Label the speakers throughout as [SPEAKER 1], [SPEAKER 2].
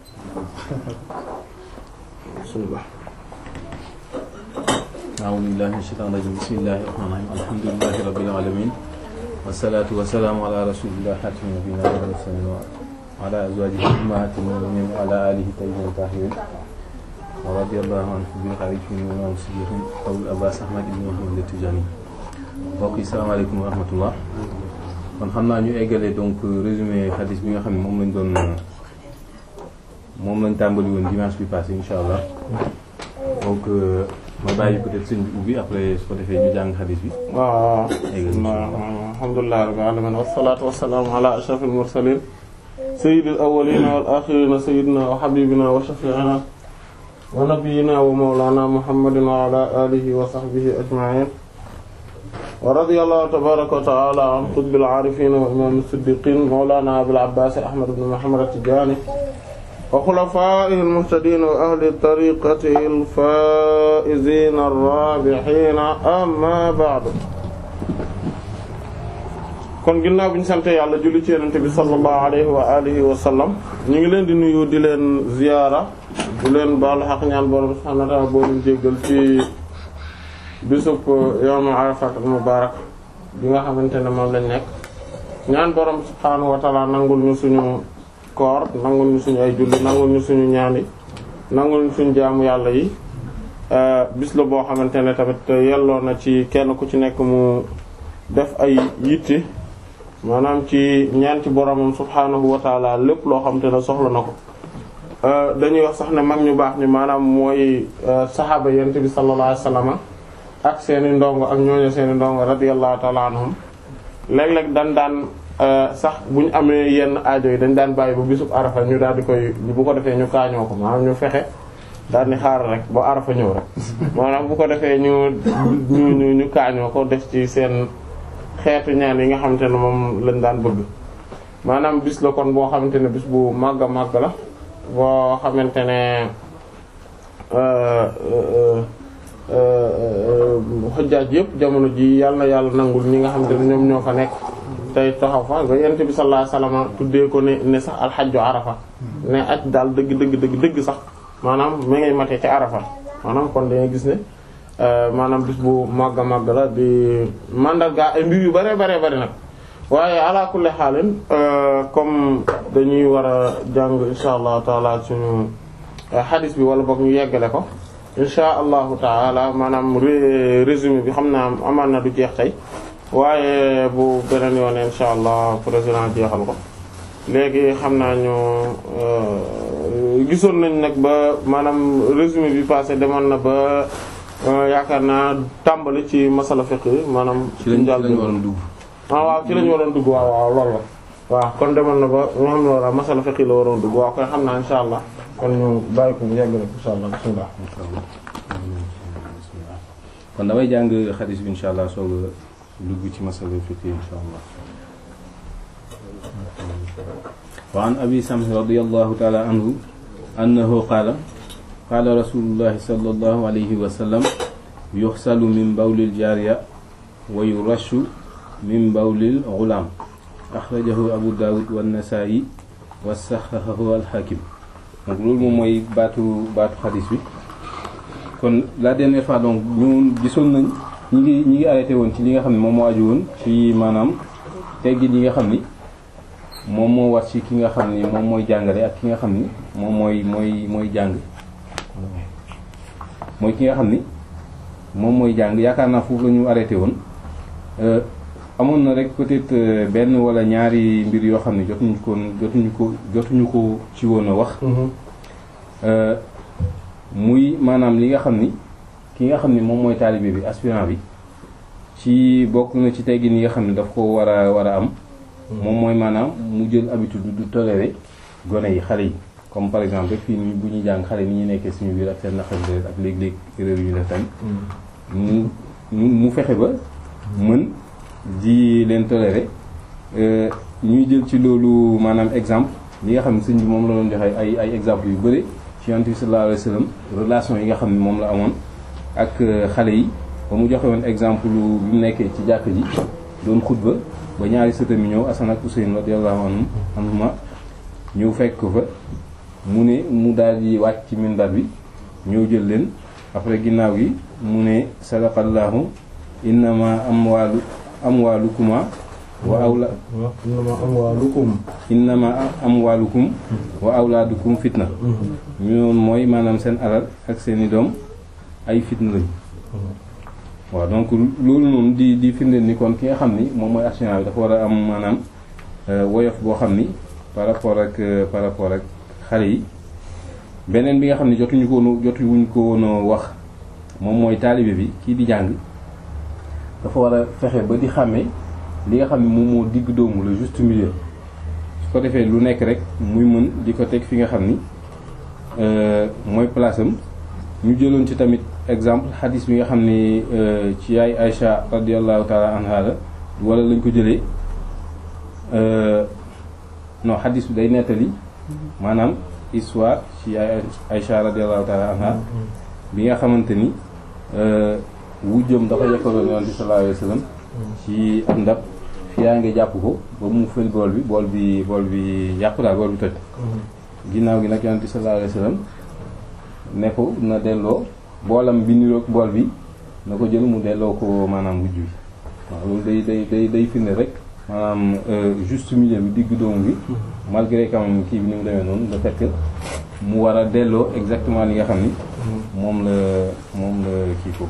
[SPEAKER 1] bismillah
[SPEAKER 2] a'uuzu billaahi mina shaytaani rajiim bismillaahi rahmaani rahiim alhamdulillaahi rabbil aalamiin wassalaatu wassalaamu alaa rasuulillaahi xaatimi nabiyyiinaa wa mursaliin wa alaa azwaajihi ummahaatil mu'miniin wa alaa aalihi tayyibiin taahiriin wa radiyallaahu an bil xaliifati wa imaam siddiqiin Abul Abbaas Ahmad ibn Muhammad at-Tijaani mbokk yi salaamaaleykum wa rahmatullah kon xam naa ñu eggalee donc résumé hadith bi nga xam ne moom lañ doon moom lañ tàmbali woon dimanche bi passé insha allah donc ma bàyyi peut-être sëñ bi ubbi après su ko defee ñu jàng hadith bi.
[SPEAKER 1] waaw
[SPEAKER 2] Eggal.
[SPEAKER 1] alhamdulillahi rabbil alamin wassalatu wassalamu ala ashrafil mursalin sayyidil awwalin wal akhirin sayyidina wa habibina wa shafi'ina wa nabiyyina wa mawlana muhammadin wa ala alihi wa sahbihi ajma'in wa radiyallahu tabaraka wa ta'ala an qutbil arifin wa imam as-siddiqin mawlana abil abbas ahmad ibn muhammad at-tijani wa khulafaa'ihi al-muhtadiin wa ahli tariiqatihi al-faa'iziina ar-raabihiina amma ba'du kon ginnaaw bi ñu sant yàlla julli ci Yonent bi sallallahu alayhi wa alihi wa sallam ñu ngi leen di nuyu di leen ziyaara di leen baalu xaq ñaan borom subhaanahu wa ta'aala boo leen jéggal ci bisub yawmu Arafat al-mubaarak bi nga xamante ne moom lañ nekk ñaan borom subhaanahu wa ta'aala nangul ñu suñu koor nangul ñu suñu ay julli nangul ñu suñu ñaan yi nangul ñu suñu jaamu yàlla yi bis la boo xamante ne tamit yelloo na ci kenn ku ci nekk mu def ay yitte maanaam ci ñaan ci boromam subhaanahu wa taala lépp loo xamante ne soxla na ko dañuy wax sax ne mag ñu baax ni maanaam mooy saxaaba yent bi sallallahu alayhi wasallam ak seeni ndongo ak ñooñu seeni ndongo radiyallahu taala anhum léeg-léeg dan daan sax bu ñu amee yenn aajo yi dañ daan bàyyi ba bisub arafa ñu daal di koy bu ko defee ñu kaañoo ko maanaam ñu fexe daal di xaar rek ba arafa ñëw rek maanaam bu ko defee ñu ñu ñu ñu kaañoo ko def ci seen xeetu ñaan yi nga xamante ne moom lañ daan bëgg maanaam bis la kon boo xamante ne bis bu màgg a màgg la boo xamante ne xujjaaj yëpp jamono ji yàlla na yàlla nangul ñi nga xamante ne ñoom ñoo fa nekk tey taxaw fa ba yonent bi sallallahu alayhi wasallam tuddee ko ne ne sax alxajju arafa ne aj daal dëgg dëgg dëgg dëgg sax maanaam mi ngay matee ci arafa maanaam kon dañuy gis ne maanaam bis bu màgg a màgg la di mandarga ay mbir yu bare bare bare nag waaye ala kulli xaalin comme dañuy war a jàng insha allahu taala suñu xadis bi wala boog ñu yeggale ko insha allahu taala maanaam résumé bi xam naa amaan na du jeex tey waaye bu beneen yoon insha allah président jeexal ko léegi xam naa ñu gisoon nañ nag ba maanaam résumé bi passé demoon na ba yaakaar naa tàmbali ci masala fiqh maanaam
[SPEAKER 2] ci lañ ci lañ waroon dugg.
[SPEAKER 1] ah waaw ci lañ waroon dugg waaw waaw loolu la waaw kon demoon na ba ñoo xam ne wala masala fiqh la waroon dugg waaw koy xam naa insha allah kon ñu bàyyi ko bu yegg rek insha allah bismillah
[SPEAKER 2] kon damay jàng xadis bi insha allah soog a dugg ci masala fiqh insha allah wa an abi samh radiyallahu ta'ala anhu annahu qaala qaala rasulullahi sallallahu alayhi wa sallam yuxsalu min bawlil jaariya wa yurashu min bawlil ghulaam axrajahu abu daawud wa nasaa'i wa saxxahahu al-hakim donc loolu moom mooy baatu baatu xadis bi kon la dernière fois donc ñu gisoon nañ ñi ngi ñi ngi arrêté woon ci li nga xam ne moom moo aju woon ci maanaam teggin yi nga xam ni moom moo war ci ki nga xam ni moom mooy jàngale ak ki nga xam ni moom mooy mooy mooy jàng mooy ki nga xam ni moom mooy jàng yaakaar naa foofu la ñu arrêté woon amoon na rek peut-être benn wala ñaari mbir yoo xam ne jotuñu ko jotuñu ko jotuñu ko ci woon a wax muy maanaam li nga xam ni ki nga xam ni moom mooy taalibe bi aspirant bi ci bokk na ci teggin yi nga xam ne daf ko war a war a am moom mooy maanaam mu jël habitude du tolérer gone yi xale yi comme par exemple rek fii nii bu ñuy jàng xale ni ñu nekkee suñu biir ak seen naqar ak léeg-léeg erreur yu ñu def tamit mu mu fexe ba mën di leen tolérer ñuy jël ci loolu maanaam exemple li nga xam ne sëñ bi moom la doon joxe ay ay exemple yu bëri ci Yonent bi sallallahu alayhi wasallam relation yi nga xam ne moom la amoon ak xale yi ba mu joxe woon exemple bi mu nekkee ci jàkk ji doon xutba ba ñaari sëtam yi ñëw Asan ak Useyn radiyallahu anhum anhuma ñëw fekk ko fa mu ne mu daal di wàcc ci minbar bi ñëw jël leen après ginnaaw gi mu ne sadaqallahu innama amwaalu amwaalukuma wa awla
[SPEAKER 1] innama amwaalukum
[SPEAKER 2] innama amwaalukum wa awlaadukum fitna ñu noonu mooy maanaam seen alal ak seeni doom ay fitna lañ waaw donc loolu noonu di di firndeel ni kon ki nga xam ni moom mooy actionnaire bi dafa war a am maanaam woyof boo xam ni par rapport ak par rapport ak xale yi beneen bi nga xam ne jotuñu ko woon jotuñu ko woon wax moom mooy taalibe bi kii di jàng dafa war a fexe ba di xàmmee li nga xam ne moom moo digg doomu le juste milieu su ko defee lu nekk rek muy mën di ko teg fi nga xam ni mooy place am ñu jëloon ci tamit exemple xadis bi nga xam ni ci yaay Aïcha radiallahu taala anha la wala lañ ko jëlee non xadis bi day nettali maanaam histoire ci yaay Aïcha radiallahu taala anha bi nga xamante ni wujjam dafa yekkaloon yonent bi sallallahu alayhi wa sallam ci am ndab fi yaa ngi jàpp ko ba mu fël bool bi bool bi bool bi yàqu daal bool bi toj ginnaaw gi nag yonent bi sallallahu alayhi wa sallam ne ko na delloo boolam bi niroog bool bi na ko jël mu delloo ko maanaam wujj bi waaw loolu day day day day firnde rek maanaam juste milieu bi digg doomu bi malgré quand même kii bi ni mu demee noonu le fait que mu war a delloo exactement li nga xam ni moom la moom la kii foofu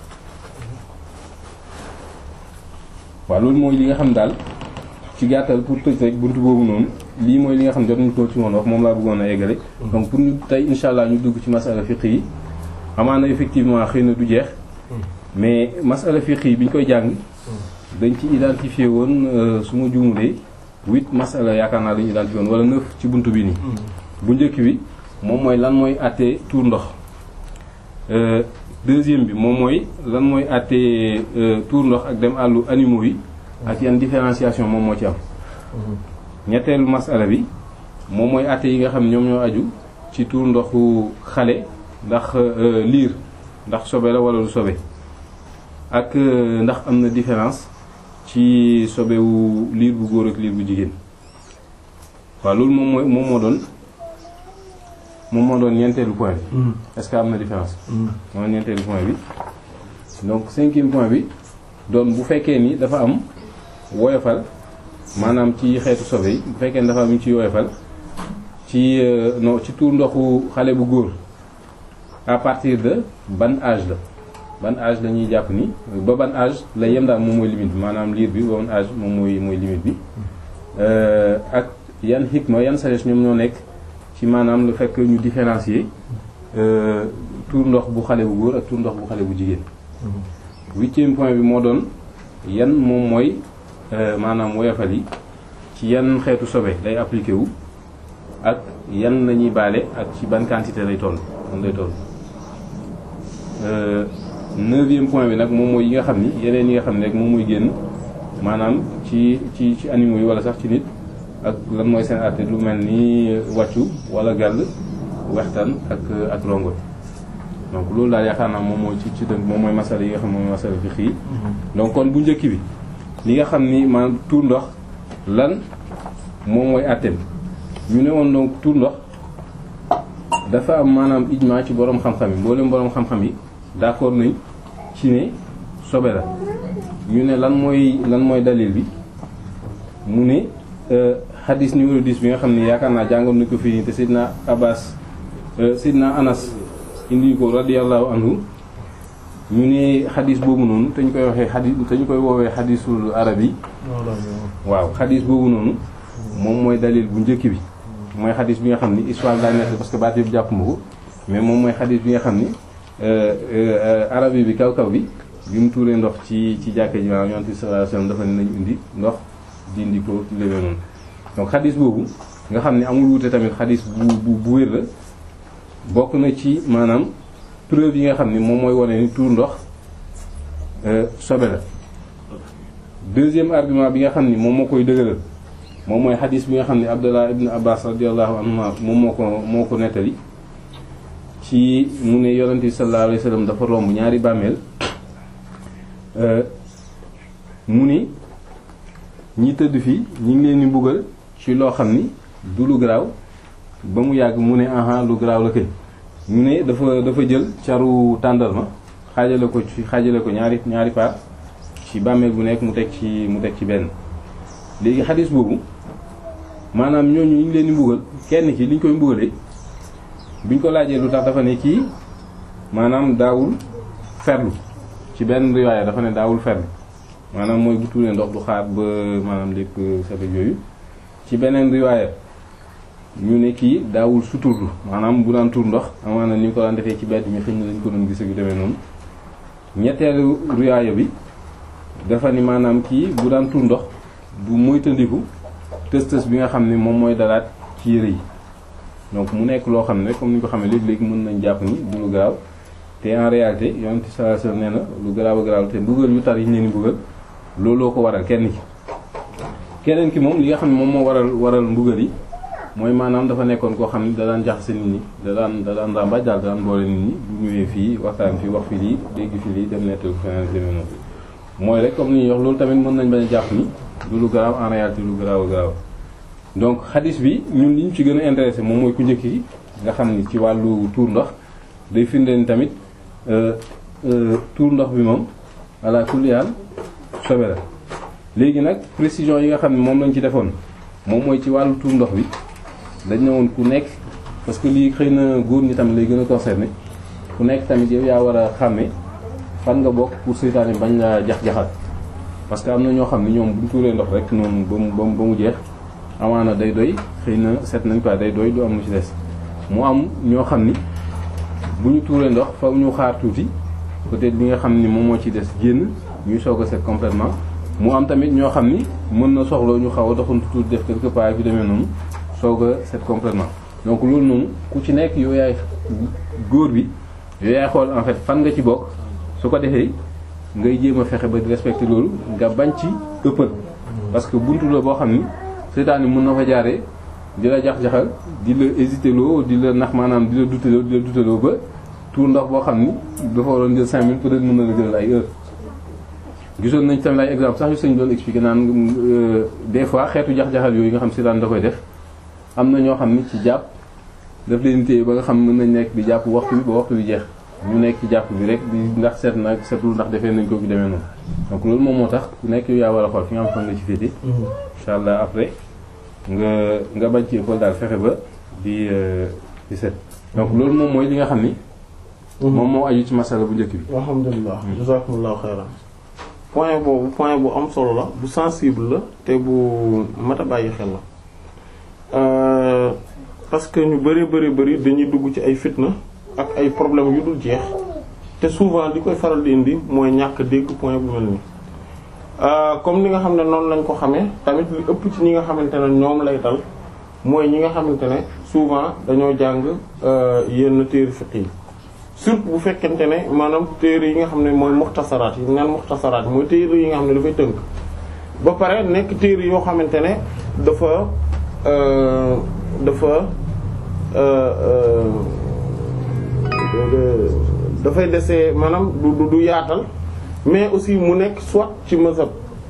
[SPEAKER 2] waaw loolu mooy li nga xam daal ci gàttal pour tëj rek buntu boobu noonu lii mooy li nga xam ne jot nañu ko ci woon wax moom laa bëggoon a eggale donc pour ñu tey insha allah ñu dugg ci masala fiqh yi amaana effectivement xëy na du jeex mais masala fiqh yi bi ñu koy jàng dañ ci identifié woon su ma juumulee huit masala yaakaar naa dañu identifié woon wala neuf ci buntu bi nii bu njëkk bi moom mooy lan mooy àttee tuur ndox deuxième bi moom mooy lan mooy àttee tuur ndox ak dem àllu animaux yi ak yan différenciation moom moo ci am ñetteelu masala bi moom mooy àtte yi nga xam ñoom ñoo aju ci tuur ndoxu xale ndax liir ndax sobe la wala du sobe ak ndax am na différence ci sobewu liir bu góor ak liir bu jigéen waaw loolu moom mooy moom moo doon moom moo doon ñeenteelu point bi est-ce que am na différence mooy ñeenteelu point bi donc cinquième point bi doon bu fekkee ni dafa am woyofal maanaam ci xeetu sobe yi bu fekkee ni dafa am ci woyofal ci non ci tuur ndoxu xale bu góor à partir de ban âge la ban âge la ñuy jàpp ni ba ban âge la yem daal moom mooy limite bi maanaam liir bi ba ban âge moom mooy mooy limite bi ak yan hikma yan sagesse ñoom ñoo nekk ci maanaam le fait que ñu différencier tuur ndox bu xale bu góor ak tuur ndox bu xale bu jigéen huitième point bi moo doon yan moom mooy maanaam woyofal yi ci yan xeetu sobe lay appliqué wu ak yan lañuy baale ak ci ban quantité lay toll man lay toll neuvième point bi nag moom mooy yi nga xam ni yeneen yi nga xam ne rek moom mooy génn maanaam ci ci ci animaux yi wala sax ci nit ak lan mooy seen àtte lu mel ni wàccu wala gàll wextaan ak ak rongo donc loolu daal yaakaar naa moom mooy ci ci dënk moom mooy masala yi nga xam moom mooy masala fi xii donc kon bu njëkk bi li nga xam ni maanaam tuur ndox lan moom mooy àtteem ñu ne woon donc tuur ndox dafa am maanaam ijma ci borom xam-xam yi mboolem borom xam-xam yi d'accord nañ ci ne sobe la ñu ne lan mooy lan mooy dalil bi mu ne hadis numéro 10 bi nga xam ne yaakaar naa jàngoon nañ ko fii nii te Seydina Abbas Seydina Anas indi ko radiyallahu anhu ñu ne xadis boobu noonu te ñu koy waxee xadis te ñu koy woowee xadisul arab yi waaw xadis boobu noonu moom mooy dalil bu njëkk bi mooy xadis bi nga xam ni histoire daa nekk parce que baat yëpp jàpp ma ko mais moom mooy xadis bi nga xam ni arabi bi kaw kaw bi bi mu tuuree ndox ci ci jàkka ji maanaam yonent bi sallallahu alayhi wasallam dafa ne nañu indi ndox dindi ko léwee noonu donc xadis boobu nga xam ne amul wuute tamit xadis bu bu bu wér la bokk na ci maanaam preuve yi nga xam ni moom mooy wane ni tuur ndox sobe la deuxième argument bi nga xam ni moom moo koy dëgëral moom mooy xadis bi nga xam ni Abdullah ibn Abbas radiyallahu anhuma moom moo ko moo ko nettali ci mu ne yonent bi sallallahu alayhi wasallam dafa romb ñaari bàmmeel mu ni ñi tëdd fii ñi ngi leen di mbugal ci loo xam ni du lu garaaw ba mu yàgg mu ne aha lu garaaw la kay mu ne dafa dafa jël caru tàndarma xaajale ko ci xaajale ko ñaari ñaari part ci bàmmeel bu nekk mu teg ci mu teg ci benn léegi xadis boobu maanaam ñooñu ñu ngi leen di mbugal kenn ki li ñu koy mbugalee biñ ko laajee lu tax dafa ne kii maanaam daawul ferlu ci benn riwaaya dafa ne daawul ferlu maanaam mooy bu tuuree ndox du xaar ba maanaam lépp safet yooyu ci beneen riwaaya ñu ne kii daawul suturlu maanaam bu daan tuur ndox amaana ni ñu ko daan defee ci bedd mi xëy na lañ ko doon gis yu demee noonu ñetteelu riwaaya bi dafa ni maanaam kii bu daan tuur ndox du moytandiku tës tës bi nga xam ne moom mooy dalaat ci yére yi donc mu nekk loo xam ne comme ni ñu ko xamee léegi-léegi mën nañ jàpp ni du lu garaaw te en réalité yonent sallallahu alayhi wasallam nee na lu garaaw a garaaw te mbugal yu tar yi ñu leen di mbugal looloo ko waral kenn ki keneen ki moom li nga xam ne moom moo waral waral mbugal yi mooy maanaam dafa nekkoon koo xam ne da daan jaxase nit ñi da daan da daan ràmbaaj daal da daan boole nit ñi bu ñëwee fii waxtaan fii wax fi lii dégg fi lii dem nettal feneen demee noonu mooy rek comme ni ñuy wax loolu tamit mën nañ bañ a jàpp ni du lu garaaw en réalité lu garaaw a garaaw donc xadis bi ñun li ñu ci gën a intéressé moom mooy ku njëkk yi nga xam ni ci wàllu tuur ndox day firndeel ni tamit tuur ndox bi moom ala kulli haal sobe la léegi nag précision yi nga xam ne moom lañ ci defoon moom mooy ci wàllu tuur ndox bi dañ ne woon ku nekk parce que lii xëy na góor ñi tamit lay gën a concerné ku nekk tamit yow yaa war a xàmme fan nga bokk pour seytaane bañ la jax-jaxal parce que am na ñoo xam ne ñoom buñ tuuree ndox rek noonu ba mu ba mu jeex amaana day doy xëy na set nañ quoi day doy du am lu ci des mu am ñoo xam ni bu ñu tuuree ndox fa ñu xaar tuuti peut-être li nga xam ni moom moo ci des génn ñuy soog a set complètement mu am tamit ñoo xam ni mën na soxla ñu xaw a doxantu tuuti def quelque part bi demee noonu soog a set complètement donc loolu noonu ku ci nekk yow yaay góor bi yow yaay xool en fait fan nga ci bokk su ko defee ngay jéem a fexe ba di respecter loolu nga bañ ci ëppal parce que buntu la boo xam ni seytaan yi mën na fa jaaree di la jax-jaxal di la hésiter loo di la nax maanaam di la duteloo di la duteloo ba tuur ndox boo xam ni dafa waroon jël 5 minutes peut-être mën na la jël ay heures gisoon nañ tamit ay exemple sax yu sëñ doon expliquer naan des fois xeetu jax-jaxal yooyu nga xam seytaan da koy def am na ñoo xam ni ci jàpp daf leen téye ba nga xam mën nañ nekk di jàpp waxtu bi ba waxtu bi jeex ñu nekk ci jàpp bi rek di ndax seet nag seetul ndax defee nañ ko fi demee noonu donc loolu moom moo tax ku nekk yow yaa war a xool fi nga am fan nga ci féete incha allah après nga nga bañ ci école daal fexe ba di di set donc loolu moom mooy li nga xam ni moom moo aju ci masala bu njëkk bi
[SPEAKER 1] alhamdulilah jazakumullahu xayran point boobu point bu am solo la bu sensible la te bu mat a bàyyi xel la parce que ñu bari bari bari dañuy dugg ci ay fitna ak ay problèmes yu dul jeex te souvent li koy faral di indi mooy ñàkk dégg point bu mel nii comme ni nga xam ne noonu lañ ko xamee tamit li ëpp ci ñi nga xamante ne ñoom lay dal mooy ñi nga xamante ne souvent dañoo jàng yenn téere fiqh yi surtout bu fekkente ne maanaam téere yi nga xam ne mooy muxtasaraat yi naan muxtasaraat mooy téere yi nga xam ne dafay tënk ba pare nekk téere yoo xamante ne dafa dafa dafay desee maanaam du du yaatal mais aussi mu nekk soit ci mazhab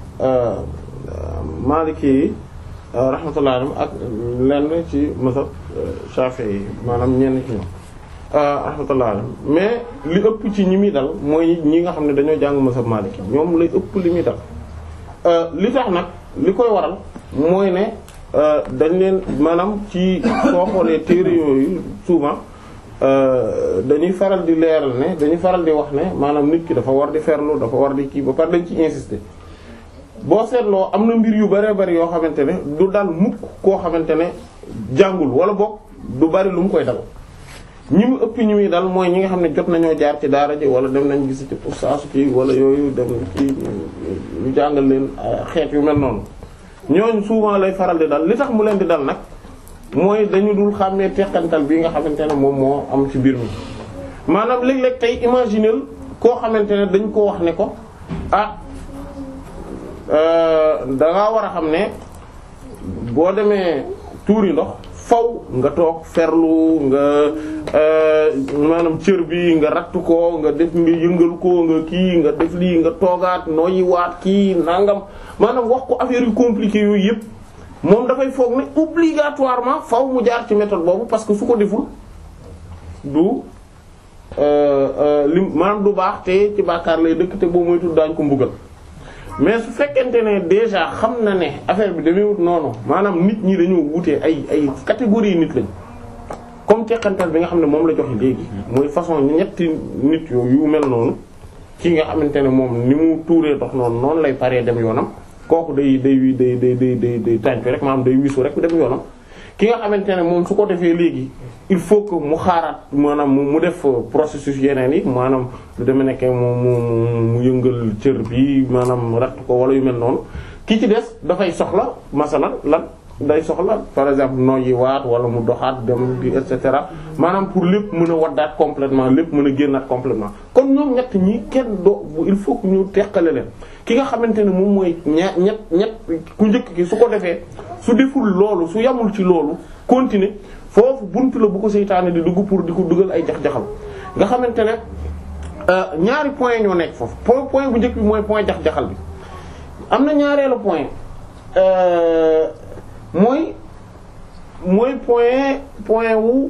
[SPEAKER 1] maliki yi rahmatullah alayhim ak lenn ci mazhab shafi'i yi maanaam ñenn ci ñoom rahmatullah alayhim mais li ëpp ci ñi muy dal mooy ñi nga xam ne dañoo jàng mazhab maliki ñoom lay ëpp li muy dal li tax nag li koy waral mooy ne dañ leen maanaam ci soo xoolee téere yooyu souvent dañuy faral di leeral ne dañuy faral di wax ne maanaam nit ki dafa war di ferlu dafa war di kii ba pare dañ ci insister boo seetloo am na mbir yu bëree bëri yoo xamante ne du dal mukk koo xamante ne jàngul wala boog du bari lu mu koy dal ñi mu ëpp ñi muy dal mooy ñi nga xam ne jot nañoo jaar ci daara ji wala dem nañ gis ci ustaasu kii wala yooyu dem ci ñu jàngal leen xeet yu mel noonu ñooñu souvent lay faral di dal li tax mu leen di dal nag mooy dañu dul xàmmee teqantal bi nga xamante ne moom moo am ci mbir mi maanaam léeg-léeg tey imaginer koo xamante ne dañ ko wax ne ko ah da ngaa war a xam ne boo demee tuuri ndox faw nga toog ferlu nga maanaam cër bi nga ratt ko nga def nga yëngal ko nga kii nga def lii nga toogaat nooyi waat kii nangam maanaam wax ko affaire yu compliqué yooyu yëpp moom dafay foog ne obligatoirement faw mu jaar ci méthode boobu parce que su ko deful du lim maanaam du baax te ci bàkkaar lay dëkk te boo moytul daañ ko mbugal mais su fekkente ne déjà xam na ne affaire bi demeewut noonu maanaam nit ñi dañoo wutee ay ay catégorie nit lañ comme teqantal bi nga xam ne moom la joxe léegi mooy façon ñetti nit yooyu yu mel noonu ki nga xamante ne moom ni mu tuuree dox noonu noonu lay paree dem yoonam kooku day day day day day day day tàncu rek maanaam day wisu rek dem yoonam ki nga xamante ne moom su ko defee léegi il faut que mu xaaraat maanaam mu def processus yeneen yi maanaam lu demee nekkee mu mu mu yëngal cër bi maanaam ratt ko wala yu mel noonu ki ci des dafay soxla masalan lan day soxla par exemple noyyi waat wala mu doxaat dem bi et cetera maanaam pour lépp mën a waddaat complètement lépp mën a génnaat complètement kon ñoom ñett ñi kenn doo il faut que ñu teqale leen ki nga xamante ne moom mooy ña ñett ñett ku njëkk ki su ko defee su deful loolu su yamul ci loolu continuer foofu buntu la bu ko seytaane di dugg pour di ko dugal ay jax-jaxal nga xamante ne ñaari point ñoo nekk foofu point point bu njëkk bi mooy point jax-jaxal bi am na ñaareelu point mooy mooy point point wu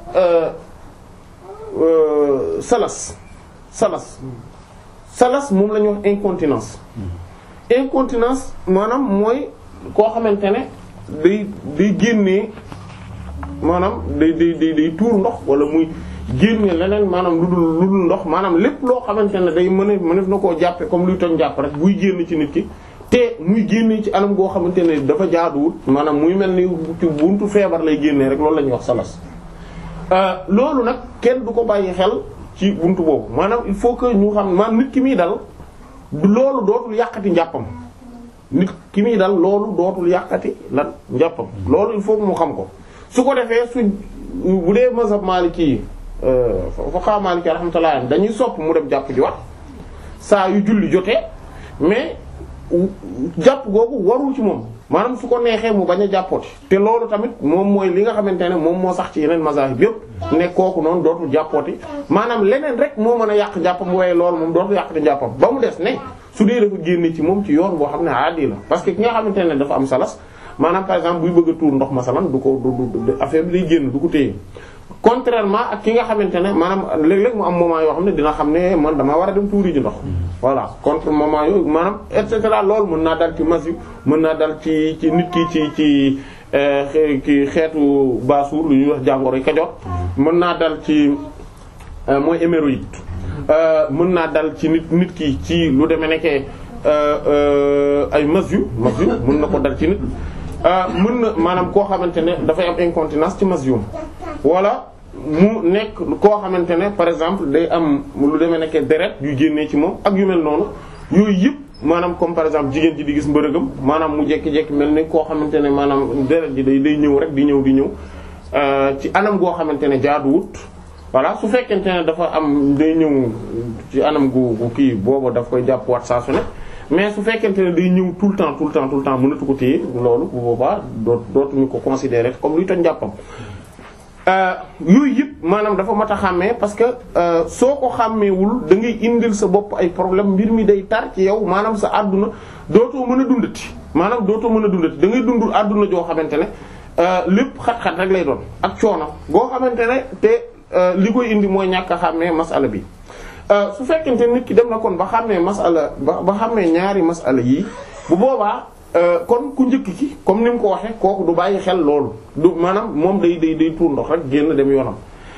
[SPEAKER 1] salas salas salas moom la ñuy wax incontinence incontinence maanaam mooy koo xamante ne day day génnee maanaam day day day day tuur ndox wala muy génne leneen maanaam lu dul lu dul ndox maanaam lépp loo xamante ne day mën a mënef na koo jàppe comme luy toñ jàpp rek buy génn ci nit ki te muy génne ci anam goo xamante ne dafa jaaduwut maanaam muy mel ni ci buntu feebar lay génnee rek loolu la ñuy wax salas loolu nag kenn du ko bàyyi xel ci buntu boobu maanaam il faut que ñu xam maanaam nit ki muy dal loolu dootul yàqati njàppam nit ki muy dal loolu dootul yàqati lan njàppam loolu il faut que mu xam ko su ko defee su bu dee mazhab maliki yi fuqaha maliki rahmatullah dañuy sopp mu dem jàpp ji wax saa yu julli jotee mais jàpp googu warul ci moom maanaam su ko neexee mu bañ a jàppooti te loolu tamit moom mooy li nga xamante ne moom moo sax ci yeneen mazahib yëpp ne kooku noonu dootul jàppooti maanaam leneen rek moo mën a yàq jàppam waaye loolu moom dootul yàq te jàppam ba mu des ne su dee dafa génne ci moom ci yoon boo xam ne aadi la parce que ki nga xamante ne dafa am salas maanaam par exemple buy bëgg a tuur ndox masalan du ko du affaire bi day génn du ko téye contrairement ak ki nga xamante ne maanaam léeg-léeg mu am moment yoo xam ne dina xam ne man damaa war a dem tuuri ji ndox voilà contre moment yooyu maanaam et cetera loolu mën naa dal ci mas yu mën naa dal ci ci nit ki ci ci ki xeetu baasuur lu ñuy wax jàngoro yi kajoor mën naa dal ci mooy hémorroïde mën naa dal ci nit nit ki ci lu demee nekkee ay mas yu mas yu mën na ko dal ci nit mën na maanaam koo xamante ne dafay am incontinence ci mas yum wala mu nekk koo xamante ne par exemple day am lu demee nekkee deret yu génnee ci moom ak yu mel noonu yooyu yëpp maanaam comme par exemple jigéen ji di gis mbërëgam maanaam mu jekki-jekki mel ni koo xamante ne maanaam deret ji day day ñëw rek di ñëw di ñëw ci anam goo xamante ne jaaduwut voilà su fekkente ne dafa am day ñëw ci anam gu gu kii boobu daf koy jàpp waat saa su ne mais su fekkente ne day ñëw tout le temps tout le temps tout le temps mënatu ko téye loolu bu boobaa doo dootuñu ko considérer comme luy toj jàppam yooyu yëpp maanaam dafa mat a xàmmee parce que soo ko xàmmeewul da ngay indil sa bopp ay problème mbir mi day tar ci yow maanaam sa àdduna dootoo mën a dundati maanaam dootoo mën a dundati da ngay dundul àdduna joo xamante ne lépp xat-xat rek lay doon ak coono boo xamante ne te li koy indi mooy ñàkk a xàmmee masala bi su fekkente nit ki dem na kon ba xàmmee masala ba ba xàmmee ñaari masala yii bu boobaa kon ku njëkk ki comme ni mu ko waxee kooku du bàyyi xel loolu du maanaam moom day day day tuur ndox rek génn dem yoonam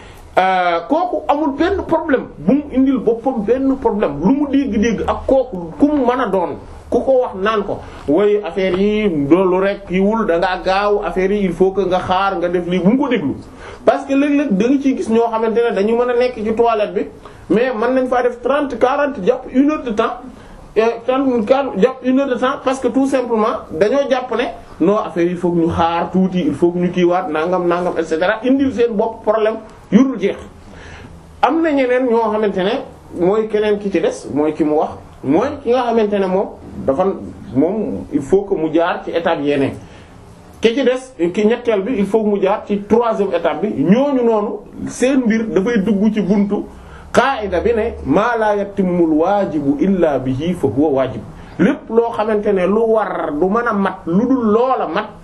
[SPEAKER 1] kooku amul benn problème bu mu indil boppam benn problème lu mu dégg-dégg ak kooku ku mu mën a doon ku ko wax naan ko woy affaire yi loolu rek yi wul da ngaa gaaw affaire yi il faut que nga xaar nga def lii bu mu ko déglu parce que léeg-léeg da nga ciy gis ñoo xamante ne dañu mën a nekk ci toilette bi mais mën nañ faa def trente quarante jàpp une heure de temps tan kan jàpp une heure de temps parce que tout simplement dañoo jàpp ne non affaire il faut que ñu xaar tuuti il faut que ñu kiiwaat nangam nangam et cetera indil seen bopp problème yurul jeex am na ñeneen ñoo xamante ne mooy keneen ki ci des mooy ki mu wax mooy ki nga xamante ne moom dafa moom il faut que mu jaar ci étape yeneen ki ci des ki ñetteel bi il faut que mu jaar ci troisième étape bi ñooñu noonu seen mbir dafay dugg ci buntu qaida bi ne maa laa yatimmul waajibu illa bihi fa huwa waajib lépp loo xamante ne lu war du mën a mat lu dul loola mat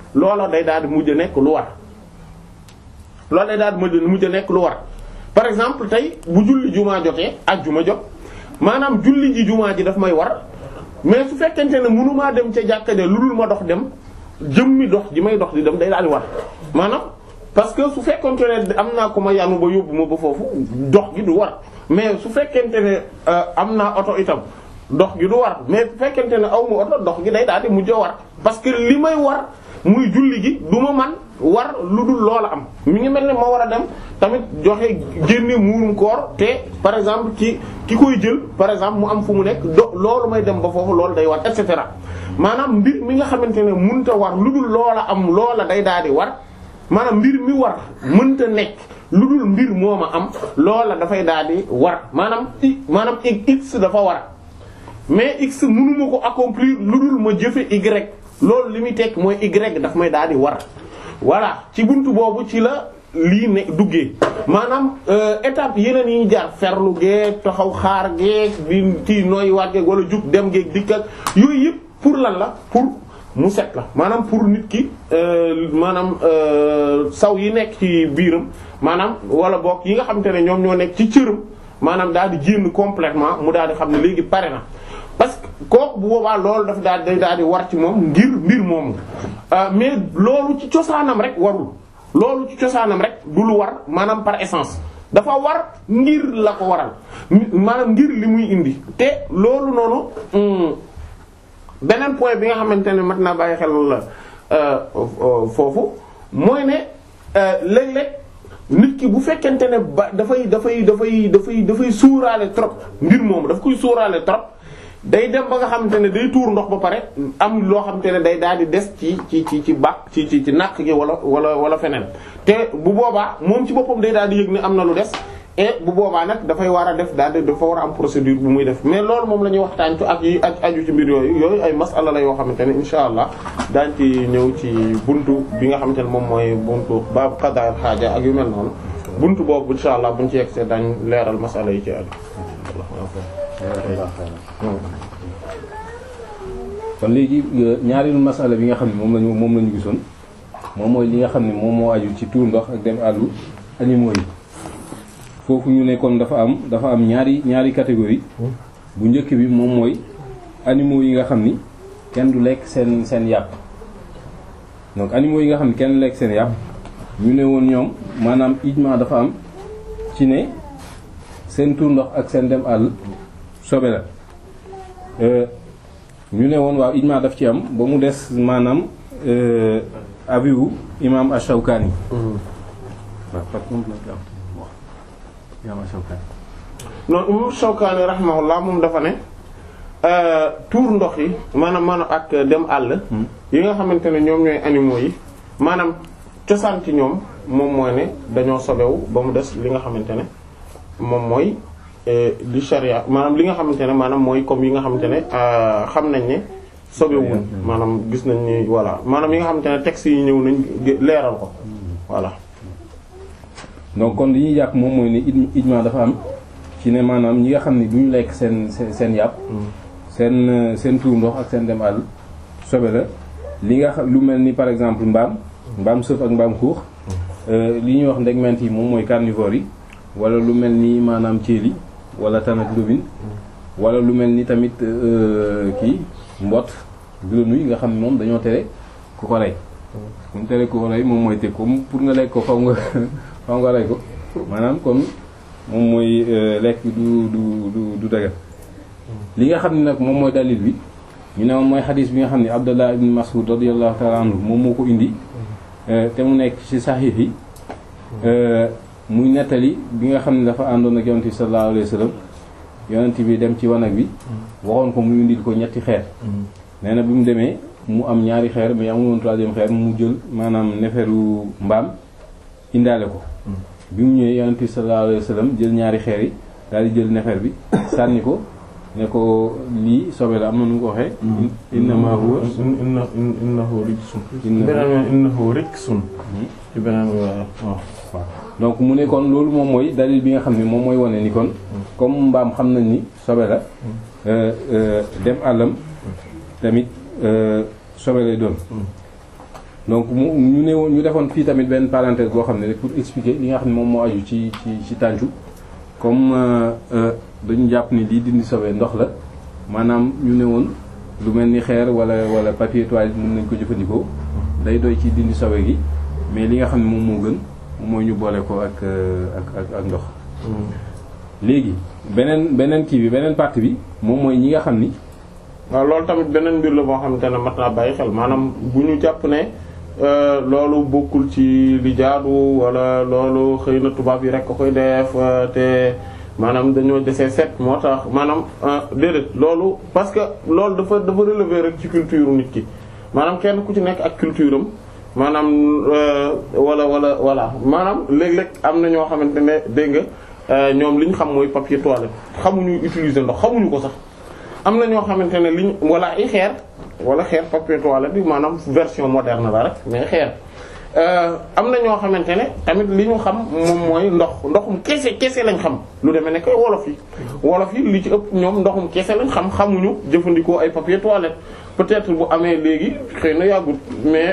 [SPEAKER 1] loola day daal di mujj a nekk lu war loola day daal di mujj mujj a nekk lu war par exemple tey bu julli jumaa jotee ak juma jot maanaam julli ji jumaa ji daf may war mais su fekkente ne mënumaa dem ca jàkka de lu dul ma dox dem jëmmi dox ji may dox di dem day daal di war maanaam parce que su fekkente ne am naa ko ma yanu ba yóbbu ma ba foofu dox gi du war mais su fekkente ne am naa oto itam dox gi du war mais su fekkente ne aw ma oto dox gi day daal di mujj a war parce que li may war muy julli gi du ma man war lu dul loola am mi ngi mel ne ma war a dem tamit joxe génne muurum koor te par exemple ci ki koy jël par exemple mu am fu mu nekk do loolu may dem ba foofu loolu day war et cetera maanaam mbir mi nga xamante ne mënta war lu dul loola am loola day daal di war maanaam mbir mi war mënta nekk lu dul mbir mooma am loola dafay daal di war maanaam i maanaam x dafa war mais x mënuma ko accomplir lu dul ma jëfe y loolu li muy tekk mooy y daf may daal di war voilà ci buntu boobu ci la lii ne duggee maanaam étape yeneen yi ñu jaar ferlu geeg taxaw xaar geeg di kii nooy wàggeeg wala jug dem geeg dikk ak yooyu yëpp pour lan la pour mu set la maanaam pour nit ki maanaam saw yi nekk ci biiram maanaam wala boog yi nga xamante ne ñoom ñoo nekk ci cëram maanaam daal di génn complètement mu daal di xam ne léegi pare na parce que kooku bu boobaa loolu daf daal day daal di war ci moom ngir mbir moomu mais loolu ci cosaanam rek warul loolu ci cosaanam rek du lu war maanaam par essence dafa war ngir la ko waral maanaam ngir li muy indi te loolu noonu beneen point bi nga xamante ne mat naa bàyyi xel la foofu mooy ne léeg-léeg nit ki bu fekkente ne ba dafay dafay dafay dafay dafay suuraale trop mbir moomu daf koy suuraale trop day dem ba nga xamante ne day tuur ndox ba pare am loo xamante ne day daal di des ci ci ci ci bàq ci ci ci nàkk gi wala wala wala feneen te bu boobaa moom ci boppam day daal di yëg ne am na lu des et bu boobaa nag dafay war a def daal di dafa war a am procédure bu muy def mais loolu moom la ñuy waxtaan ci ak yi aju ci mbir yooyu yooyu ay masala la yoo xamante ne insha allah daañ ci ñëw ci buntu bi nga xamante ne moom mooy buntu baabu qada xaaja ak yu mel noonu buntu boobu insha allah buñ ci yegsee dañ leeral masala yi ci aju
[SPEAKER 2] kon léegi ñaareelu masala bi nga xam ne moom lañu moom lañu gisoon moom mooy li nga xam ne moom moo aju ci tuur ndox ak dem àllu animaux yi foofu ñu ne kon dafa am dafa am ñaari ñaari catégorie bu njëkk bi moom mooy animaux yi nga xam ni kenn du lekk seen seen yàpp donc animaux yi nga xam ni kenn du lekk seen yàpp ñu ne woon ñoom maanaam ijma dafa am ci ne seen tuur ndox ak seen dem àll sobe la ñu ne woon waaw ijma daf ci am ba mu des maanaam abiwu imam Ash-Shawkani
[SPEAKER 1] non imam Shawkani rahimahullah moom dafa ne tuur ndox yi maanaam maanaam ak dem àll yi nga xamante ne ñoom ñooy animaux yi maanaam cosaan ci ñoom moom mooy ne dañoo sobewu ba mu des li nga xamante ne moom mooy di sharia maanaam li nga xamante ne maanaam mooy comme yi nga xamante ne xam nañ ne sobewul maanaam gis nañ ni voilà maanaam yi nga xamante ne textes yi ñëw nañ leeral ko voilà
[SPEAKER 2] donc kon li ñuy jàpp moom mooy ne ijma dafa am ci ne maanaam ñi nga xam ne du ñu lekk seen seen seen yàpp seen seen tuur ndox ak seen dem àll sobe la li nga xam lu mel ni par exemple mbaam mbaam sëf ak mbaam xuux li ñuy wax ndegment yi moom mooy carnivore yi wala lu mel ni maanaam ceeli wala tan ak lobin wala lu mel ni tamit kii mbott grenouille nga xam ne moom dañoo tere ku ko rey ku mu tere ku ko rey moom mooy teg comme pour nga lekk ko faw nga faw nga rey ko maanaam kon moom mooy lekk du du du du daga li nga xam ne nag moom mooy dalil bi ñu ne moom mooy xadis bi nga xam ne Abdallah ibn Mas'ud radiyallahu ta'ala anhu moom moo ko indi te mu nekk ci saxiix yi muy nettali bi nga xam ne dafa àndoon ak yonent bi sallallahu alayhi wasallam yonent bi dem ci wanag bi waxoon ko mu indil ko ñetti xeer nee na bi mu demee mu am ñaari xeer mais amul woon troisième xeer mu jël maanaam neferu mbaam indaale ko bi mu ñëwee yonent bi sallallahu alayhi wasallam jël ñaari xeer yi daal di jël nefer bi sànni ko ne ko lii sobe la am na nu mu ko waxee innama huwa
[SPEAKER 1] innahu rijsun beneen innahu rijsun ci beneen waaw
[SPEAKER 2] donc mu ne kon loolu moom mooy dalil bi nga xam ne moom mooy wane ni kon comme mbaam xam nañ ni sobe la dem àllam tamit sobe lay doon donc mu ñu ne woon ñu defoon fii tamit benn parenthèse boo xam ne rek pour expliquer li nga xam ne moom moo aju ci ci ci tàncu comme dañu jàpp ni lii dindi sobe ndox la maanaam ñu ne woon lu mel ni xeer wala wala papier toilette mën nañ ko jëfandikoo day doy ci dindi sobe gi mais li nga xam ne moom moo gën mooy ñu boole ko ak ak ak ak ndox léegi beneen beneen kii bi beneen partie bi moom mooy ñi nga xam ni
[SPEAKER 1] waaw loolu tamit beneen mbir la boo xamante ne mat naa bàyyi xel maanaam bu ñu jàpp ne loolu bokkul ci li jaadu wala loolu xëy na tubaab yi rek ko koy def te maanaam dañoo desee set moo tax maanaam déedéet loolu parce que loolu dafa dafa relever rek ci culture nit ki maanaam kenn ku ci nekk ak culture am maanaam wala wala voilà maanaam léeg-léeg am na ñoo xamante ne dégg nga ñoom li ñu xam mooy papier toilette xamuñu utiliser ndox xamuñu ko sax am na ñoo xamante ne liñ wala ay xeer wala xeer papier toilette bi maanaam version moderne la rek mais xeer am na ñoo xamante ne tamit li ñu xam moom mooy ndox ndoxum kese kese lañ xam lu demee ne koy wolof yi wolof yi li ci ëpp ñoom ndoxum kese lañ xam xamuñu jëfandikoo ay papier toilette peut-être bu amee léegi xëy na yàggut mais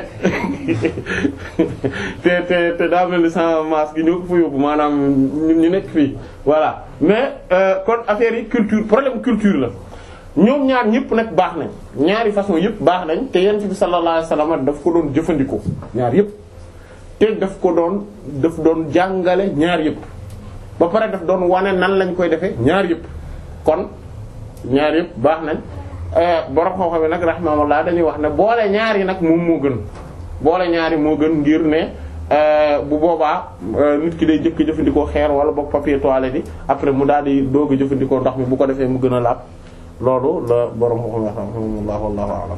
[SPEAKER 1] te te te daa mel ni sans masque gi ñoo ko fa yóbbu maanaam ñun ñu nekk fii voilà mais kon affaire yi culture problème culture la ñoom ñaar ñëpp nag baax nañ ñaari façon yëpp baax nañ te yent bi sallallahu alayhi wasallam daf ko doon jëfandikoo ñaar yëpp te daf ko doon daf doon jàngale ñaar yëpp ba pare daf doon wane nan lañ koy defee ñaar yëpp kon ñaar yëpp baax nañ borom xam-xam yi nag rahmaullah dañuy wax ne boole ñaar yi nag moom moo gën boole ñaar yi moo gën ngir ne bu boobaa nit ki day jëkk jëfandikoo xeer wala boog papier toilette yi après mu daal di doog a jëfandikoo ndox mi bu ko defee mu gën a laab loolu la borom xam-xam rahmaullah wallahu a'lam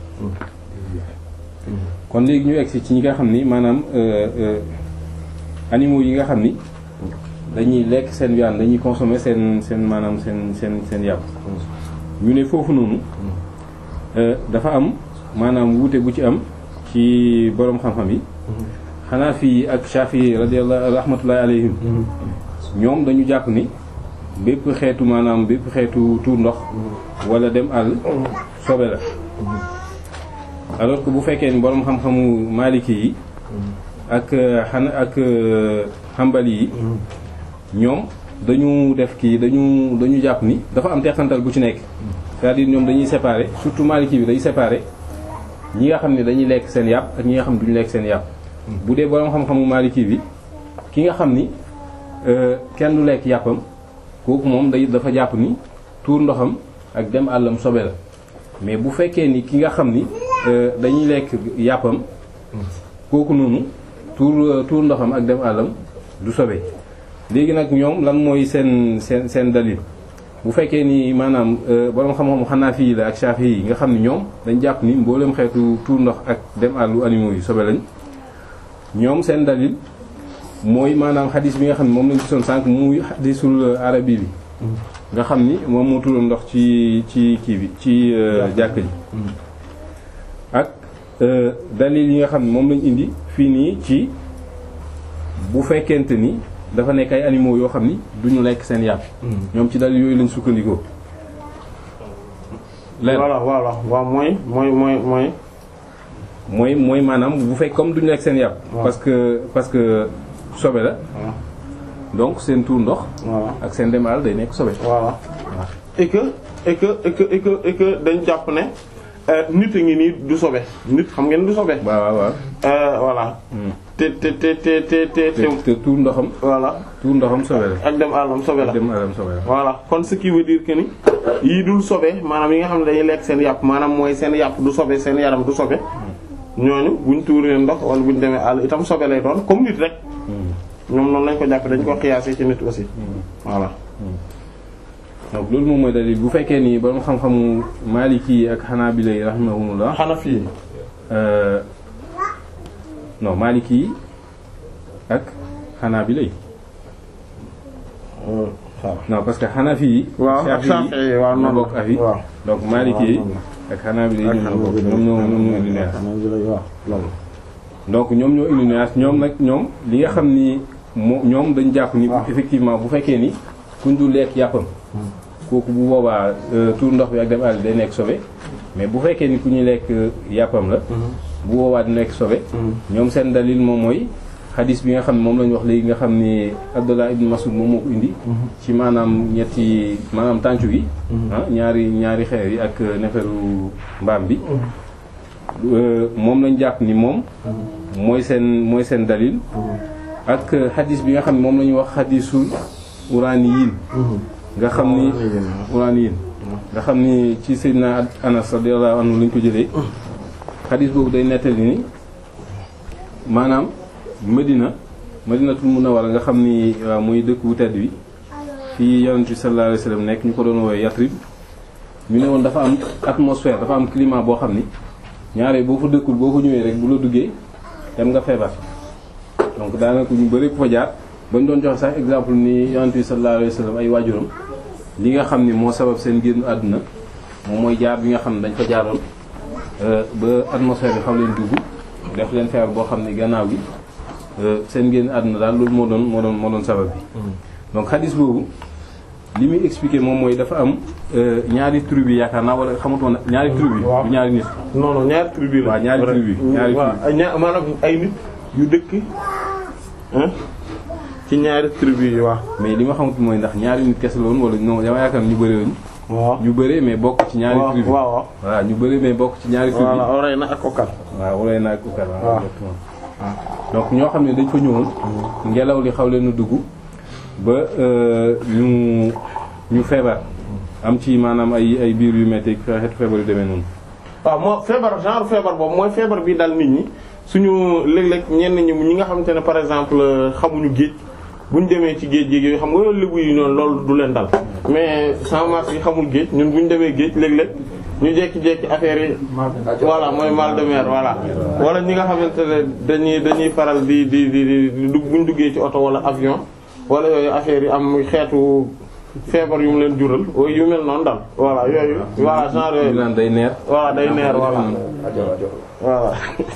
[SPEAKER 2] kon léegi ñu egsi ci ñi nga xam ni maanaam animaux yi nga xam ni dañuy lekk seen viande dañuy consommer seen seen maanaam seen seen seen yàpp ñu ne foofu noonu dafa am maanaam wuute bu ci am ci boroom xam-xam yi xanaa fii ak Shafi'i radiyallahu rahmatullahi alayhim ñoom dañu jàpp ni bépp xeetu maanaam bépp xeetu tuur ndox wala dem àll sobe la alors que bu fekkee ni boroom xam-xamu maliki yi ak xana ak xambali yi ñoom dañu def kii dañu dañu jàpp ni dafa am teqantal bu ci nekk c'est-à-dire ñoom dañuy séparer surtout maliki bi day séparer ñi nga xam ne dañuy lekk seen yàpp ak ñi nga xam ne duñu lekk seen yàpp bu dee boroom xam-xamu maliki bi ki nga xam ni kenn du lekk yàppam kooku moom day dafa jàpp ni tuur ndoxam ak dem àllam sobe la mais bu fekkee ni ki nga xam ni dañuy lekk yàppam kooku noonu tuur tuur ndoxam ak dem àllam du sobe léegi nag ñoom lan mooy seen seen seen dalil bu fekkee ni maanaam borom xam-xam xanaa fii la ak Shafi yi nga xam ni ñoom dañ jàpp ni mboolem xeetu tuur ndox ak dem àllu animaux yi sobe lañ ñoom seen dalil mooy maanaam xadis bi nga xam ne moom lañ gisoon sànq muy xadisul arabi bi nga xam ni moom moo turoon ndox ci ci kii bi ci jàkk ji ak dalil yi nga xam ne moom lañ indi fii nii ci bu fekkente ni dafa nekk ay animaux yoo xam ni duñu lekk seen yàpp ñoom ci dalil yooyu lañ sukkandikoo leen
[SPEAKER 1] voilà voilà waaw mooy mooy mooy mooy
[SPEAKER 2] mooy mooy maanaam bu fekk comme duñu lekk seen yàpp parce que parce que sobe la donc seen tuur ndox
[SPEAKER 1] voilà
[SPEAKER 2] ak seen demal day nekk sobe
[SPEAKER 1] voilà et que et que et que et que et que dañ jàpp ne nit a ngi nii du sobe nit xam ngeen du sobe
[SPEAKER 2] waaw waaw waaw
[SPEAKER 1] voilà te te te te te te
[SPEAKER 2] te te tuur ndoxam
[SPEAKER 1] voilà
[SPEAKER 2] tuur ndoxam sobe la
[SPEAKER 1] ak dem àllam sobe la
[SPEAKER 2] dem alam sobe la
[SPEAKER 1] voilà kon ce qui veut dire que ni yii dul sobe maanaam yi nga xam ne dañuy lekk seen yàpp maanaam mooy seen yàpp du sobe seen yaram du sobe ñooñu buñ tuuree ndox wala buñ demee àll itam sobe lay doon comme nit rek ñoom noonu lañ ko jàppe dañ ko xiyaasee ci nit aussi voilà
[SPEAKER 2] donc loolu moom mooy dalil bu fekkee ni borom xam-xamu maliki yi ak xanaabila yi rahimahumullah
[SPEAKER 1] Hanafi yi
[SPEAKER 2] euh, non maliki yi ak xanaabila yi
[SPEAKER 1] waaw
[SPEAKER 2] non parce que xanafi yi
[SPEAKER 1] waaw ak
[SPEAKER 2] Shafi'i
[SPEAKER 1] Shafi'i yi waaw
[SPEAKER 2] ñoo
[SPEAKER 1] noonu
[SPEAKER 2] bokk avis
[SPEAKER 1] waaw
[SPEAKER 2] donc maliki yi ak xanaabila yi ñoom ñoo bokk ñoom ñoo ñoom ñoo indi nuance
[SPEAKER 1] waaw loolu
[SPEAKER 2] donc ñoom ñoo indi nuance ñoom nag ñoom li nga xam ni moo ñoom dañ jàpp ni
[SPEAKER 1] waaw.
[SPEAKER 2] effectivement bu fekkee ni kuñ du lekk yàppam kooku bu boobaa euh, tuur ndox bi ak dem àll day nekk sobe mais bu fekkee ni ku ñuy lekk yàppam la bu boobaa di nekk sobe ñoom seen dalil moom mooy xadis bi nga xam ne moom lañu wax léegi nga xam ni Abdullah ibn Mas'ud moom moo ko indi ci maanaam ñetti maanaam tàncu gi ah ñaari ñaari xeer yi ak neferu mbaam bi moom lañ jàpp ni moom mooy seen mooy seen dalil ak xadis bi nga xam ne moom la ñuy wax xadisul uraaniyin nga xam ni uraaniyin nga xam ni ci Seydina Anas radiyallahu anhu lañ ko jëlee xadis boobu day nettali ni maanaam Medina Madinatul Munawwara nga xam ni waaw muy dëkk bu tedd bi fii Yonent bi sallallahu alayhi wasallam nekk ñu ko doon woowee Yatrib ñu ne woon dafa am atmosphère dafa am climat boo xam ni ñaare boo fa dëkkul boo fa ñëwee rek bu la duggee dem nga feebar donc daanaka ñu bëri ku fa jaar bañ doon joxe sax exemple ni Yonent bi sallallahu alayhi wasallam ay waajuram li nga xam ni moo sabab seen génn àdduna moom mooy jaar bi nga xam ne dañ fa jaaroon ba atmosphère bi xam leen dugg def leen feebar boo xam ni gannaaw gi seen génn àdduna daal loolu moo doon moo doon moo doon sabab bi donc xadis boobu li muy expliquer moom mooy dafa am ñaari tribu bi yaakaar naa wala xamatoon ñaari tribu bi du ñaari nit
[SPEAKER 1] non non ñaari tribu la
[SPEAKER 2] waaw ñaari tribu yi ñaari tribu
[SPEAKER 1] ñaar maanaam ay nit yu dëkk ci ñaari tribu yi waaw
[SPEAKER 2] mais li ma xamut mooy ndax ñaari nit kese la woon wala non dama yaakaar ñu bëri lañu
[SPEAKER 1] waaw
[SPEAKER 2] ñu bëree mais bokk ci ñaari tribu
[SPEAKER 1] waaw waaw
[SPEAKER 2] voilà ñu bëree mais bokk ci ñaari tribu
[SPEAKER 1] voilà oray na ak kokal
[SPEAKER 2] waaw wala naa ko kar
[SPEAKER 1] waaw.
[SPEAKER 2] exactement donc ñoo xam ne dañ fa ñëwoon ngelaw li xaw leen a dugg ba ñu ñu feebar am ci maanaam ay ay biir yu metti xeetu feebar yu demee noonu
[SPEAKER 1] waaw moo feebar genre feebar boobu mooy feebar bi dal nit ñi suñu léeg-léeg ñenn ñi ñi nga xamante ne par exemple xamuñu géej buñ demee ci géej géej yooyu xam nga loolu lébu yi noonu loolu du leen dal mais sans marche yi xamul géej ñun buñ demee géej léeg-léeg ñu jekki-jekki affaire yi voilà mooy mal de mer voilà wala ñi nga xamante ne dañuy dañuy faral di di di di dugg buñ duggee ci oto wala avion wala yooyu affaire yi am xeetu feebar yu mu leen jural yu mel noonu dal voilà yooyu voilà genre
[SPEAKER 2] ñu
[SPEAKER 1] yooyu
[SPEAKER 2] naan day neer
[SPEAKER 1] voilà day neer voilà voilà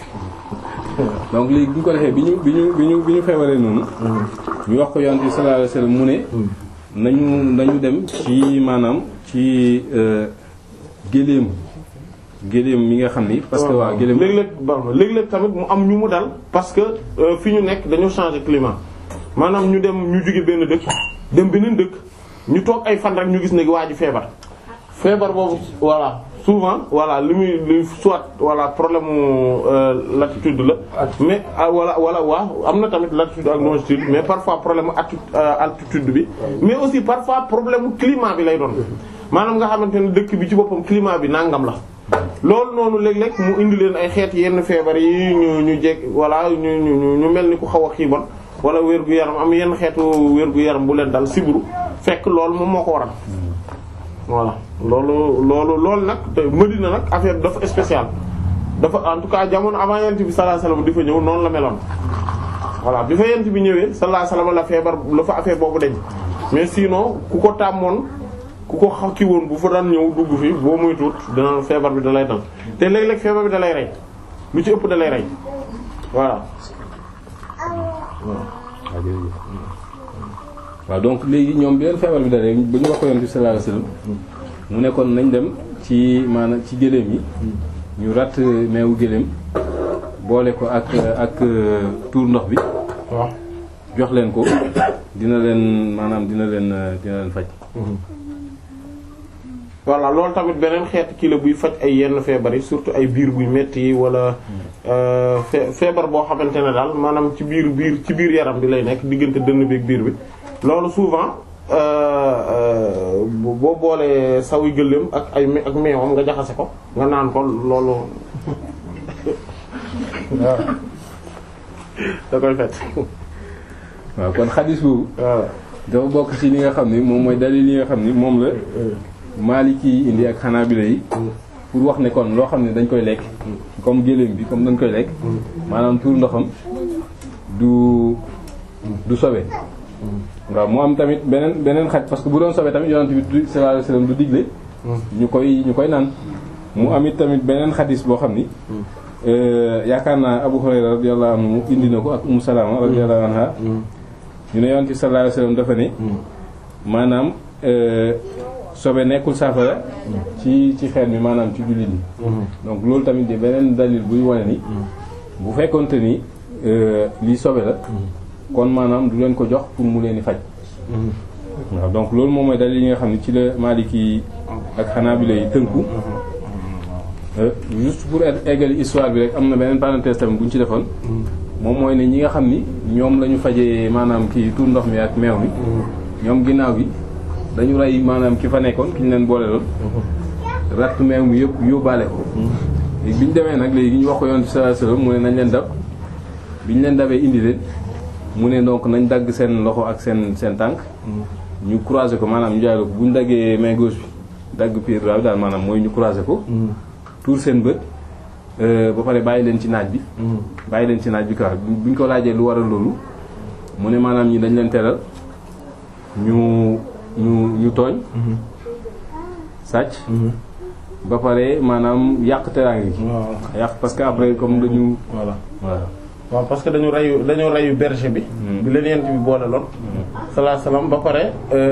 [SPEAKER 2] donc léegi bu ñu ko defee bi ñu bi ñu bi ñu bi ñu feebaree noonu ñu wax ko yonent bi sallallahu alayhi wasallam mu ne nañu nañu dem ci maanaam ci euh, géléem géléem mi nga xam ni parce que waa géléem
[SPEAKER 1] léeg-léeg ba léeg-léeg tamit mu am ñu mu dal parce que euh, fi ñu nekk dañoo changer climat maanaam ñu dem ñu jóge benn dëkk dem beneen dëkk ñu toog ay fan rek ñu gis ne waa ji feebar feebar boobu voilà souvent voilà li muy li soit voilà problème mu euh, latitude la mais ah, wala wala waaw am na tamit latitude ak longitude mais parfois problème mu atti- euh, altitude bi mais aussi parfois problème mu climat bi lay doon maanaam nga xamante ne dëkk bi ci boppam climat bi nangam la loolu noonu léeg-léeg mu indi leen ay xeet yenn feebar yi ñu ñu jeg voilà ñu ñu ñu mel ni ku xaw a xiibon wala wér gu yaram am yenn xeetu wér gu yaram bu leen dal sibru fekk loolu moom moo ko waral voilà loolu loolu loolu nag te Medina nag affaire bi dafa spécial dafa en tout cas jamono avant yent bi sallallahu alayhi wasallam di fa ñëw noonu la meloon voilà bi fa yent bi ñëwee sallallahu alayhi wasallam la feebar la fa affaire boobu deñ mais sinon ku ko tàmmoon ku ko xaw ki woon bu fa daan ñëw dugg fi boo muy tuut dana feebar bi da lay dal te léeg-léeg feebar bi da lay rey lu ci ëpp da lay rey voilà
[SPEAKER 2] waaw jërëjëf waaw donc léegi ñoom bi leen feebar bi dalee ba ñu wax ko yonent bi sallallahu alayhi wasallam mu nekkoon nañ dem ci maanaam ci gëléem yi ñu ratt meewu gëléem boole ko ak ak tuur ndox bi
[SPEAKER 1] waaw
[SPEAKER 2] jox leen ko dina leen maanaam dina leen dina leen faj
[SPEAKER 1] voilà loolu tamit beneen xeet kii la buy faj ay yenn feebar yi surtout ay biir buy metti yi wala euh, fee- feebar boo xamante ne daal maanaam ci biir biir ci biir yaram bi lay nekk diggante dënn bi ak biir bi loolu souvent euh, euh, boo boolee sawi gëléem ak ay me- ak meewam nga jaxase ko nga naan ko loolu waaw da koy fet
[SPEAKER 2] waaw kon xadis boobu
[SPEAKER 1] waaw
[SPEAKER 2] dafa bokk ci li nga xam ni moom mooy dalil yi nga xam ni moom la Maliki yi indi ak Hanabila yi pour wax ne kon loo xam ne dañ koy lekk comme gëléem bi comme dañ koy lekk maanaam tuur ndoxam du du sobe waaw mu am tamit beneen beneen xaj parce que bu doon sobe tamit yonent bi du sallallahu alayhi wasallam du digle ñu koy ñu koy naan mu am it tamit beneen xadis boo xam ni euh, yaakaar naa Abu Hurayra radiyallahu anhu indi na ko ak Ummu Salama radiyallahu anha ñu ne yonent bi sallallahu alayhi wasallam dafa ne maanaam euh, sobe nekkul saafara ci ci xeet mi maanaam ci jullit yi donc loolu tamit di beneen dalil buy wane ni bu fekkonte ni lii sobe la kon maanaam du leen ko jox pour mu leen di faj waaw donc loolu moom mooy dalil yi nga xam ne ci la Maliki ak Hanabila yi tënku juste pour eggali histoire bi rek am na beneen parenthèse tamit bu ñu ci defoon moom mooy ne ñi nga xam ni ñoom la ñu fajee maanaam kii tuur ndox mi ak meew mi ñoom ginnaaw gi dañu rey maanaam ki fa nekkoon ki ñu leen boole loon ratt meew mi yëpp yóbbaale ko léegi bi ñu demee nag léegi ñu wax ko yoon ci sallallahu alayhi wasallam mu ne nañ leen dab bi ñu leen dabee indi leen mu ne donc nañ dagg seen loxo ak seen seen tànk ñu croiser ko maanaam ñu jaay ko bu ñu daggee main gauche bi dagg pied droit bi daal maanaam mooy ñu croiser ko tuur seen bët ba pare bàyyi leen ci naaj bi bàyyi leen ci naaj bi quoi bu ñu ko laajee lu waral loolu mu ne maanaam ñi dañ leen teral ñu ñu ñu tooñ sàcc ba pare maanaam yàq teraange gi yàq parce que après comme dañu
[SPEAKER 1] voilà
[SPEAKER 2] voilà
[SPEAKER 1] waaw parce que dañu reyu dañu reyu berger bi bi leen yent bi boole loon salaa salaam ba pare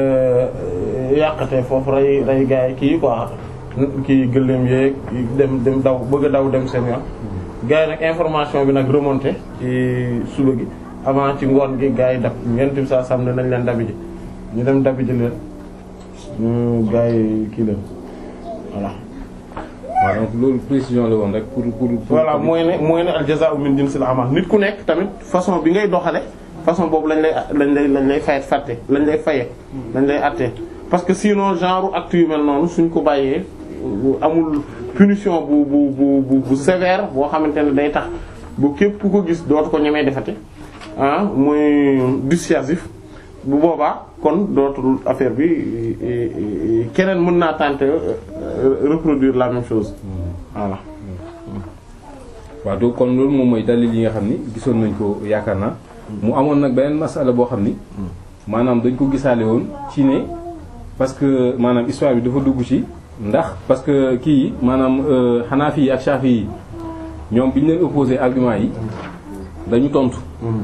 [SPEAKER 1] yàqate foofu rey rey gaay kii quoi kii gëléem yeeg dem dem daw bëgg a daw dem seen yoon gars yi nag information bi nag remonté ci suba gi avant ci ngoon gi gars yi dab yent bi saa sam ne nañ leen dabi ji ñu dem dabi ji leen ñu gars yi kii leen voilà
[SPEAKER 2] waaw donc loolu précision la woon rek pour pour.
[SPEAKER 1] voilà mooy ne mooy ne al jazaa'u min jinsil amal nit ku nekk tamit façon bi ngay doxale façon boobu lañ lay lañ lay lañ lay fayet fàtte lañ lay faye lañ lay attee parce que sinon genre acte yu mel noonu suñ ko bàyyee amul punition bu bu bu bu bu sévère boo xamante ne day tax bu képp ku ko gis dootu ko ñemee defati ah muy dissuasif bu boobaa kon dootul affaire bi keneen mën naa tenter reproduire la même chose voilà.
[SPEAKER 2] waaw donc kon loolu moom mooy dalil yi nga xam ni gisoon nañ ko yaakaar naa mu amoon nag beneen masala boo xam ni maanaam dañ ko gisaale woon ci ne parce que maanaam histoire bi dafa dugg ci ndax parce que kii yi maanaam Hanafi yi ak Shafi yi ñoom bi ñu leen opposé argument yi dañu tontu.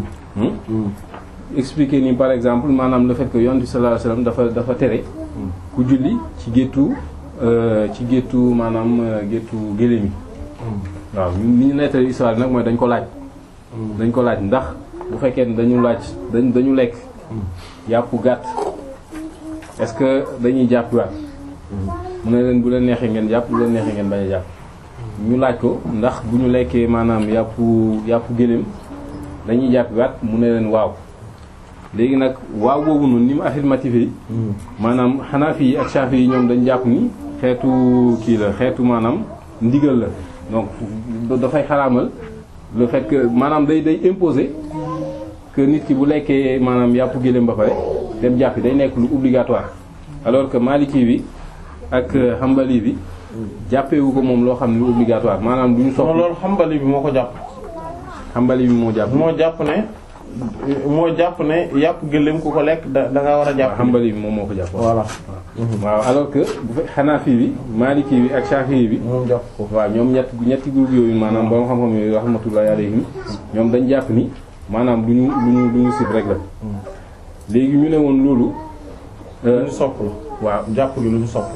[SPEAKER 2] expliquer ni par exemple maanaam le fait que yonent bi sallallahu alayhi wasallam dafa dafa tere ku julli ci géttu ci géttu maanaam géttu géléem yi waaw ni ñu nettali histoire bi nag mooy dañ ko laaj dañ ko laaj ndax bu fekkee ne dañu laaj dañ dañu lekk yàpp gàtt est-ce que dañuy jàpp waat mu ne leen bu leen neexee ngeen jàpp bu leen neexee ngeen bañ a jàpp ñu laaj ko ndax bu ñu lekkee maanaam yàpp yàpp géléem dañuy jàpp waat mu ne leen waaw léegi nag waaw boobu noonu ni mu affirmatif yi maanaam Hanafi yi ak Shafi yi ñoom dañ jàpp ni xeetu kii la xeetu maanaam ndigal la donc dafay xaraamal le fait que maanaam day day imposer que nit ki bu lekkee maanaam yàpp géléem ba pare dem jàppi day nekk lu obligatoire alors que Maliki bi ak Hanbali bi jàppewu ko moom loo xam ne lu obligatoire maanaam du ñu soxla
[SPEAKER 1] loolu Hanbali bi moo ko jàpp
[SPEAKER 2] Hanbali bi moo jàpp
[SPEAKER 1] moo jàpp ne moo jàpp ne yàpp gëléem ku ko lekk da da nga war a jàpp.
[SPEAKER 2] Hanbali bi moom moo ko jàpp.
[SPEAKER 1] voilà.
[SPEAKER 2] waaw alors que bu fekk Hanafi bi Maliki bi ak Shafi'i bi.
[SPEAKER 1] moom jàpp ko.
[SPEAKER 2] waaw ñoom ñett ñetti groupe yooyu maanaam borom xam-xam yooyu rahmatullahi alayhim ñoom dañ jàpp ni maanaam lu ñu lu ñu lu ñu sib rek la. léegi ñu ne woon loolu.
[SPEAKER 1] lu ñu sopp la.
[SPEAKER 2] waaw
[SPEAKER 1] jàpp gi lu ñu sopp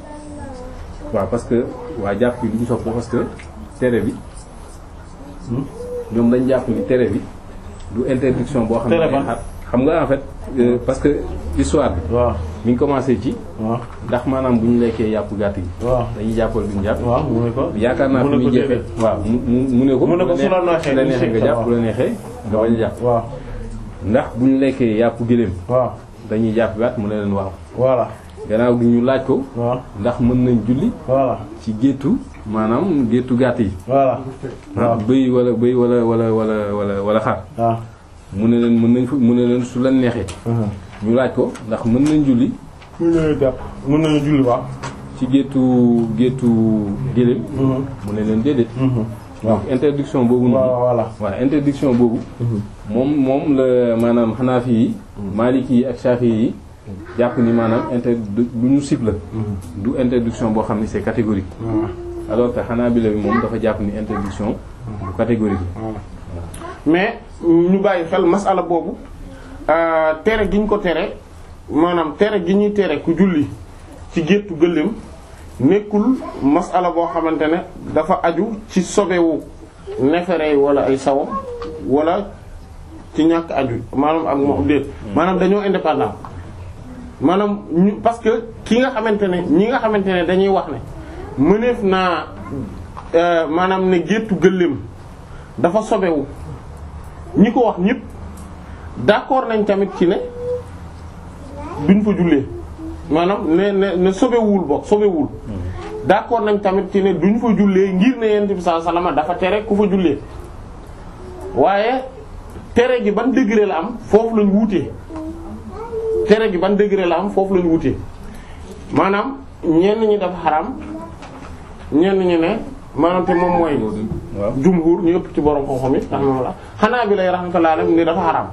[SPEAKER 1] la.
[SPEAKER 2] waaw parce que waa jàpp gi lu ñu sopp la parce que tere bi. ñoom dañ jàpp ni tere bi. du interdiction boo xam ne
[SPEAKER 1] tere ban
[SPEAKER 2] xam nga en fait euh, parce que histoire bi
[SPEAKER 1] waaw
[SPEAKER 2] mi ngi commencé ci
[SPEAKER 1] waaw
[SPEAKER 2] ndax maanaam bu ñu lekkee yàpp gàtt gi
[SPEAKER 1] waaw
[SPEAKER 2] dañuy jàppal duñu jàpp
[SPEAKER 1] waaw mu ne ko.
[SPEAKER 2] yaakaar naa
[SPEAKER 1] mu
[SPEAKER 2] fi
[SPEAKER 1] ne
[SPEAKER 2] muy
[SPEAKER 1] ko
[SPEAKER 2] jeexee
[SPEAKER 1] déedéet.
[SPEAKER 2] waaw mu mu mu ne ko
[SPEAKER 1] mu ne ko su la neexee
[SPEAKER 2] su la neexee nga jàpp bu la neexee nga bañ a jàpp
[SPEAKER 1] waaw
[SPEAKER 2] ndax bu ñu lekkee yàpp gëléem
[SPEAKER 1] waaw
[SPEAKER 2] dañuy jàpp waat mu ne leen waaw
[SPEAKER 1] voilà
[SPEAKER 2] gannaaw gi ñu laaj ko
[SPEAKER 1] waaw
[SPEAKER 2] ndax mën nañ julli
[SPEAKER 1] voilà
[SPEAKER 2] ci géttu maanaam géttu gàtt yi
[SPEAKER 1] voilà waaw
[SPEAKER 2] bëy wala bëy wala wala wala wala wala xar
[SPEAKER 1] waaw
[SPEAKER 2] mu ne leen mën nañ fa mu ne leen su leen neexee ñu laaj ko ndax mën nañ julli
[SPEAKER 1] mën nañu jàpp mën nañu julli waaw
[SPEAKER 2] ci géttu géttu gëléem mu ne leen déedéet donc interdiction boobu noonu
[SPEAKER 1] waaw voilà
[SPEAKER 2] waaw interdiction boobu moom moom la maanaam Hanafi yi Maliki yi ak Shafi yi jàpp ni maanaam inter lu ñu sib la du interdiction boo xam ni c'est catégorique alors que Hanabila bi moom dafa jàpp ni interdiction bu catégorique la
[SPEAKER 1] mais ñu bàyyi xel masala boobu euh, tere gi ñu ko tere maanaam tere gi ñuy tere ku julli ci géttu gëléem nekkul masala boo xamante ne dafa aju ci sobewu nefere yi wala ay sawam wala ci ñàkk aju maanaam ak moom déet maanaam dañoo indépendant maanaam ñu parce que ki nga xamante ne ñi nga xamante ne dañuy wax ne mëneef naa maanaam ne géttu gëléem dafa sobewu ñi ko wax ñëpp d'accord nañ tamit ci ne duñ fa jullee maanaam ne ne ne sobewul bokk sobewul d'accord nañ tamit ci ne duñ fa jullee ngir ne yonent bi sallallahu alayhi wasallam dafa tere ku fa jullee waaye tere gi ban degré la am foofu lañ wuutee tere gi ban degré la am foofu lañ wuutee maanaam ñenn ñi dafa xaram ñenn ñi ne maanaam te moom mooy jumhur ñu ëpp ci borom xam-xam yi rahmatullah xanaa bi lay rahmatullah alayhi ni dafa xaram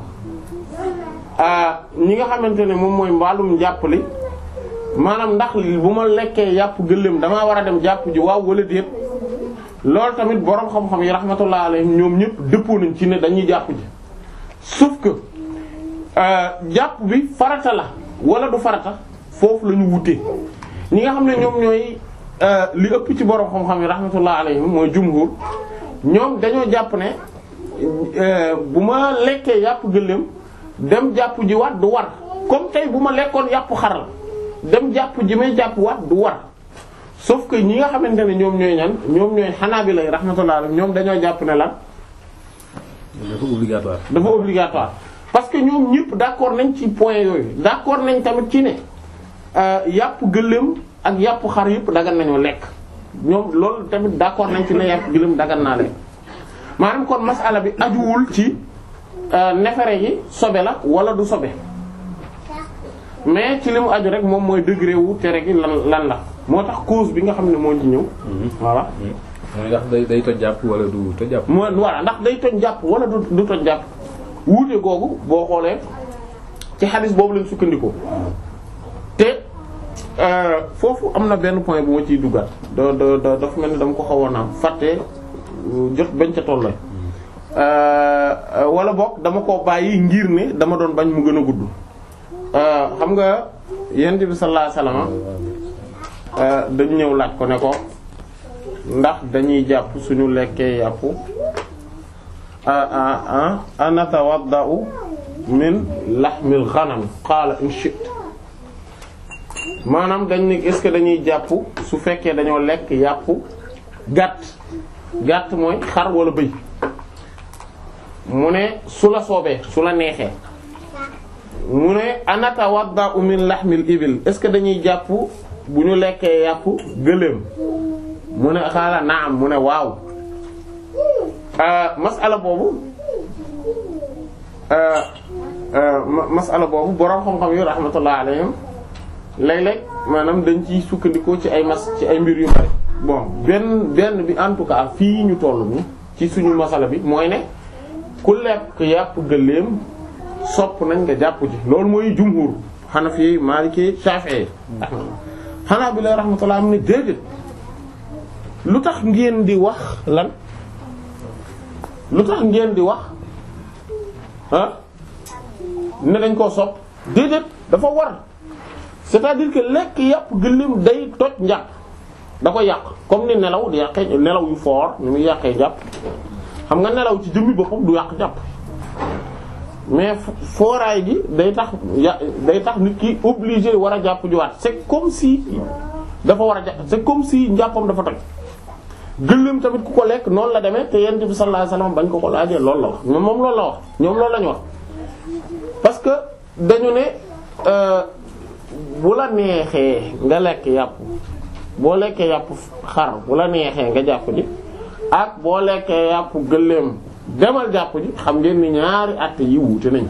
[SPEAKER 1] ñi nga xamante ne moom mooy mbaalum njàpp li maanaam ndax bu ma lekkee yàpp gëléem damaa war a dem jàpp ji waaw wala déet loolu tamit borom xam-xam yi rahmatullah alayhim ñoom ñëpp dëppoo nañ ci ne dañuy jàpp ji sauf que jàpp bi farata la wala du farata foofu la ñu wutee ñi nga xam ne ñoom ñooy li ëpp ci borom xam-xam yi rahmatullah alayhim mooy jumhur ñoom dañoo jàpp ne bu ma lekkee yàpp gëléem dem jàpp ji waat du war comme tey bu ma lekkoon yàpp xar la dem jàpp ji may jàpp waat du war sauf que ñi nga xamante ne ñoom ñooy ñan ñoom ñooy Hanabila rahmatullah alayhim ñoom dañoo jàpp ne lan.
[SPEAKER 2] dafa obligatoire.
[SPEAKER 1] dafa obligatoire parce que ñoom ñëpp d'accord nañ ci point yooyu d'accord nañ tamit ci ne yàpp gëléem ak yàpp xar yëpp dagan nañoo lekk ñoom loolu tamit d'accord nañ ci ne yàpp gëléem dagan naa lekk maanaam kon masala bi ajuwul ci nefere yi sobe la wala du sobe mais ci li mu aju rek moom mooy degré wu tere gi lan lan la moo tax cause bi nga xam ne moo ci ñëw. voilà.
[SPEAKER 2] mooy ndax day day toj jàpp wala du toj jàpp.
[SPEAKER 1] mooy voilà ndax day toj jàpp wala du du toj jàpp wuute googu boo xoolee ci xadis boobu lañ sukkandikoo te foofu am na benn point bu ma ciy duggaat da da da dafa mel ni dama ko xawoon a fàtte jot bañ ca tolloo wala boog dama koo bàyyi ngir ne dama doon bañ mu gën a gudd. xam nga yonent bi sallallahu alayhi wasallam dañu ñëw laaj ko ne ko ndax dañuy jàpp suñu lekkee yàpp anatawadda'u min lahmil ghanam qaala in shi'ta maanaam dañ ne est-ce que dañuy jàpp su fekkee dañoo lekk yàpp gàtt gàtt mooy xar wala bëy mu ne su la soobee su la neexee mu ne anatawadda'u min lahmil ibil est-ce que dañuy jàpp bu ñu lekkee yàpp gëléem mu ne xaala naam mu ne waaw masala boobu masala boobu boroom xam-xam yu rahmatullah alayhim léeg-léeg maanaam dañ ciy sukkandikoo ci ay mas ci ay mbir yu bari bon benn benn bi en tout cas fii ñu toll ni ci suñu masala bi mooy ne ku lekk yàpp gëléem sopp nañ nga jàpp ji loolu mooy jumhur Hanafi Maliki Shafi'i xanaa bi lay rahmatullah am ne déedéet lu tax ngeen di wax lan lu tax ngeen di wax ah ne dañ koo sopp déedéet dafa war c'est-à-dire que lekk yàpp gëléem day toj njàpp da ko yàq comme ni nelaw di yàqee nelaw yu fort ni muy yàqee jàpp xam nga nelaw ci jëmmi boppam du yàq jàpp mais fooraay gi day tax ya day tax nit ki obligé war a jàpp juwaat c'est comme si dafa war a jàpp c'est comme si njàppam dafa toj gëléem tamit ku ko lekk noonu la demee te yonent bi sallallahu alayhi wasallam bañ ko ko laajee loolu la wax ñoom moom loolu la wax ñoom loolu la ñu wax parce que dañu ne bu la neexee nga lekk yàpp boo lekkee yàpp xar bu la neexee nga jàpp ji ak boo lekkee yàpp gëléem demal jàpp ji xam ngeen ni ñaari àtte yi wuute nañ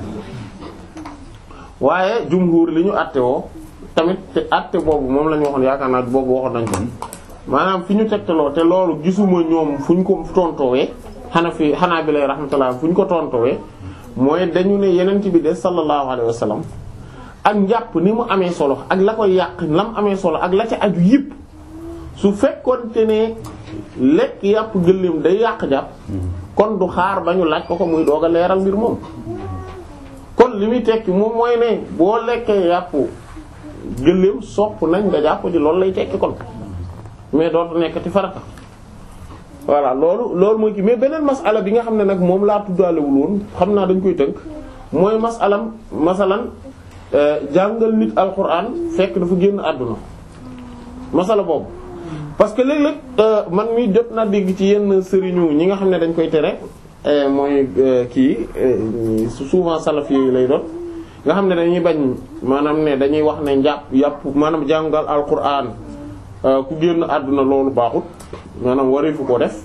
[SPEAKER 1] waaye jumhur li ñu àtte woo tamit te àtte boobu moom la ñu waxoon yaakaar naa boobu waxoon nañ ko maanaam fi ñu tegtaloo te loolu gisuma ñoom fu ñu ko tontoowee xanaa fi xanaa bi lay rahmatullah fu ñu ko tontoowee mooy dañu ne yeneen bi de sallallahu alayhi wa sallam ak njàpp ni mu amee solo ak la koy yàq la mu amee solo ak la ca aju yëpp su fekkoonte ne lekk yàpp gëléem day yàq jàpp kon du xaar ba ñu laaj ko ko muy doog a leeral mbir moom kon li muy tekki moom mooy ne boo lekkee yàpp gëléem sopp nañ nga jàpp ji loolu lay tekki kon mais dootu nekkati farata voilà loolu loolu mooy kii mais beneen masala bi nga xam ne nag moom laa tuddaalewul woon xam naa dañ koy tënk mooy masalam masalan jàngal nit alquran fekk dafa génn àdduna masala boobu parce que léeg-léeg man mi jot naa dégg ci yenn sëriñu ñi nga xam ne dañ koy tere mooy kii souvent salaf yi lay doon nga xam ne dañuy bañ maanaam ne dañuy wax ne njàpp yàpp maanaam jàngal alquran ku génn àdduna loolu baaxut maanaam wareefu ko def.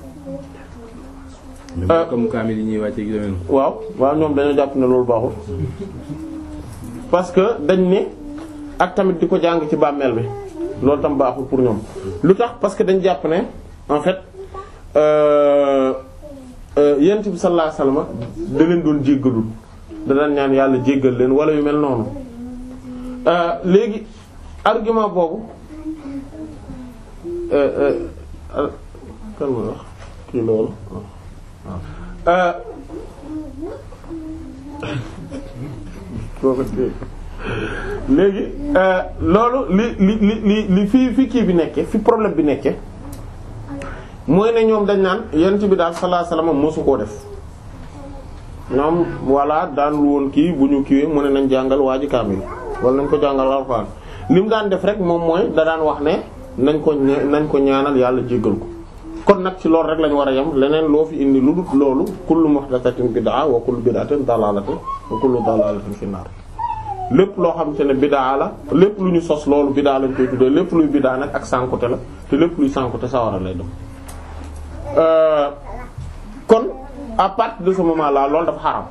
[SPEAKER 2] comme kaamil yi ñuy wàcce gi demee
[SPEAKER 1] waaw waaw ñoom dañoo jàpp ne loolu baaxut parce que dañ ne ak tamit di ko jàng ci bàmmeel bi loolu tam baaxul pour ñoom lu tax parce que dañ jàpp ne en fait yent bi sallallahu alayhi wasallam da leen doon jéggalul da daan ñaan yàlla jéggal leen wala yu mel noonu léegi argument boobu kan mooy wax kii loolu léegi loolu li li li li li fi fi kii bi nekke fi problème bi nekke mooy ne ñoom dañ naan yent bi daal sallallahu alayhi wasallam mosu koo def ñoom voilà daan woon kii bu ñu kiiwee mu ne nañ jàngal waa ji kaamil wala nañ ko jàngal alxuraan li mu daan def rek moom mooy da daan wax ne nañ ko nañ ko ñaanal yàlla jéggal ko kon nag ci loolu rek lañu war a yem leneen loo fi indi lu dul loolu kullu muhdathatin bid'a wa kullu bid'atin dalalatin wa kullu dalalatin fi nar lépp loo xam te ne bid'a la lépp lu ñu sos loolu bid'a lañ koy tuddee lépp luy bid'a nag ak sànkute la te lépp luy sànkute sawara lay dem kon à partir de ce moment là loolu dafa xaram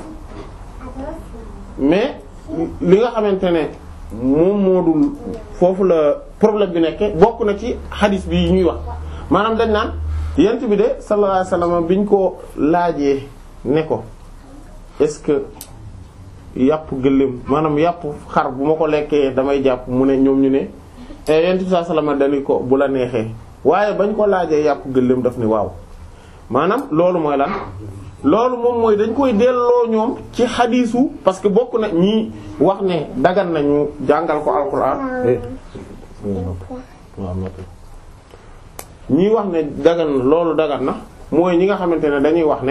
[SPEAKER 1] mais li nga xamante ne moom moo dul foofu la problème bi nekke bokk na ci hadith bi ñuy wax maanaam dañ naan yent bi de sallallahu alayhi wasallam biñ ko laajee ne ko est-ce que yàpp gëléem maanaam yàpp xar bu ma ko lekkee damay jàpp mu ne ñoom ñu ne yent bi sallallahu alayhi wasallam dañu ko bu la neexee waaye bañ ko laajee yàpp gëléem daf ni waaw maanaam loolu mooy lan loolu moom mooy dañ koy delloo ñoom ci xadiisu parce que bokk na ñi wax ne dagan nañu jàngal ko alxuraan ñi wax ne dagan na loolu dagan na mooy ñi nga xamante ne dañuy wax ne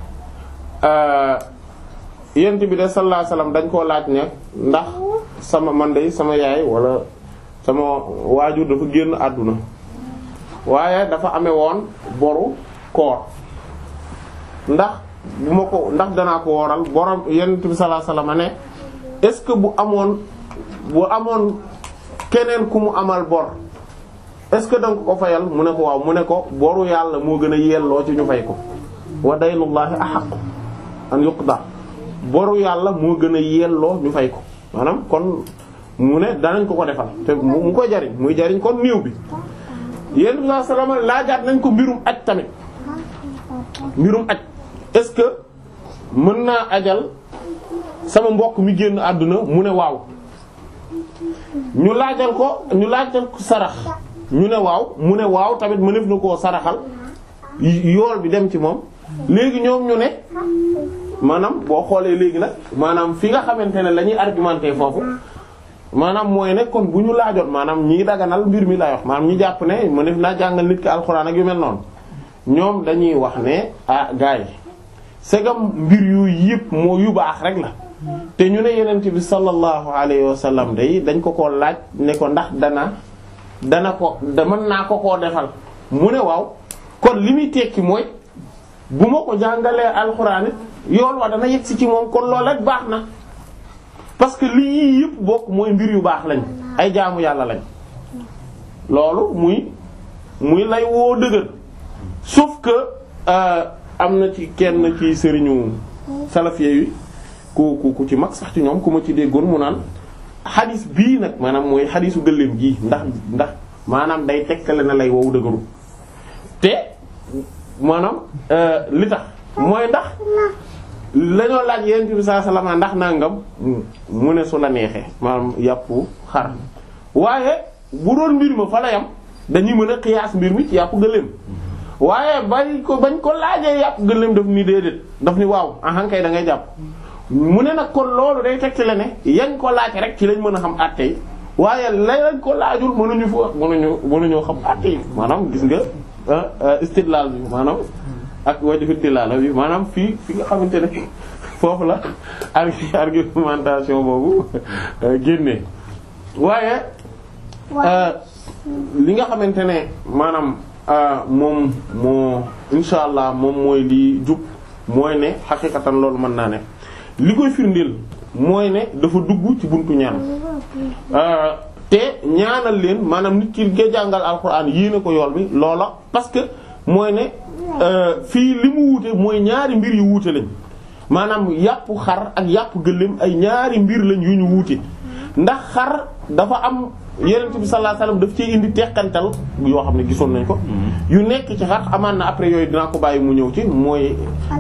[SPEAKER 1] yent bi de sallallahu alayhi wasallam dañ koo laaj ne ndax sama man de sama yaay wala sama waajur dafa génn àdduna waaye dafa amee woon boru koor ndax bu ma ko ndax danaa ko woral borom yonent bi sallallahu alayhi wasallam ne est-ce que bu amoon bu amoon keneen ku mu amal bor est-ce que danga ko fayal mu ne ko waaw mu ne ko boru yàlla moo gën a yelloo ci ñu fay ko wa daynullahi ahaqqu an yuqda boru yàlla moo gën a yelloo ñu fay ko maanaam kon mu ne danañ ko ko defal te mu koy jariñ muy jariñ kon néew bi yonent bi sallallahu alayhi wasallam laajaat nañ ko mbirum aj tamit mbirum aj est-ce que mën naa ajal sama mbokk mi génn àdduna mu ne waaw ñu laajal ko ñu laajal ko sarax ñu ne waaw mu ne waaw tamit mënef na koo saraxal yool bi dem ci moom léegi ñoom ñu ne maanaam boo xoolee léegi nag maanaam fi nga xamante ne la ñuy argumenté foofu maanaam mooy ne kon bu ñu laajoon maanaam ñii daganal mbir mi lay wax maanaam ñi jàpp ne mënef naa jàngal nit ki alxuraan ak yu mel noonu ñoom dañuy wax ne ah gars yi segam mbir yu yëpp moo yu baax rek la te ñu ne yenent bi sallallahu alayhi wa sallam day dañ ko ko laaj ne ko ndax dana dana ko da mën naa ko koo defal mu ne waaw kon li muy tekki mooy bu ma ko jàngalee alxuraan yoon wa dana yegg si ci moom kon loolu rek baax na parce que lii yii yëpp bokk mooy mbir yu baax lañ ay jaamu yàlla lañ loolu muy muy lay woo dëgër sauf que am na ci kenn ci sëriñu salafie yi ku ku ku ci mag sax ci ñoom ku ma ci déggoon mu naan xadis bii nag maanaam mooy xadisu gëléem gii ndax ndax maanaam day tekkale na lay wow dëgëru te maanaam li tax mooy ndax lañoo laaj yonent bi sallallahu alayhi wasallam ndax nangam mu ne su la neexee maanaam yàpp xar waaye bu doon mbir ma fa la yam dañuy mën a xiyaas mbir mi ci yàpp gëléem waaye bañ ko bañ ko laajee yàpp gëléem daf ni déedéet daf ni waaw ahankay da ngay jàpp mu ne nag kon loolu day tegtale ne yañ ko laaj rek ci lañ mën a xam àtte yi waaye lay lañ ko laajul mënuñu fa mënuñu mënuñoo xam àtte yi maanaam gis nga istidlal bi maanaam ak wajhu dilala bi maanaam fii fi nga xamante ne foofu la argumentation boobu génnee waaye li nga xamante ne maanaam moom moo insha allah moom mooy li jub mooy ne xaqiqatan loolu mën naa ne li koy firndeel mooy ne dafa dugg ci buntu ñaan te ñaanal leen maanaam nit ki nga jàngal alxuraan yéene ko yool bi loola parce que mooy ne fii li mu wuute mooy ñaari mbir yu wuute lañ maanaam yàpp xar ak yàpp gëléem ay ñaari mbir lañ yu ñu wuute ndax xar dafa am yenent bi sallallahu alayhi wasallam daf ci indi teqantal yoo xam ne gisoon nañ ko yu nekk ci xar amaan na après yooyu dinaa ko bàyyi mu ñëw ci mooy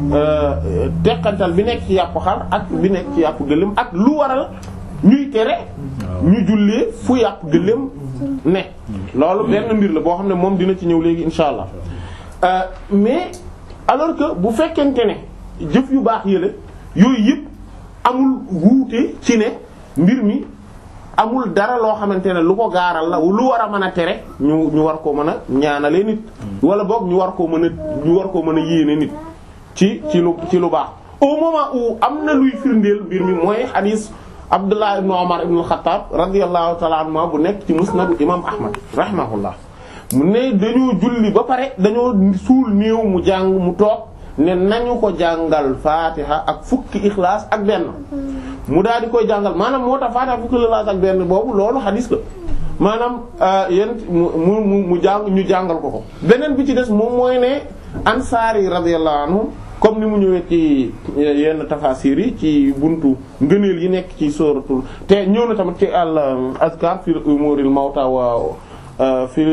[SPEAKER 1] teqantal bi nekk ci yàpp xar ak bi nekk ci yàpp gëléem ak lu waral ñuy tere ñu jullee fu yàpp gëléem ne loolu benn mbir la boo xam ne moom dina ci ñëw léegi insha allah mais alors que bu fekkente ne jëf yu baax yële yooyu yëpp amul wuute ci ne mbir mi amul dara loo xamante ne lu ko gaaral la lu war a mën a tere ñu ñu war koo mën a ñaanale nit wala boog ñu war koo mën a ñu war koo mën a yéene nit ci ci lu ci lu baax au moment où am na luy firndeel mbir mi mooy hadith Abdullah ibn Umar ibn al-Khattab radiyallahu ta'ala anhu bu nekk ci musnadu imam Ahmad rahimahullah mu ne dañoo julli ba pare dañoo suul néew mu jàng mu toog ne nañu ko jàngal fatiha ak fukki ixlaas ak benn mu daal di koy jàngal maanaam moo tax fatiha fukki ixlaas ak benn boobu loolu xadis la maanaam yéen mu mu mu jàng ñu jàngal ko ko beneen bi ci des moom mooy ne ansaar yi radiyallahu anhum comme ni mu ñëwee ci yenn tafasir yi ci buntu ngëneel yi nekk ci sóoratul te ñëw na tamit ci al azkar fi umuril mawta wa fi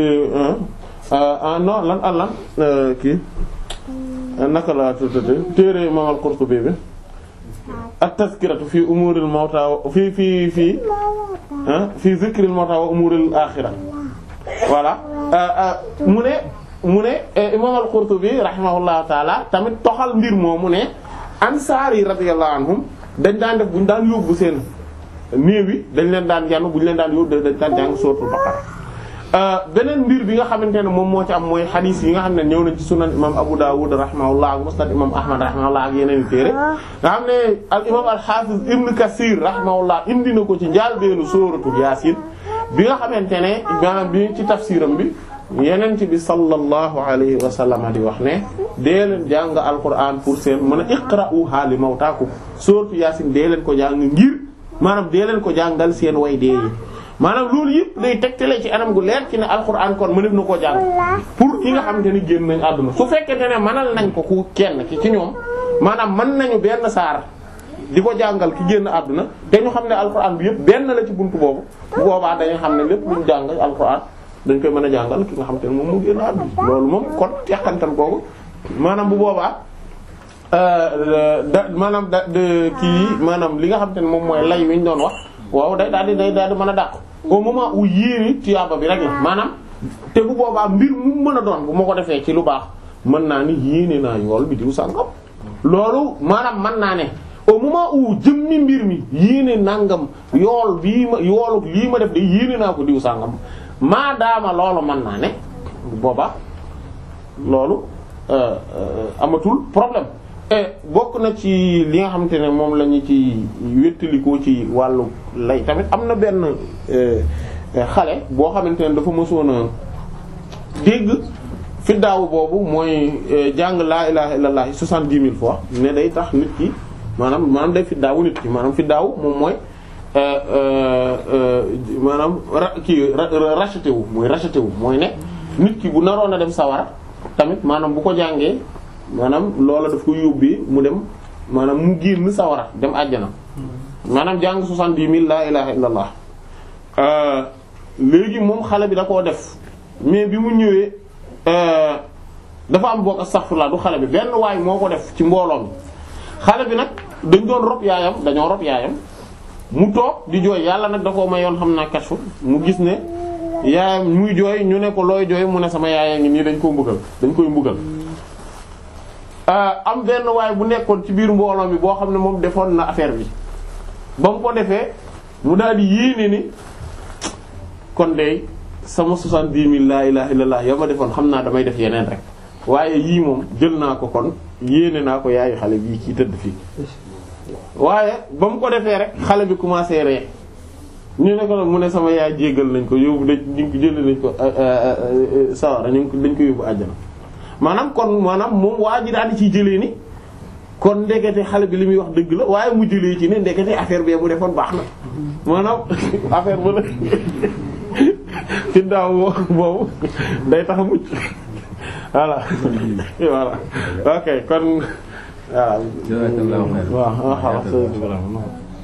[SPEAKER 1] non lan al lan kii naka la tuddate téere imam al-Qurtubi bi at-tazkiratu fi umuril mawta fi fi fi fi zikril mawta wa umuril axira voilà mu ne mu ne imam al-Qurtubi rahimahullahu taala tamit toxal mbir moomu ne ansaar yi radiyallahu anhum dañ daan def bu ñu daan yóbbu seen néew yi dañ leen daan yanu bu ñu leen daan yóbbu dañ daan jàng suratul baqara beneen mbir bi nga xamante ne moom moo ci am mooy xadiis yi nga xam ne ñëw na ci sunan imam Abu Dawud rahimahullah ak musnad imam Ahmad rahimahullah ak yeneen i téere nga xam ne al imam al hafiz Ibn Kathir rahimahullah indi na ko ci njaalbeenu suratul Yaasin bi nga xamante ne maanaam bi ci tafsiram bi yenent bi sallallahu alayhi wa sallam di wax ne dee leen jàng alquran pour seen mën a iqra'uha li mawtaakum suratul Yaasin dee leen ko jàng ngir maanaam dee leen ko jàngal seen way dee yi maanaam loolu yëpp day tegtale ci anam gu leer ci ne alxuraan kon mënef na koo jàng pour ki nga xamante ni génn nañ àdduna su fekkente ne mënal nañ ko ku kenn ki ci ñoom maanaam mën nañu benn saar di ko jàngal ki génn àdduna te ñu xam ne alxuraan bi yëpp benn la ci buntu boobu bu boobaa dañu xam ne lépp luñ jàng alxuraan dañ koy mën a jàngal ki nga xamante ne moom mu génn àdduna loolu moom kon teqantal googu maanaam bu boobaa da maanaam da kii maanaam li nga xamante ne moom mooy lay wi ñu doon wax waaw day daal di day daal di mën a dàq au moment où yéene tiyaaba bi rek la maanaam te bu boobaa mbir mu mën a doon bu ma ko defee ci lu baax mën naa ni yéene naa yool bi diw sàngam loolu maanaam mën naa ne au moment où jëmmi mbir mi yéene nangam yool bii ma yoolu lii ma def de yéene naa ko diw sàngam maadaama loolu mën naa ne bu boobaa loolu amatul problème bokk na ci li nga xamante ne moom la ñu ci wéttalikoo ci wàllu lay tamit am na benn xale boo xamante ne dafa mësoon a dégg fi daaw boobu mooy jàng laa ilaha illallah soixante-dix mille fois ne day tax nit ki maanaam maanaam day fi daawu nit ki maanaam fi daaw moom mooy maanaam ra kii racheté wu mooy racheté wu mooy ne nit ki bu naroon a dem sawara tamit maanaam bu ko jàngee maanaam loola daf ko yóbbee mu dem maanaam mu génn sawara dem àjjana maanaam jàng soixante-dix mille laa ilaha illallah léegi moom xale bi da koo def mais bi mu ñëwee dafa am bokk astaghfirullah du xale bi benn waay moo ko def ci mbooloo mi xale bi nag dañ doon rob yaayam dañoo rob yaayam mu toog di jooy yàlla nag da koo mayoon xam naa kashfu mu gis ne yaayam muy jooy ñu ne ko looy jooy mu ne sama yaaya ngi nii dañ koo mbugal dañ koy mbugal am benn waay bu nekkoon ci biir mbooloo mi boo xam ne moom defoon na affaire bi ba mu ko defee mu daal di yéene ni kon de sama soixante-dix mille laa ilaha illallah ya ma defoon xam naa damay def yeneen rek waaye yii moom jël naa ko kon yéene naa ko yaayu xale bii kii tëdd fii waaye ba mu ko defee rek xale bi commencé ree ñu ne ko nag mu ne sama yaay jéggal nañ ko yóbbu dañ ñu ko jëlee nañ ko sawara ñu dañ ko yóbbu àjjana maanaam kon maanaam moom waa ji daal di ciy jëlee ni kon ndekete xale bi li muy wax dëgg la waaye mu jëlee ci ne ndekete affaire bee mu defoon baax na maanaam affaire bu la ci daaw boobu day tax a mucc voilà voilà ok kon waaw.
[SPEAKER 2] jazakallahu khairan.
[SPEAKER 1] waaw waaw
[SPEAKER 3] yàpp gëléem bu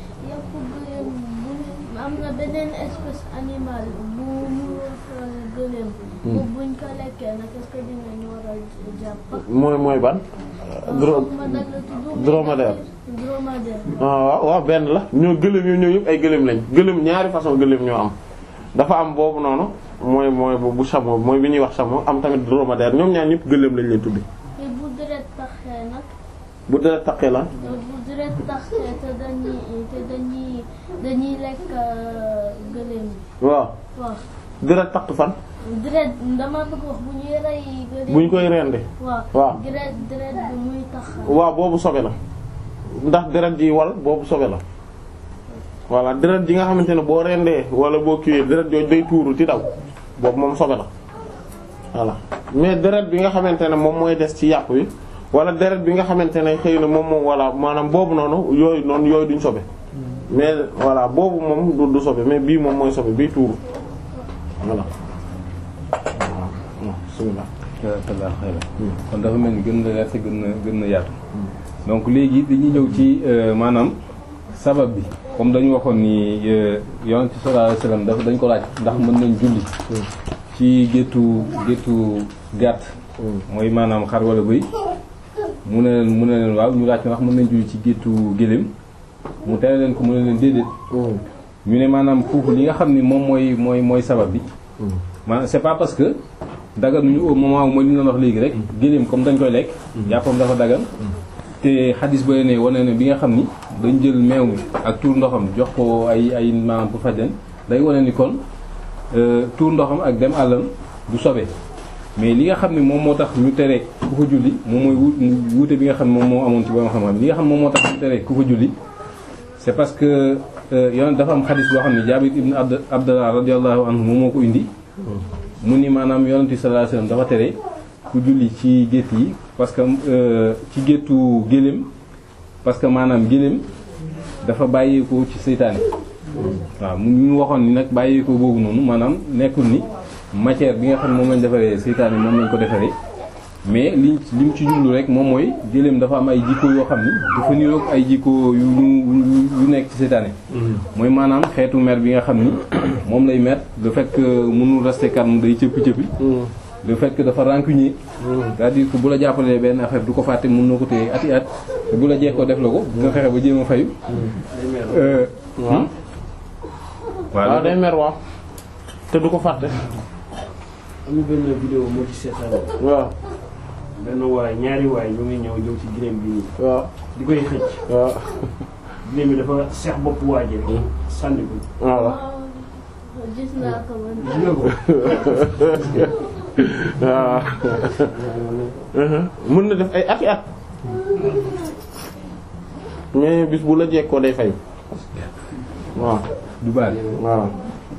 [SPEAKER 3] am na beneen espèce animale bu mu gëléem. bu buñ ko lekkee nag est-ce que dinañ war a jàpp.
[SPEAKER 1] mooy mooy ban. dro
[SPEAKER 3] ma nag la tudd.
[SPEAKER 1] dromadaire.
[SPEAKER 3] dromadaire.
[SPEAKER 1] ah waaw waaw benn la ñoo gëléem yooyu ñoo yëpp ay gëléem lañ gëléem ñaari façon gëléem ñoo am dafa am boobu noonu mooy mooy bu chameau mooy bi ñuy wax chameau am tamit dromadaire ñoom ñaar ñëpp gëléem lañ leen tudde
[SPEAKER 3] te bu deret taxee nag.
[SPEAKER 1] bu dee taqee la
[SPEAKER 3] bu deret taxee te dañuy te dañuy dañuy lekk gëléem bi.
[SPEAKER 1] waaw
[SPEAKER 3] waaw
[SPEAKER 1] deret taq fan
[SPEAKER 3] deret dama bëgg wax bu ñuy rey gëléem.
[SPEAKER 1] buñ koy rendi
[SPEAKER 3] waaw
[SPEAKER 1] waaw.
[SPEAKER 3] deret deret bi muy tax.
[SPEAKER 1] waaw boobu sobe la ndax deret ji wal boobu sobe la voilà deret ji nga xamante ne boo rendee wala boo kiiwee deret jooju day tuuru ci daw boobu moom sobe la voilà mais deret bi nga xamante ne moom mooy des ci yàpp wi wala deret bi nga xamante ne xëy na moom moom voilà maanaam boobu noonu yooyu noonu yooyu duñ sobe mais voilà boobu moom du du sobe mais bii moom mooy sobe bii tuuru voilà waaw bismillah
[SPEAKER 2] jazakallahu khairan. kon dafa mel ni gën na leer te gën na gën na yaatu. donc léegi dañuy ñëw ci maanaam sabab bi comme dañu waxoon ni yonent bi sallallahu alayhi wasallam dafa dañ ko laaj ndax mën nañ julli ci géttu géttu gàtt mooy maanaam xar wala bëy mu ne leen mu ne leen waaw ñu laaj ko ndax mën nañ julli ci géttu gëléem mu tere leen ko mu ne leen déedéet ñu ne maanaam foofu li nga xam ni moom mooy mooy mooy sabab bi maanaam c'est pas parce que dagan ñu au moment où mooy li ñu doon wax léegi rek gëléem comme dañ koy lekk yàppam dafa dagan te xadis ba ne wane ne bi nga xam ni dañ jël meew mi ak tuur ndoxam jox ko ay ay maanaam pour faj leen day wane ni kon tuur ndoxam ak dem àllam du sobe mais li nga xam ne moom moo tax ñu tere ku ko julli moom mooy wu wuute bi nga xam ne moom moo amoon ci borom xam-xam li nga xam moom moo tax ñu tere ku ko julli c'est parce que yoon dafa am xadis boo xam ne Jaabir ibn Abd Abdallah radiyallahu anhu moom moo ko indi mu ni maanaam yonent bi sallallahu alayhi wasallam dafa tere ku julli ci gétt yi parce que ci géttu gëléem parce que maanaam gëléem dafa bàyyeekoo ci seytaane waaw mu ñu waxoon ni nag bàyyeekoo boobu noonu maanaam nekkul ni matière bi nga xam ne moom lañ defaree seytaane moom lañ ko defaree mais liñ li mu ci jublu rek moom mooy gëléem dafa am ay jikko yoo xam ni dafa niroog ay jikko yu yu nekk ci seytaane mooy maanaam xeetu mer bi nga xam ni moom lay mer le fait que mënul rester calme day cëppi cëppi le fait que dafa rancunier c'est-à-dire que bu la jàppalee benn affaire du ko fàtte mën na ko téye ati at te bu la jekkoo def la ko nga fexe ba jéem a fayu
[SPEAKER 1] waaw waaw day mer waaw te du ko fàtte
[SPEAKER 4] am na benn vidéo moo ci seetaan
[SPEAKER 1] waaw
[SPEAKER 4] benn waay ñaari waay ñu ngi ñëw ñëw ci gileem bi nii
[SPEAKER 1] waaw
[SPEAKER 4] di koy xëcc
[SPEAKER 1] waaw
[SPEAKER 4] gileem bi dafa seex bopp waa ji rek sànni ko
[SPEAKER 1] waaw
[SPEAKER 3] waaw gis naa ko man.
[SPEAKER 4] gis nga ko
[SPEAKER 1] waaw mën na def ay ati at mais bis bu la jekkoo day fay waaw
[SPEAKER 2] du baax
[SPEAKER 1] waaw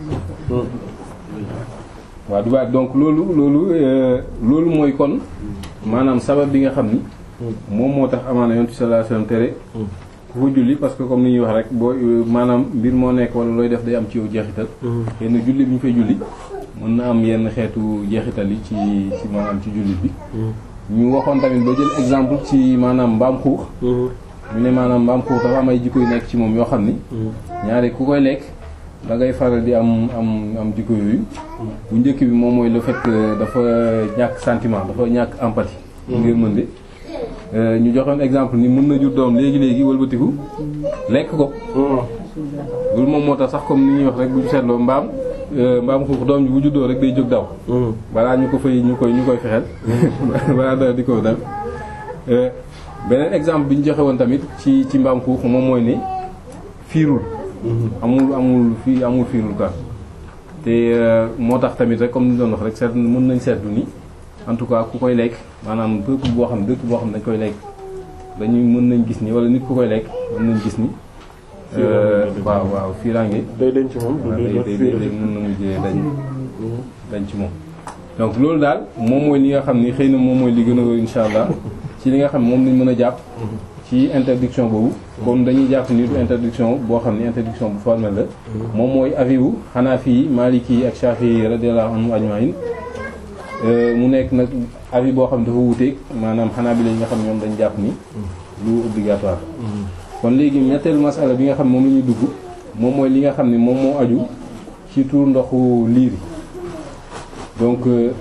[SPEAKER 2] waaw du baax donc loolu loolu loolu mooy kon maanaam sabab bi nga xam ni moom moo tax amaana yonent sallallahu alayhi wasallam tere ku ko julli parce que comme ni ñuy wax rek boo maanaam mbir moo nekk wala looy def day am ci yow jeexital xëy na julli bi ñu fay julli mën na am yenn xeetu jeexital yi ci ci maanaam ci jullit bi ñu waxoon tamit ba jël exemple ci maanaam mbaam xuux ñu ne maanaam mbaam xuux dafa am ay jikko yu nekk ci moom yoo xam ni ñaari ku koy lekk da ngay faral di am am am jikko yooyu bu njëkk bi moom mooy le fait que dafa ñàkk sentiment dafa ñàkk empathie ngir mën de ñu joxoon exemple ni mën na jur doom léegi-léegi wëlbatiku lekk ko loolu moom moo tax sax comme ni ñuy wax rek bu ñu seetloo mbaam mbaam xuux doom ji bu juddoo rek day jóg daw balaa ñu ko fay ñu koy ñu koy fexeel balaa dara di ko dal beneen exemple bi ñu joxe woon tamit ci ci mbaam xuux moom mooy ni fiirul amul amul fii amul fiirul quoi te moo tax tamit rek comme ni ñu doon wax rek seet mën nañ seetlu ni en tout cas ku koy lekk maanaam peuple boo xam dëkk boo xam dañ koy lekk dañuy mën nañ gis ni wala nit ku koy lekk mën nañ gis ni waaw waaw fiiraange
[SPEAKER 1] day denc moom
[SPEAKER 2] waaw day day day mën na mujjee dañ dañ ci moom donc loolu daal moom mooy li nga xam ni xëy na moom mooy li gën a wër insha allah ci li nga xam moom lañ mën a jàpp ci interdiction boobu comme dañuy jàpp ni du interdiction boo xam ni interdiction bu formelle la moom mooy avis wu Hanafi yi Maliki yi ak Shafi'i yi radiyallahu anhum ajma'in mu nekk nag avis boo xam dafa wuuteeg maanaam Hanabila yi nga xam ñoom dañ jàpp ni lu obligatoire kon léegi ñetteelu masala bi nga xam moom la ñuy dugg moom mooy li nga xam ne moom moo aju ci tuur ndoxu liir yi donc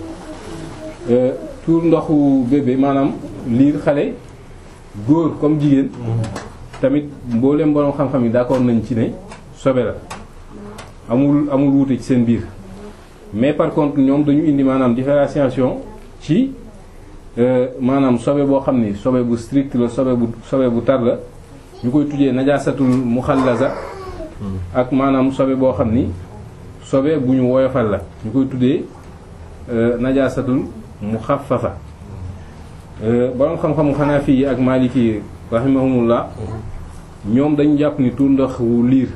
[SPEAKER 2] tuur ndoxu bébé maanaam liir xale góor comme jigéen tamit mboolem borom xam-xam yi d'accord nañ ci ne sobe la amul amul wuute ci seen biir mais par contre ñoom dañu indi maanaam différenciation ci maanaam sobe boo xam ni sobe bu strict la sobe bu sobe bu tar la ñu koy tuddee najaasatul muxallaza ak maanaam sobe boo xam ni sobe bu ñu woyofal la ñu koy tuddee najaasatul muxaffafa borom xam-xamu Hanafi yi ak Maliki yi rahimahumullah ñoom dañu jàpp ni tuur ndox wu liir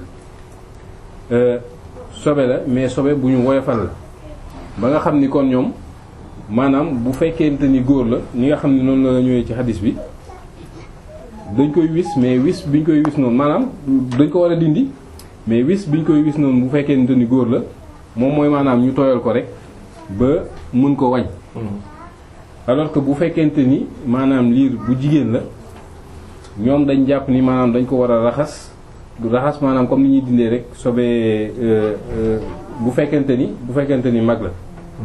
[SPEAKER 2] sobe la mais sobe bu ñu woyofal la ba nga xam ni kon ñoom maanaam bu fekkente ni góor la ñi nga xam ni noonu la ñëwee ci hadis bi dañ koy wis mais wis bi ñu koy wis noonu maanaam dañ ko war a dindi mais wis bi ñu koy wis noonu bu fekkente ni góor la moom mooy maanaam ñu tooyal ko rek ba mën ko wañ alors que bu fekkente ni maanaam liir bu jigéen la ñoom dañ jàpp ni maanaam dañ ko war a raxas raxas maanaam comme ni ñuy dindee rek sobee bu fekkente ni bu fekkente ni mag la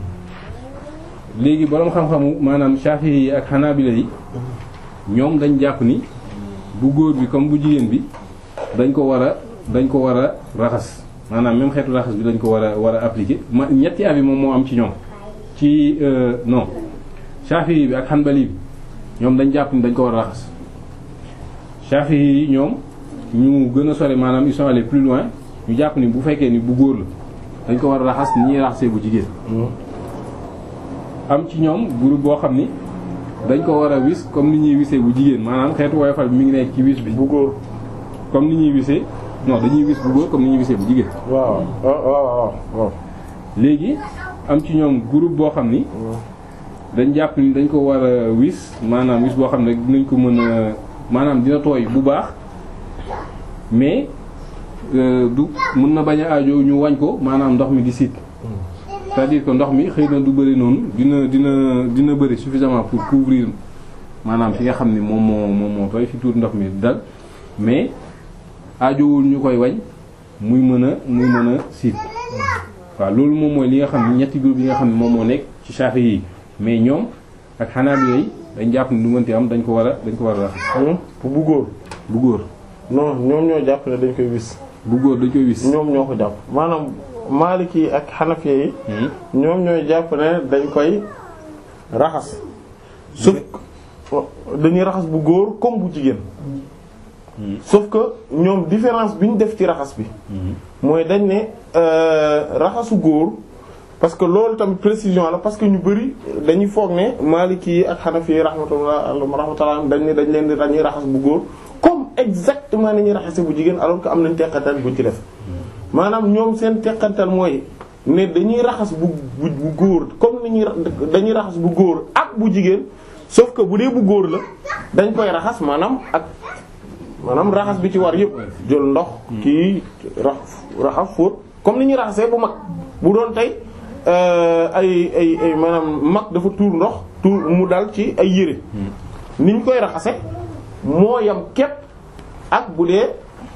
[SPEAKER 2] léegi boroom xam-xamu maanaam Shafi'i yi ak Hanabila yi ñoom dañ jàpp ni bu góor bi comme bu jigéen bi dañ ko war a dañ ko war a raxas maanaam même xeetu raxas bi dañ ko war a war a appliquer ma ñetti avis moom moo am ci ñoom ci non Shafi'i bi ak Hanbali bi ñoom dañ jàpp ni dañ ko war a raxas Shafi'i yi ñoom ñu gën a sore maanaam ils sont allés plus loin ñu jàpp ni bu fekkee ni bu góor la dañ ko war a raxas ni ñuy raxasee bu jigéen am ci ñoom groupe boo xam ni dañ ko war a wis comme ni ñuy wisee bu jigéen maanaam xeetu woyofal bi mi ngi nekk ci wis bi
[SPEAKER 1] bu góor
[SPEAKER 2] comme ni ñuy wisee non dañuy wis bu góor comme ni ñuy wisee bu jigéen
[SPEAKER 1] waaw waaw waaw waaw
[SPEAKER 2] léegi am ci ñoom groupe boo xam ni dañ jàpp ni dañ ko war a wis maanaam wis boo xam ne dinañ ko mën a maanaam dina tooy bu baax mais du mën na bañ a aajo ñu wañ ko maanaam ndox mi di siit c'est-à-dire que ndox mi xëy na du bëri noonu dina dina dina bëri suffisamment pour couvrir maanaam fi nga xam ni moom moo moom moo tooy fi tuur ndox mi dal mais aajowul ñu koy wañ muy mën a muy mën a siit waaw loolu moom mooy li nga xam ne ñetti groupe yi nga xam ne moom moo nekk ci Shafi'i yi mais ñoom ak Hanabila yi dañ jàpp ni lu mënti am dañ ko war a dañ ko war a raxas
[SPEAKER 1] bu góor
[SPEAKER 2] bu góor
[SPEAKER 1] non ñoom ñoo jàpp ne dañ koy wis
[SPEAKER 2] bu góor dañ koy wis
[SPEAKER 1] ñoom ñoo ko jàpp maanaam Maliki yi ak Hanafi yi ñoom ñooy jàpp ne dañ koy raxas sauf dañuy raxas bu góor comme bu jigéen sauf que ñoom différence bi ñu def ci raxas bi mooy dañ ne raxasu góor parce que loolu tamit précision la parce que ñu bari dañuy foog ne Maliki yi ak Hanafi yi rahmatullah rahmatullah dañ ne dañ leen di dañuy raxas bu góor comme exactement ni ñuy raxase bu jigéen alors que am nañ teqatal bu ci def maanaam ñoom seen teqantal mooy ne dañuy raxas bu bu bu góor comme ni ñuy dañuy raxas bu góor ak bu jigéen sauf que bu dee bu góor la dañ koy raxas maanaam ak maanaam raxas bi ci war yëpp jël ndox kii rax raxas fóot comme ni ñuy raxasee bu mag bu doon tey ay ay ay maanaam mag dafa tuur ndox tuur mu dal ci ay yére ni ñu koy raxase moo yam képp ak bu dee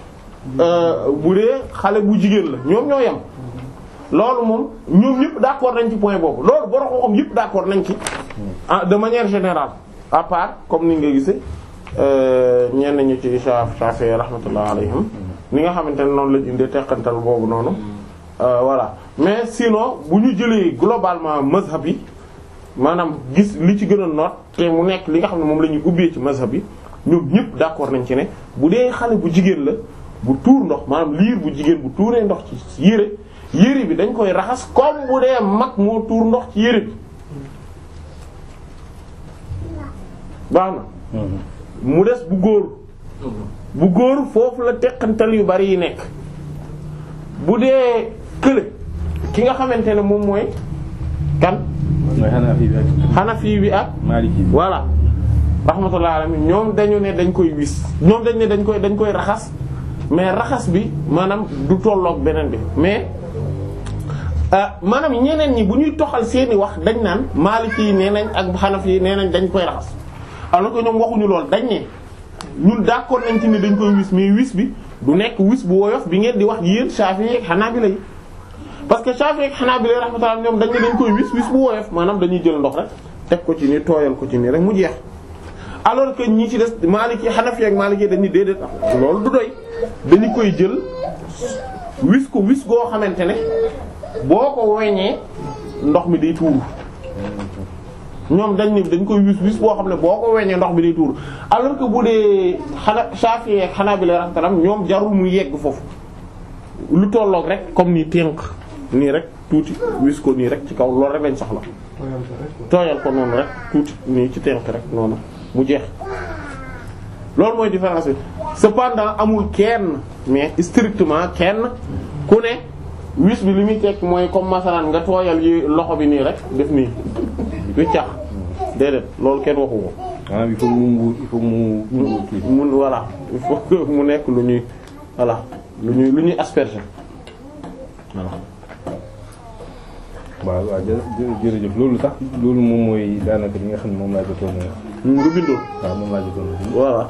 [SPEAKER 1] bu dee xale bu jigéen la ñoom ñoo yem loolu moom ñoom ñëpp d'accord nañ ci point boobu loolu borom xam yëpp d'accord nañ ci ah de manière générale à part comme ni nga gisee ñenn ñu ci Shafi'i rahmatullah alayhim ni nga xamante ne noonu lañ indee teqantal boobu noonu voilà mais sinon bu ñu jëlee globalement mazhab yi maanaam gis li ci gën a noot te mu nekk li nga xam ne moom la ñuy ubbee ci mazhab yi ñoom ñëpp d'accord nañ ci ne bu dee xale bu jigéen la bu tuur ndox maanaam liir bu jigéen bu tuuree ndox ci yére yére bi dañ koy raxas comme bu dee mag moo tuur ndox ci yére bi baax na mu des bu góor bu góor foofu la teqantal yu bari yi nekk bu dee kële ki nga xamante ne moom mooy kan
[SPEAKER 2] mooy Hanafi bi ak
[SPEAKER 1] Hanafi bi ak
[SPEAKER 2] Maliki bi
[SPEAKER 1] voilà rahmatullah alayhi ñoom dañu ne dañ koy wis ñoom dañ ne dañ koy dañ koy raxas mais raxas bi maanaam du tolloog beneen bi mais maanaam ñeneen ñi bu ñuy toxal seeni wax dañ naan Maliki yi nee nañ ak Hanafi yi nee nañ dañ koy raxas alors que ñoom waxuñu lool dañ ne ñun d'accord nañ ci ne dañ koy wis mais wis bi du nekk wis bu woyof bi ngeen di wax yéen Shafi'i ak Hanabila yi parce que Shafi'i ak Hanabila rahmatullah ñoom dañ ne dañ koy wis wis bu woyof maanaam dañuy jël ndox rek teg ko ci ni tooyal ko ci nii rek mu jeex alors que ñi ci des Maliki Hanafi ak Maliki dañuy déedéet loolu du doy dañu koy jël wis ko wis goo xamante ne boo ko weñee ndox mi day tuuru ñoom dañ ne dañ koy wis wis boo xam ne boo ko weñee ndox mi day tuuru alors que bu dee xana Shafi'i ak Hanabila rahmatullah ñoom jarul mu yegg foofu lu tolloog rek comme nii tënk nii rek tuuti wis ko nii rek ci kaw loolu rek lañ soxla tooyal ko noonu rek tuuti nii ci tënk rek noonu mu jeex loolu mooy différence bi cependant amul kenn mais strictement kenn ku ne wis bi li muy tekk mooy comme masalan nga tooyal yi loxo bi nii rek def nii wiccax déedéet loolu kenn waxu ko
[SPEAKER 2] ah il faut mu mbuur il faut mu mu kii
[SPEAKER 1] mun voilà il faut que mu nekk lu ñuy voilà lu ñuy lu ñuy asperger voilà
[SPEAKER 2] waaw waaw jë- jërëjëf loolu tax loolu moom mooy daanaka li nga xam ne moom laa jotoon a
[SPEAKER 1] nga bindoo
[SPEAKER 2] waaw moom laa jotoon a
[SPEAKER 1] voilà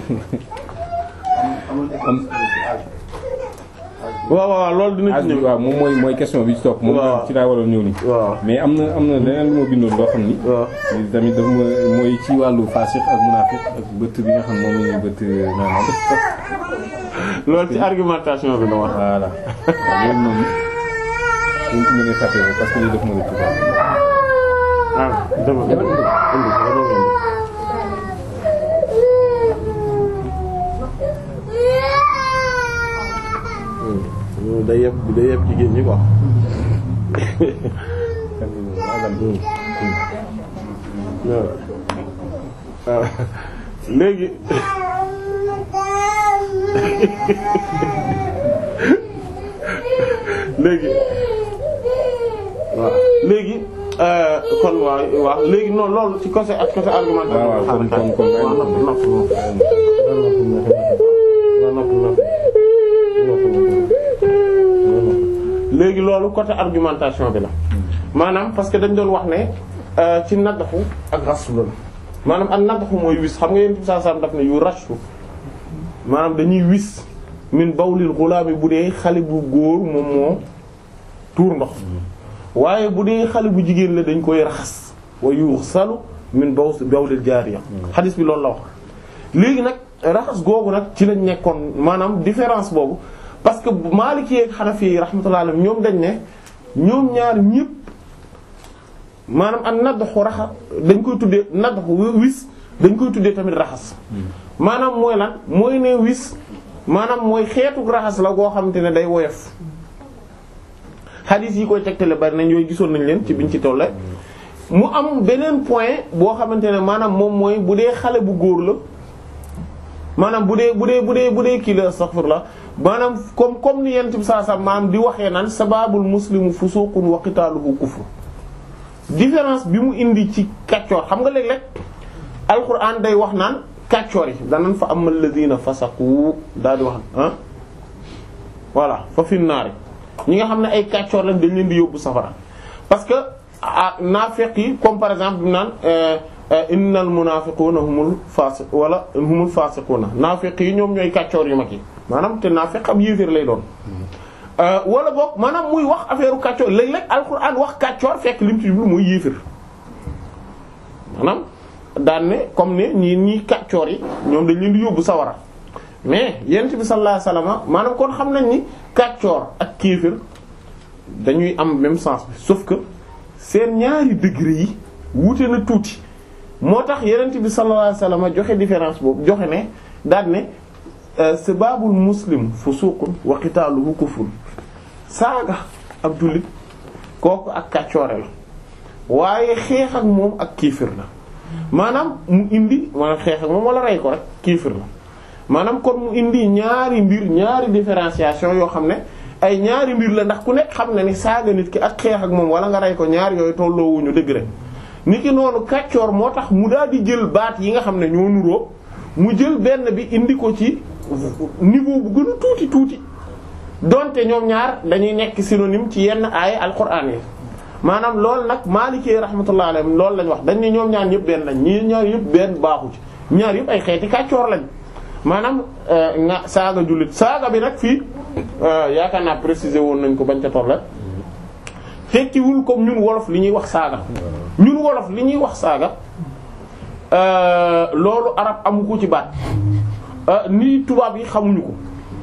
[SPEAKER 1] waaw waaw loolu dina
[SPEAKER 2] âge
[SPEAKER 1] ci
[SPEAKER 2] bi
[SPEAKER 1] ñëw
[SPEAKER 2] waaw moom mooy mooy question bi ci topp moom
[SPEAKER 1] waaw.
[SPEAKER 2] ci laa waroon ñëw nii
[SPEAKER 1] waaw
[SPEAKER 2] mais am na am na leneen lu ma bindoon loo xam ni
[SPEAKER 1] waaw
[SPEAKER 2] li tamit dafa ma mooy ci wàllu faasiq ak munaafiq ak bëtt bi nga xam ne moom la ñuy bëtt naanam
[SPEAKER 1] loolu ci argumentation bi la wax
[SPEAKER 2] voilà waaw loolu moom suñ ko mënee fàtte ko parce que lii daf ma rëcc quoi
[SPEAKER 1] ah dama indi indi dama indi Hmm. day yeb day yeb jigéen ñi quoi waaw waaw léegi léegi waaw léegi euh, kon waaw waaw léegi non loolu ci côté ak côté argumentation
[SPEAKER 2] waaw waaw kon kon kon
[SPEAKER 1] waaw nopp nopp nopp waaw nopp nopp léegi loolu côté argumentation bi la maanaam parce que dañ doon wax ne euh, ci naddaxu ak raslu la maanaam ak naddaxu mooy wis xam nga yéen bi saa sam daf ne yu raslu maanaam dañuy wis min bawlil xulaami bu dee xale bu góor moom moo tuur ndox waaye bu dee xale bu jigéen la dañ koy raxas wa yuxsalu min baw bawlil jaariya xadis bi loolu la wax léegi nag raxas googu nag ci lañ nekkoon maanaam différence boobu parce que Maliki ak Hanafi yi rahmatullahi alayhim ñoom dañ ne ñoom ñaar ñëpp maanaam ak naddaxu raxa dañ koy tuddee naddaxu wis dañ koy tuddee tamit raxas maanaam mooy lan mooy ne wis maanaam mooy xeetu raxas la goo xamante ne day woyof xadiis yi koy tegtale bari nañ yooyu gisoon nañ leen ci biñ ci tolle mu am beneen point boo xamante ne maanaam moom mooy bu dee xale bu góor la maanaam bu dee bu dee bu dee bu dee kii la astaghfirullah maanaam comme comme ni yent bi saa sa maanaam di waxee naan sababul muslimu fusuqun wa qitaluhu kufr différence bi mu indi ci kàccoor xam nga léeg-léeg alquran day wax naan kàccoor yi danan fa amal ladina fasaqu daal di wax ah voilà fa fi naari ñi nga xam ne ay kàccoor lañ dañ leen di yóbbu safara parce que ah naafeq yi comme par exemple bi naan innal munafiquna humul fasiq wala humul fasiquna naafeq yi ñoom ñooy kàccoor yu mag yi maanaam te naafeq am yéeféer lay doon wala boog maanaam muy wax affaire u kàccoor léeg-léeg alxuraan wax kàccoor fekk lim ci jublu mooy yéeféer maanaam daan ne comme ne ñii ñii kàccoor yi ñoom dañ leen di yóbbu sawara mais yent bi sallallahu alayhi wasallam maanaam kon xam nañ ni kàccoor ak kéeféer dañuy am même sens bi sauf que seen ñaari degré yi wuute na tuuti moo tax yenent bi sallallahu alayhi wasallam joxe différence boobu joxe ne daan ne sababul muslim fusuqun wa qitaluhu kufrun saaga ab jullit kooku ak kàccoore la waaye xeex ak moom ak kiifir la maanaam mu indi maanaam xeex ak moom wala rey ko rek kiifir la maanaam kon mu indi ñaari mbir ñaari différenciation yoo xam ne ay ñaari mbir la ndax ku nekk xam na ni saaga nit ki ak xeex ak moom wala nga rey ko ñaar yooyu tolloowuñu dëgg rek nit ki noonu kàccoor moo tax mu daal di jël baat yi nga xam ne ñoo nuroo mu jël benn bi indi ko ci niveau bu gën a tuuti tuuti donte ñoom ñaar dañuy nekk synonyme ci yenn aay alquran yi maanaam loolu nag Maliki rahmatullahi alayhi loolu lañ wax dañ ne ñoom ñaar ñëpp benn lañ ñii ñaar yëpp benn baaxu ci ñaar yëpp ay xeeti kàccoor lañ maanaam nga saaga jullit saaga bi nag fii yaakaar naa préciser woon nañ ko bañ ca tolle fekkiwul comme ñun wolof li ñuy wax saaga ñun wolof li ñuy wax saaga loolu arab amu ko ci baat ni tubaab yi xamuñu ko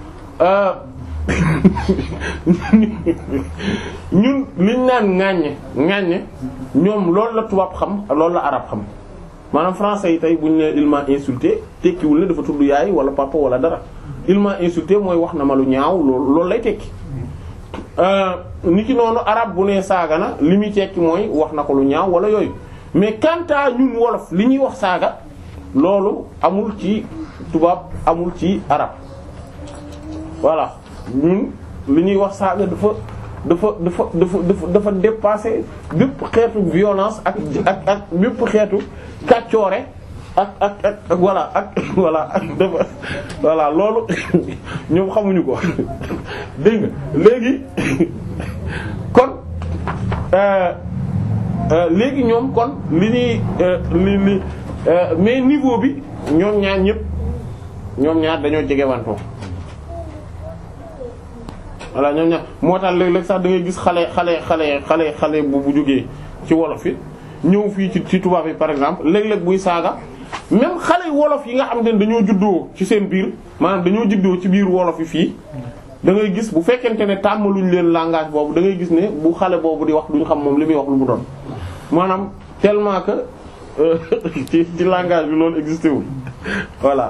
[SPEAKER 1] ñun liñ naan ŋàññe ŋàññe ñoom loolu la tubaab xam loolu la arab xam maanaam français yi tey bu ñu nee il m'a insulté tekkiwul ne dafa tudd yaay wala papa wala dara il m'a insulté mooy wax na ma lu ñaaw loolu loolu lay tekki ni ki noonu arab bu nee saaga na li muy tekki mooy wax na ko lu ñaaw wala yooyu mais quant à ñun wolof li ñuy wax saaga loolu amul ci tubaab amul ci arab voilà ñun li ñuy wax saaga dafa dafa dafa dafa dafa dafa dépasser bépp xeetu violence ak ak ak bépp xeetu kàccoore ak ak ak ak voilà ak voilà ak dafa voilà loolu ñoom xamuñu ko dégg nga léegi kon léegi ñoom kon li ñuy li li mais niveau bi ñoom ñaar ñëpp ñoom ñaar dañoo jege wantoo voilà ñoom ñaar moo tax léeg-léeg sax da ngay gis xale xale xale xale xale bu bu jógee ci wolof yi ñëw fii ci ci tubaab yi par exemple léeg-léeg buy saaga même xale wolof yi nga xam ne dañoo juddoo ci seen biir maanaam dañoo juddoo ci biir wolof yi fii da ngay gis bu fekkente ne tàmmaluñ leen langage boobu da ngay gis ne bu xale boobu di wax duñ xam moom li muy wax lu mu doon maanaam tellement que ci ci langage bi loolu existé wul voilà.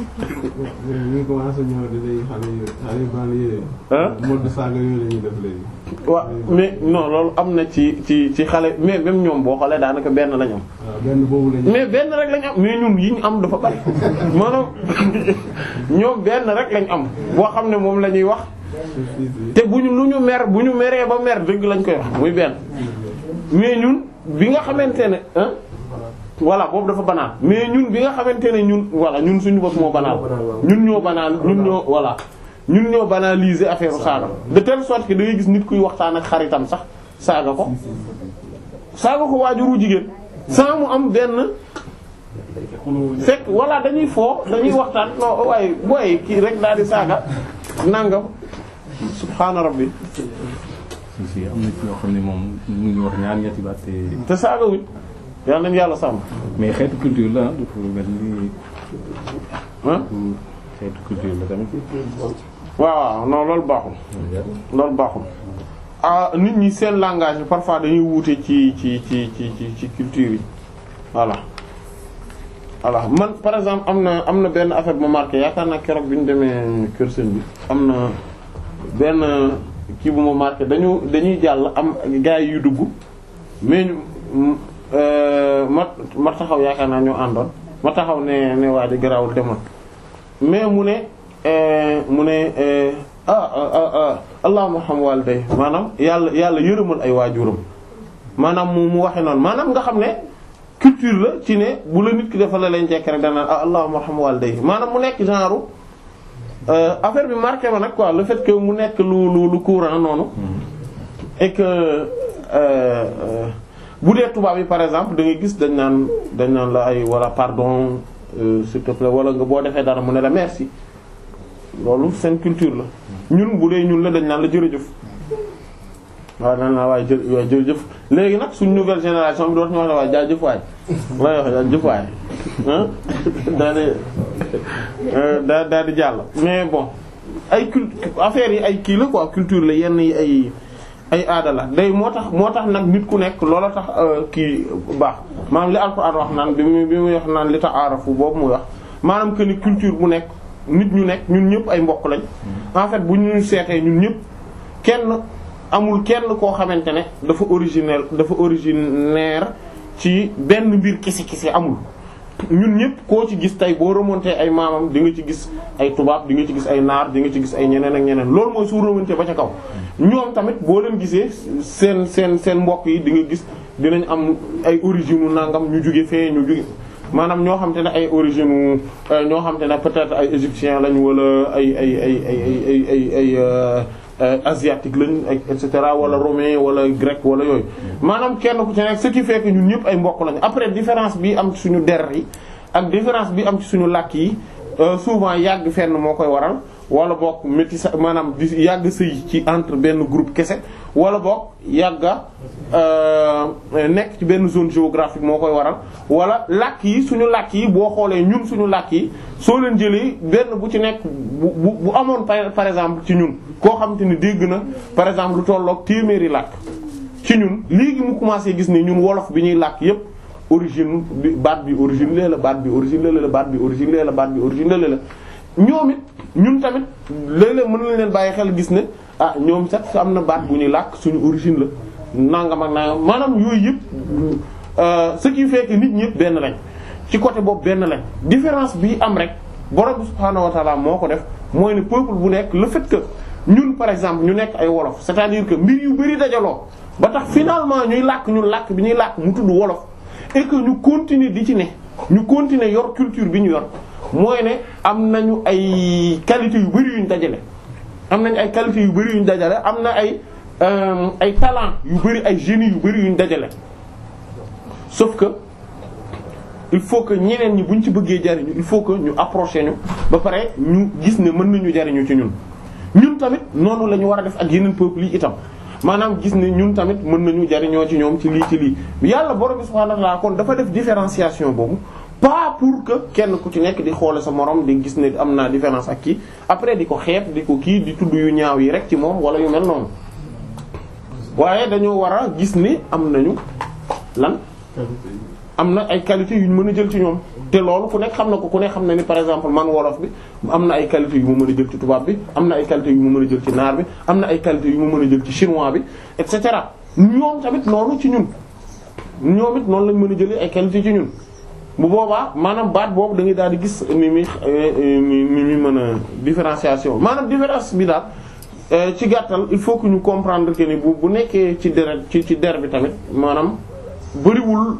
[SPEAKER 5] ñu ngi commencé ñëw di léegi xale yu xale yu banlieue
[SPEAKER 1] ah
[SPEAKER 5] mode saaga yooyu la ñuy def léegi.
[SPEAKER 1] waaw mais non loolu am na ci ci ci xale mais même ñoom boo xoolee daanaka benn lañ am.
[SPEAKER 5] waaw benn boobu la ñu.
[SPEAKER 1] mais benn rek lañ am mais ñun yi ñu am dafa bari maanaam ñoom benn rek lañ am boo xam ne moom la ñuy wax te bu ñu lu ñu mer bu ñu meree ba mer dëgg lañ koy wax muy benn mais ñun bi nga xamante ne ah voilà boobu dafa banaan mais ñun bi nga xamante ne ñun voilà ñun suñu bopp moo banaan ñun ñoo banaan ñun ñoo voilà ñun ñoo banaliser affaire saaga de telle sorte que da ngay gis nit kuy waxtaan ak xaritam sax saaga ko saaga ko waajuru jigéen sans mu am benn fekk voilà dañuy foo dañuy waxtaan non waaye booy kii rek daal di saaga nangam subhaana rabbi
[SPEAKER 2] si si am na ci ñoo xam ne moom mu ngi wax ñaar ñetti baat te
[SPEAKER 1] te saaga wuñ yàlla nañu yàlla sàmm
[SPEAKER 2] mais xeetu culture la ah dafa mel ni
[SPEAKER 1] ah
[SPEAKER 2] xeetu culture la tamit.
[SPEAKER 1] waaw waaw non loolu baaxul loolu baaxul ah nit ñi seen langage bi parfois dañuy wuute ci ci ci ci ci ci culture yi voilà voilà man par exemple am na am na benn affaire bu ma marqué yaakaar naa keroog bi ñu demee kër sëñ bi am na benn kii bu ma marqué dañu dañuy jàll am gars yu dugg mais ñu ma ma taxaw yaakaar naa ñoo àndoon ma taxaw ne ne waa ji garaawul demoon mais mu ne mu ne ah ah ah allahumma xam waliday maanaam yàlla yàlla yërëmal ay waajuram maanaam mu mu waxe noonu maanaam nga xam ne culture la ci ne bu la nit ki defal la leen jekk rek danaan ah allahumma xam waliday maanaam mu nekk genre affaire bi marqué ma nag quoi le fait que mu nekk lu lu lu courant noonu et que bu dee tubaab yi par exemple da ngay gis dañ naan dañ naan la ay wala pardon s'il te plaît wala nga boo defee dara mu ne la merci loolu seen culture la ñun bu dee ñun la dañ naan la jërëjëf waaw naan naa waaye jë waaye jërëjëf léegi nag suñ nouvelle génération bi dootuñu wax ne waaye jaajëf waay lay wax jaajëf waay daa di daa daa di jàll mais bon ay cult affaires yi ay kii la quoi culture la yenn yi ay ay aada la day moo tax moo tax nag nit ku nekk loola tax kii baax maanaam li Alxuraan wax naan bi muy bi muy wax naan li tax aarafu boobu muy wax maanaam que ni culture bu nekk nit ñu nekk ñun ñëpp ay mbokk lañ en fait bu ñu seetee ñun ñëpp kenn amul kenn koo xamante ne dafa originel dafa originaire ci benn mbir kese kese amul ñun ñëpp koo ci gis tey boo remonté ay maamam di nga ci gis ay tubaab di nga ci gis ay naar di nga ci gis ay ñeneen ak ñeneen loolu mooy su remonté ba ca kaw ñoom tamit boo leen gisee seen seen seen mbokk yi di nga gis dinañ am ay origine u nangam ñu jóge fee ñu jóge maanaam ñoo xam te ne ay origine ñoo xam te ne peut-être ay égyptien lañ wala ay ay ay ay ay ay ay ay asiatique lañ et cetera wala romain wala grec wala yooyu maanaam kenn ku ci nekk ce qui fait que ñun ñëpp ay mbokk lañ après différence bi am ci suñu der yi ak différence bi am ci suñu làkk yi souvent yàgg fenn moo koy waral wala boog métissage maanaam di yàgg sëy ci entre benn groupe kese wala boog yàgga nekk ci benn zone géographique moo koy waral wala làkk yi suñu làkk yi boo xoolee ñun suñu làkk yi soo leen jëlee benn bu ci nekk bu bu bu amoon par par exemple ci ñun koo xam te ni dégg na par exemple lu tolloog téeméeri làkk ci ñun léegi mu commencé gis ni ñun wolof bi ñuy làkk yépp origine bi baat bi origine lee la baat bi origine lee la baat bi origine lee la baat bi origine lee la ñoom it ñun tamit léeg-léeg mën nañ leen bàyyi xel gis ne ah ñoom sax am na baat bu ñuy làkk suñu origine la nangam ak nangam maanaam yooyu yëpp ce qui fait que nit ñëpp benn lañ ci côté boobu benn lañ différence bi am rek borom subhaanahu wa ta'ala moo ko def mooy ne peuple bu nekk le fait que ñun par exemple ñu nekk ay wolof c'est-à-dire que mbir yu bari dajaloo ba tax finalement ñuy làkk ñun làkk bi ñuy làkk mu tudd wolof et que ñu continuer di ci ne ñu continuer yor culture bi ñu yor mooy ne am nañu ay qualité yu bari yuñ dajale am nañu ay qualité yu bari yuñ dajale am na ay ay talent yu bari ay génie yu bari yuñ dajale sauf que il faut que ñeneen ñi buñ ci bëggee jariñu il faut que ñu approcher ñu ba pare ñu gis ne mën nañu jariñu ci ñun ñun tamit noonu la ñu war a def ak yeneen peuples yi itam maanaam gis ne ñun tamit mën nañu jariñoo ci ñoom ci lii ci lii yàlla borom subhanahu wa ta'ala kon dafa def différenciation boobu pas pour que kenn ku ci nekk di xoole sa morom di gis ne am naa différence ak kii après di ko xeeb di ko kii di tudd yu ñaaw yi rek ci moom wala yu mel noonu waaye dañoo war a gis ni am nañu lan am na ay qualité yu ñu mën a jël ci ñoom te loolu ku nekk xam na ko ku nekk xam na ni par exemple man wolof bi am na ay qualité yu ma mën a jël ci tubaab bi am na ay qualité yu ma mën a jël ci naar bi am na ay qualité yu ma mën a jël ci chinois bi et cetera ñoom tamit noonu ci ñun ñoom it noonu lañ mën a jëlee ay qualité ci ñun bu boobaa maanaam baat boobu da ngay daal di gis ni mi ni mi mën a différenciation maanaam différence bi daal ci gàttal il faut que ñu comprendre que ni bu bu nekkee ci deret ci ci der bi tamit maanaam bëriwul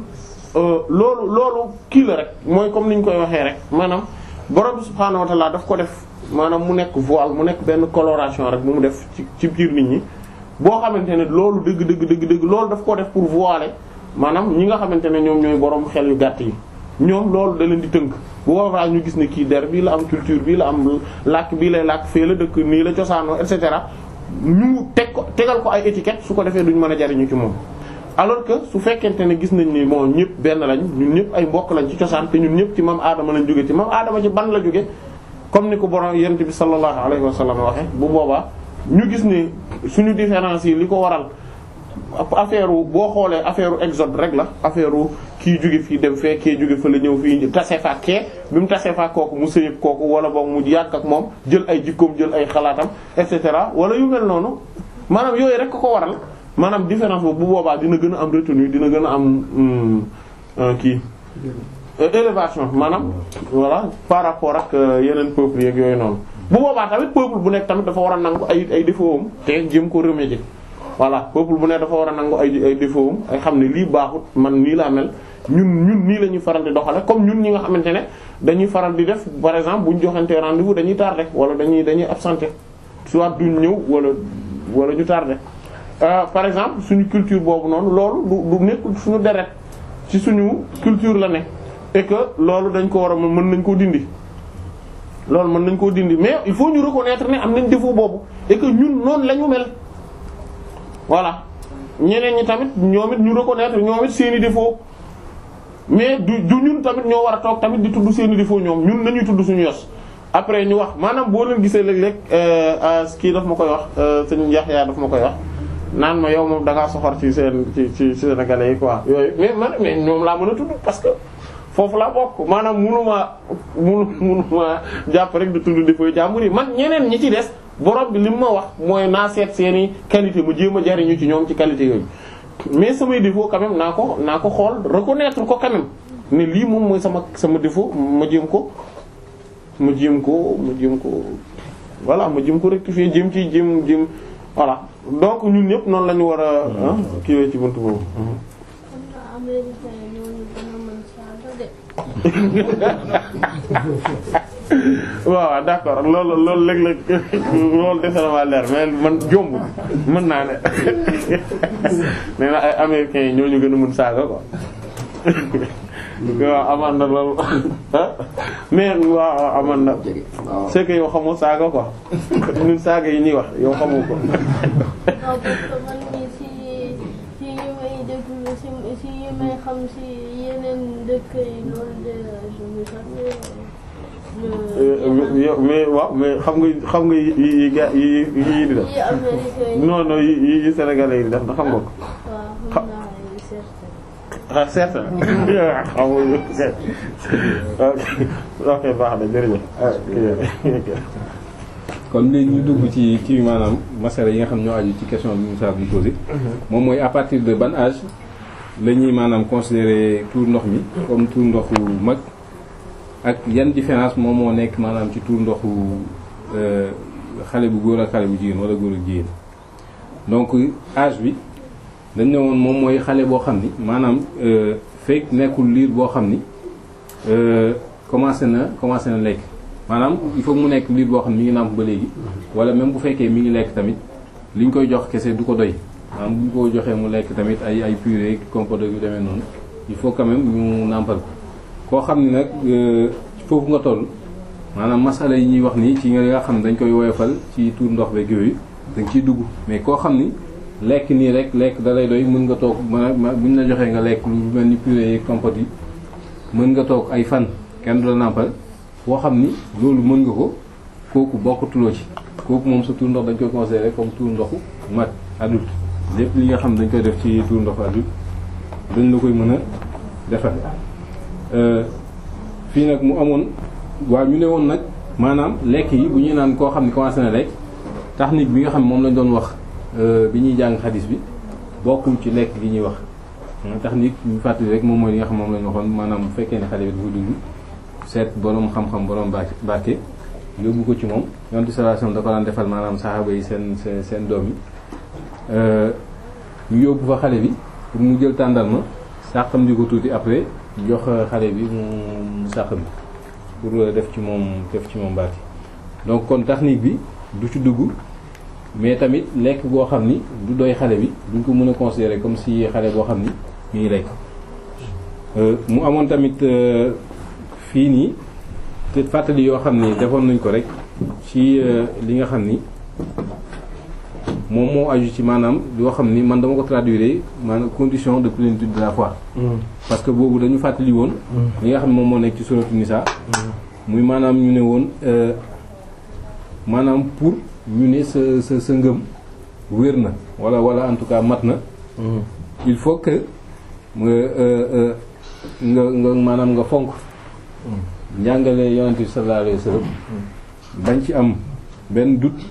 [SPEAKER 1] loolu loolu kii la rek mooy comme ni ñu koy waxee rek maanaam borom subhaanahu wa ta'ala daf ko def maanaam mu nekk voile mu nekk benn coloration rek bu mu def ci ci biir nit ñi boo xamante ne loolu dëgg dëgg dëgg dëgg loolu daf ko def pour voiler maanaam ñi nga xamante ne ñoom ñooy borom xel yu gàtt yi ñoom loolu da leen di tënk bu boobaa ñu gis ne kii der bii la am culture bii la am làkk bii lay làkk fee la dëkk nii la cosaanoo et cetera ñu teg ko tegal ko ay étiquette su ko defee duñ mën a jariñu ci moom. alors que su fekkente ne gis nañ ni moo ñëpp benn lañ ñun ñëpp ay mbokk lañ ci cosaan te ñun ñëpp ci mam aadama lañ jóge ci mam aadama ci ban la jóge comme ni ko borom yent bi sallallahu alayhi wa sallam waxe bu boobaa ñu gis ne suñu différence yi li ko waral affaire boo xoolee affaire exode rek la affaire kii jóge fii dem fee kii jóge fa la ñëw fii tase fa kee bi mu tase fa kooku mu sëyëg kooku wala boog mu yàgg ak moom jël ay jikkoom jël ay xalaatam et cetera wala yu mel noonu maanaam yooyu rek ko waral maanaam différence boobu bu boobaa dina gën a am retenue dina gën a am kii élévation maanaam voilà par rapport ak yeneen peuples yeeg yooyu noonu bu boobaa tamit peuple bu nekk tamit dafa war a nangu ay ay défauts am te jëm ko remédier voilà peuple bu nekk dafa war a nangu ay ay défauts am ay xam ne lii baaxut man nii laa mel ñun ñun nii la ñuy faral di doxale comme ñun ñi nga xamante ne dañuy faral di def par exemple bu ñu joxante rendez-vous dañuy tardé wala dañuy dañuy absenté soit duñ ñëw wala wala ñu tardé Euh, par exemple suñu culture boobu noonu loolu du du nekkul suñu deret ci suñu culture la ne et que loolu dañ ko war a mën nañ koo dindi loolu mën nañ koo dindi mais il faut ñu reconnaître ne am nañ défaut boobu et que ñun noonu la ñu mel voilà ñeneen ñi tamit ñoom it ñu reconnaître ñoom it seeni défaut mais du du ñun tamit ñoo war a toog tamit di tudd seeni défaut ñoom ñun nañuy tudd suñu yos après ñu wax maanaam boo leen gisee léeg-léeg kii daf ma koy wax sëñ Yaxya daf ma koy wax naan ma yow moom da ngaa soxor ci seen ci ci Sénégalais yi quoi yooyu mais man mais ñoom laa mën a tudd parce que foofu laa bokk maanaam munuma munu munuma jàpp rek di tudd défaut jàmbur yi man ñeneen ñi ci des borom bi li mu ma wax mooy naa seet seeni qualité mu jéem a jariñu ci ñoom ci qualité yooyu mais samay défaut quand même naa ko naa ko xool reconnaître ko quand même ne lii moom mooy sama sama défaut ma jéem ko ma jéem ko ma jéem ko voilà ma jéem ko rectifier jéem ci jéem jéem voilà donc ñun ñëpp noonu la ñu war a kiiwee ci buntu boobu
[SPEAKER 3] xam nga américain yi ñooñu gën a mën saaga de.
[SPEAKER 1] waaw d'accord loolu loolu léeg-léeg loolu defe na maa leer mais man jomb mën naa ne nee na ay américains yi ñoo ñu gën a mën saaga quoi waaw amaan na loolu mais waaw amaan na c'est que yow xamoo saaga quoi ñun saaga yi ñuy wax yow xamoo ko
[SPEAKER 3] non parce que man mii si si yi may déglu si si yi may xam si yeneen dëkk yi loolu de je me jamais le.
[SPEAKER 1] yow mais waaw mais xam nga xam nga yi yi ga yi yi di def
[SPEAKER 3] yi américain yi.
[SPEAKER 1] non non yi yi sénégalais yi di def na xam nga ko
[SPEAKER 3] waaw xam naa ay certain.
[SPEAKER 1] ah certain xamuñu ok ok baax na jërëjëf ah ok.
[SPEAKER 2] kon léegi ñu dugg ci kii maanaam masala yi nga xam ñoo aju ci question bi Moussa bi posé moom mooy à partir de ban âge la ñuy maanaam considérer tuur ndox mi comme tuur ndoxu mag ak yan différence moom moo nekk maanaam ci tuur ndoxu euh, xale bu góor ak xale bu jigéen wala góor ak jigéen donc âge bi dañ ne woon moom mooy xale boo xam ni maanaam euh, fekk nekkul liir boo xam ni euh, commencé na commencé na lekk maanaam il faut mu nekk liir boo xam ne mi ngi nàmp ba léegi wala même bu fekkee mi ngi lekk tamit li ñu koy jox kese du ko doy maanaam bu ñu ko joxee mu lekk tamit ay ay purée compote yu demee noonu il faut quand même ñu nàmpal ko koo xam ne nag foofu nga toll maanaam masala yi ñuy wax nii ci nga xam ne dañ koy woyofal ci tuur ndox beeg yooyu dañ ciy dugg mais koo xam ni lekk nii rek lekk da lay doy mën nga toog mën a bu ñu la joxee nga lekk lu mel ni purée yi compote yi mën nga toog ay fan kenn du la nàmpal foo xam ni loolu mën nga ko kooku bokkatuloo ci kooku moom sa tuur ndox dañ koy considérer comme tuur ndoxu mag adulte lépp li nga xam dañ koy def ci tuur ndoxu adulte dañ la koy mën a defal fii nag mu amoon waaw ñu ne woon nag maanaam lekk yi bu ñuy naan koo xam ne commencé na lekk technique bi nga xam ne moom lañ doon wax bi ñuy jàng xadis bi bokkul ci lekk gi ñuy wax technique ñu fàttali rek moom mooy li nga xam moom lañ waxoon maanaam bu fekkee ne xale bi dafa dugg seet borom xam-xam borom ba barke yóbbu ko ci moom yonent sallallahu alayhi wasallam da ko daan defal maanaam saxaaba yi seen seen seen doom yi ñu yóbbu fa xale bi pour mu jël tàndarma sàqam di ko tuuti après jox xale bi mu mu sàqam pour def ci moom def ci moom barke donc kon technique bi du ci dugg mais tamit lekk boo xam ni du doy xale bi duñ ko mën a considérer comme si xale boo xam ni mi ngi lekk mu amoon tamit fii nii te fàttali yoo xam ni defoon nañ ko rek ci li nga xam ni moom moo aju ci maanaam yoo xam ni man dama ko traduire maanaam condition de plénitude de la foi parce que boobu dañu fàttali woon li nga xam ne moom moo nekk ci suratu Nisa muy maanaam ñu ne woon maanaam pour ñu ne sa sa sa ngëm wér na wala wala en tout cas mat na il faut que nga nga nga maanaam nga fonk njàngale yonent bi sallallahu alayhi wasallam bañ ci am benn doute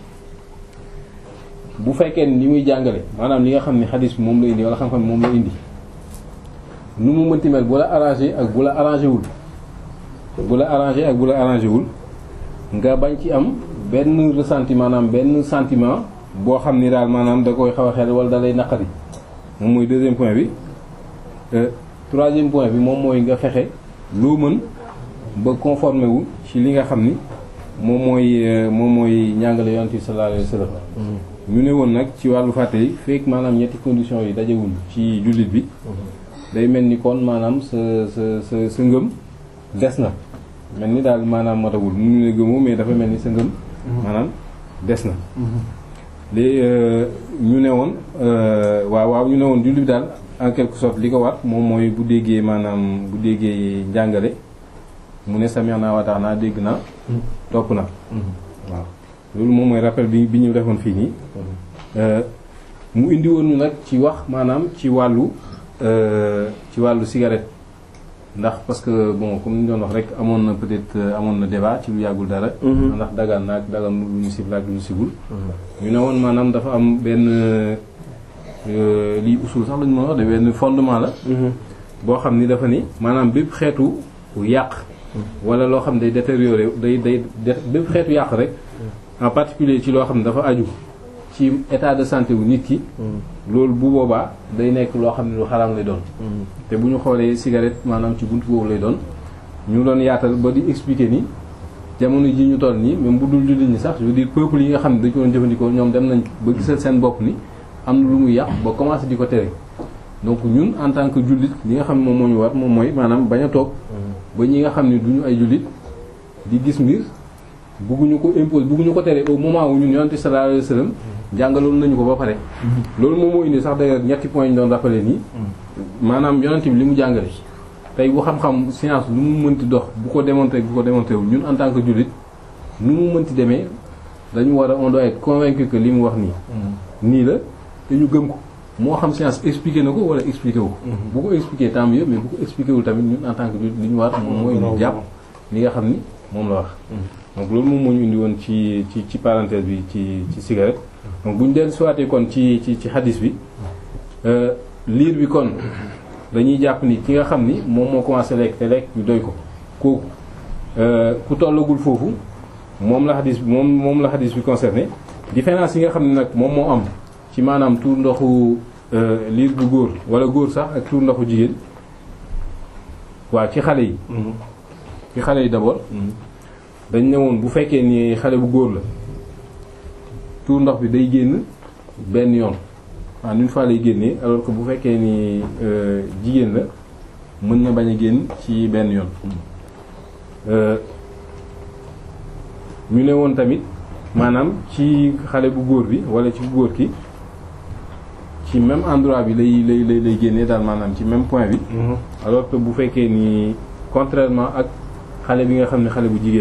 [SPEAKER 2] bu fekkee ni li muy jàngale maanaam li nga xam ne xadis bi moom la indi wala xam-xam moom la indi nu mu mënti mel bu la arrangé ak bu la arrangé wul bu la arrangé ak bu la arrangé wul nga bañ ci am benn ressenti maanaam benn sentiment boo xam ni daal maanaam da koy xaw a xel wala da lay naqari moom mooy deuxième point bi troisième point bi moom mooy nga fexe loo mën ba conformé wu ci li nga xam ni moom mooy moom mooy njàngale yonent bi sallallahu alayhi wasallam ñu ne woon nag ci wàllu fàtte yi fekk maanaam ñetti conditions yi dajewul ci jullit bi day mel ni kon maanaam sa sa sa sa ngëm des na mel ni daal maanaam matagul mu ne gëmoo mais dafa mel ni sa ngëm maanaam des na léegi ñu ne woon waaw waaw ñu ne woon jullit bi daal en quelque sorte li ko war moom mooy bu déggee maanaam bu déggee njàngale mu ne sami'na wa ata'na dégg na topp na waaw loolu moom mooy rappel bi bi ñu defoon fii nii mu indi woon ñu nag ci wax maanaam ci wàllu ci wàllu cigarette ndax parce que bon comme ni ñu doon wax rek amoon na peut-être euh, amoon na débat ci lu yàggul dara ndax dagaan naag dagan lu ñu sib laak lu ñu sibul ñu ne woon maanaam dafa am benn euh, lii usul sax lañu mën a wax de benn fondement la boo xam ni dafa ni maanaam bépp xeetu yàq wala loo xam ne day détérioré day day dé- bépp xeetu yàq rek en particulier ci loo xam ne dafa aju ci état de santé wu nit ki loolu bu boobaa day nekk loo xam ne lu xaraam lay doon te bu ñu xoolee cigarette maanaam ci buntu boobu lay doon ñu doon yaatal ba di expliquer ni jamono ji ñu toll nii même bu dul jullit ñi sax je veux dire peuple yi nga xam ne dañu ko doon jëfandikoo ñoom dem nañ ba gisal seen bopp ni am na lu muy yàq ba commencé di ko tere donc ñun en tant que jullit li nga xam ne moom moo ñu war moom mooy maanaam bañ a toog ba ñi nga xam ne duñu ay jullit di gis mbir bugguñu ko impose bugguñu ko tere au moment où ñun yonent sallallahu alayhi wasallam jàngaloon nañu ko ba pare loolu moom moo indi sax d'ailleurs ñetti points ñu doon rappelé nii maanaam yonent bi li mu jàngale tey bu xam-xam science lu mu mënti dox bu ko démontré bu ko démontré wu ñun en tant que jullit nu mu mënti demee dañu war a on doit être convaincu que li mu wax nii nii la te ñu gëm ko moo xam science expliqué na ko wala expliqué wu ko bu ko expliqué tant mieux mais bu ko expliqué wul tamit ñun en tant que jullit li ñu war moom mooy ñu jàpp li nga xam ni moom la wax donc loolu moom moo ñu indi woon ci ci ci parenthèse bi ci ci cigarette donc bu ñu dellu siwaatee kon ci ci ci hadis bi euh, liir bi kon dañuy jàpp ni ki nga xam ni moom moo commencé lekk te lekk bi doy ko kooku euh, ku tollagul foofu moom la hadis bi moom moom la hadis bi concerné différence yi nga xam ne nag moom moo am ci maanaam tuur ndoxu euh, liir bu góor wala góor sax ak tuur ndoxu jigéen waaw ci xale yi ci xale yi d'abord dañ ne woon bu fekkee ni xale bu góor la tuur ndox bi day génn benn yoon en une fois lay génnee alors que bu fekkee ni euh, jigéen la mën na bañ a génn ci benn yoon euh, ñu ne woon tamit maanaam ci xale bu góor bi wala ci góor ki ci même endroit bi lay lay lay lay génnee daal maanaam ci même point bi alors que bu fekkee ni contrairement ak xale bi nga xam ne xale bu jigéen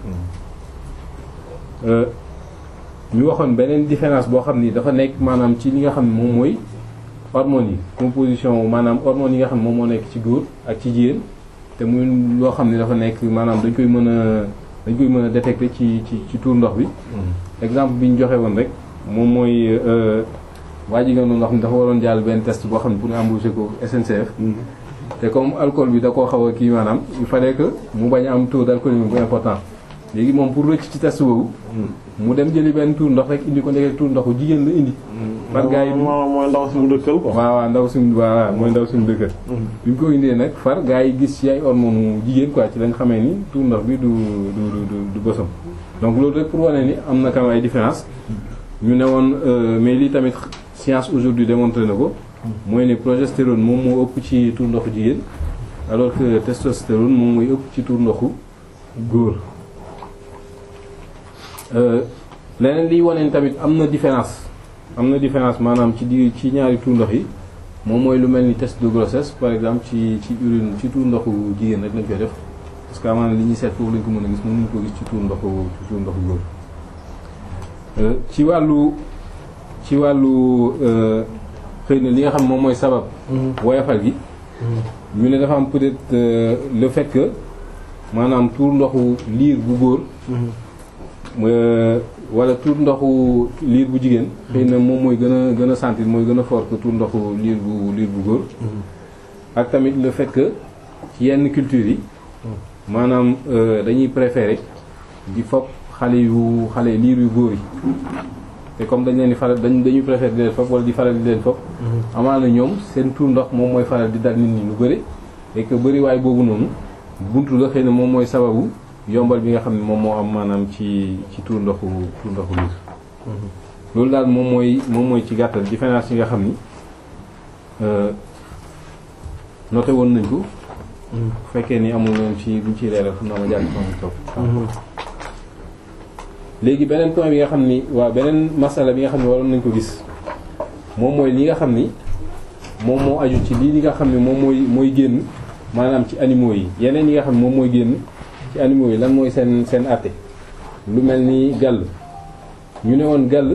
[SPEAKER 2] la euh, ñu waxoon beneen différence boo xam ni dafa nekk maanaam ci li nga xam ne moom mooy hormones yi composition maanaam hormones yi nga xam ne moom moo nekk ci góor ak ci jigéen te muy loo xam ne dafa nekk maanaam dañ koy mën a dañ koy mën a détecter ci ci ci tuur ndox bi exemple bi ñu joxe woon rek moom mooy waa ji nga doon wax ni dafa waroon jàll benn test boo xam ne pour ñu embaucher ko SNCF te comme alcool bi da koo xaw a kii maanaam il fallait que mu bañ a am taux d'alcoolémie bu important léegi moom pour rëcc ci test boobu mu dem jëli benn tuur ndox rek indi ko ndeke tuur ndoxu jigéen la indi par gars yi
[SPEAKER 1] moo mooy ndaw si mu dëkkal quoi.
[SPEAKER 2] waaw waaw ndaw suñu waaw mooy ndaw suñu dëkkat bi mu ko indee nag far gars yi gis ci ay hormones jigéen quoi ci lañ xamee ni tuur ndox bi du du du du bësam donc loolu rek pour wane ni am na quand même ay différence ñu ne woon mais lii tamit science aujourd'hui démontré na ko mooy ne progestérone moom moo ëpp ci tuur ndoxu jigéen alors que testostérone moom mooy ëpp ci tuur ndoxu góor leneen liy wane ni tamit am na différence am na différence maanaam ci di ci ñaari tuur ndox yi moom mooy lu mel ni test de grossesse par exemple ci ci urine ci tuur ndoxu jigéen rek lañ koy def parce que amaana li ñuy seet foofu lañ ko mën a gis mënuñ ko gis ci tuur ndoxu ci tuur ndoxu góor ci wàllu ci wàllu xëy na li nga xam moom mooy sabab woyafal gi ñu ne dafa am peut-être le fait que maanaam tuur ndoxu liir bu góor wala tuur ndoxu liir bu jigéen xëy na moom mooy gën a gën a sentir mooy gën a fort que tuur ndoxu liir bu liir bu góor ak tamit le fait que ci yenn culture yi maanaam dañuy préférer di fopp xale yu xale liir yu góor yi te comme dañ leen di faral dañ dañuy préférer di leen fopp wala di faral di leen fopp amaana ñoom seen tuur ndox moom mooy faral di dal nit ñi lu bëri et que bëri waay boobu noonu buntu la xëy na moom mooy sababu yombal bi nga xam ne moom moo am maanaam ci ci tuur ndoxu tuur ndoxu liir loolu daal moom mooy moom mooy ci gàttal différence yi nga xam ni noté woon nañ ko bu fekkee ni amul noonu ci buñ ciy leeral fu naa ma jàll sama topp léegi beneen point bi nga xam ni waaw beneen masala bi nga xam ne waroon nañ ko gis moom mooy li nga xam ni moom moo aju ci lii li nga xam ne moom mooy mooy génn maanaam ci animaux yi yeneen yi nga xam ne moom mooy génn ci animaux yi lan mooy seen seen àtte lu mel ni gàll ñu ne woon gàll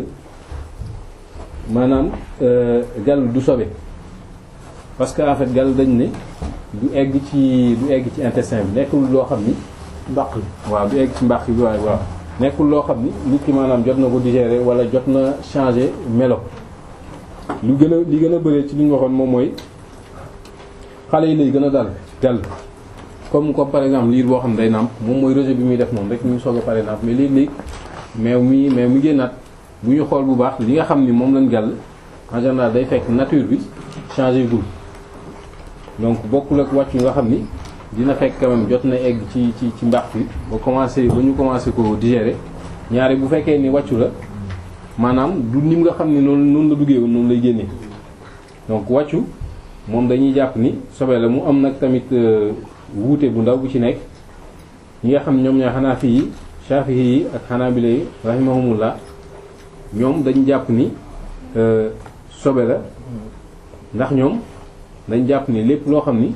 [SPEAKER 2] maanaam gàll du sobe parce que en fait gàll dañ ne du egg ci du egg ci intestin bi nekkul loo xam ni
[SPEAKER 1] mbaq li
[SPEAKER 2] waaw du egg ci mbàq bi waaye waaw nekkul loo xam ni nit ki maanaam jot na ko digérer wala jot na changer melo lu gën a li gën a bëree ci li ñu waxoon moom mooy xale yi lay gën a dal dal comme comme par exemple liir boo xam ne day nàmp moom mooy rejet bi muy def noonu rek ñu soog a pare nàmp mais léeg-léeg meew mi meew mi génnaat bu ñu xool bu baax li nga xam ni moom lañ gàll en général day fekk nature bi changé gul donc bokkul ak wàccu nga xam ni dina fekk quand même jot na egg ci ci ci mbaax bi ba commencé ba ñu commencé ko digérer ñaari bu fekkee ni wàccu la maanaam du nim nga xam ni noonu noonu la duggee woon noonu lay génnee donc wàccu moom dañuy jàpp ni sobe la mu am nag tamit wuute bu ndaw bu ci nekk ñi nga xam ñoom ñoo xanaa fii Shafi'i yi ak Hanabila yi rahimahumullah ñoom dañu jàpp ni sobe la ndax ñoom dañ jàpp ni lépp loo xam ni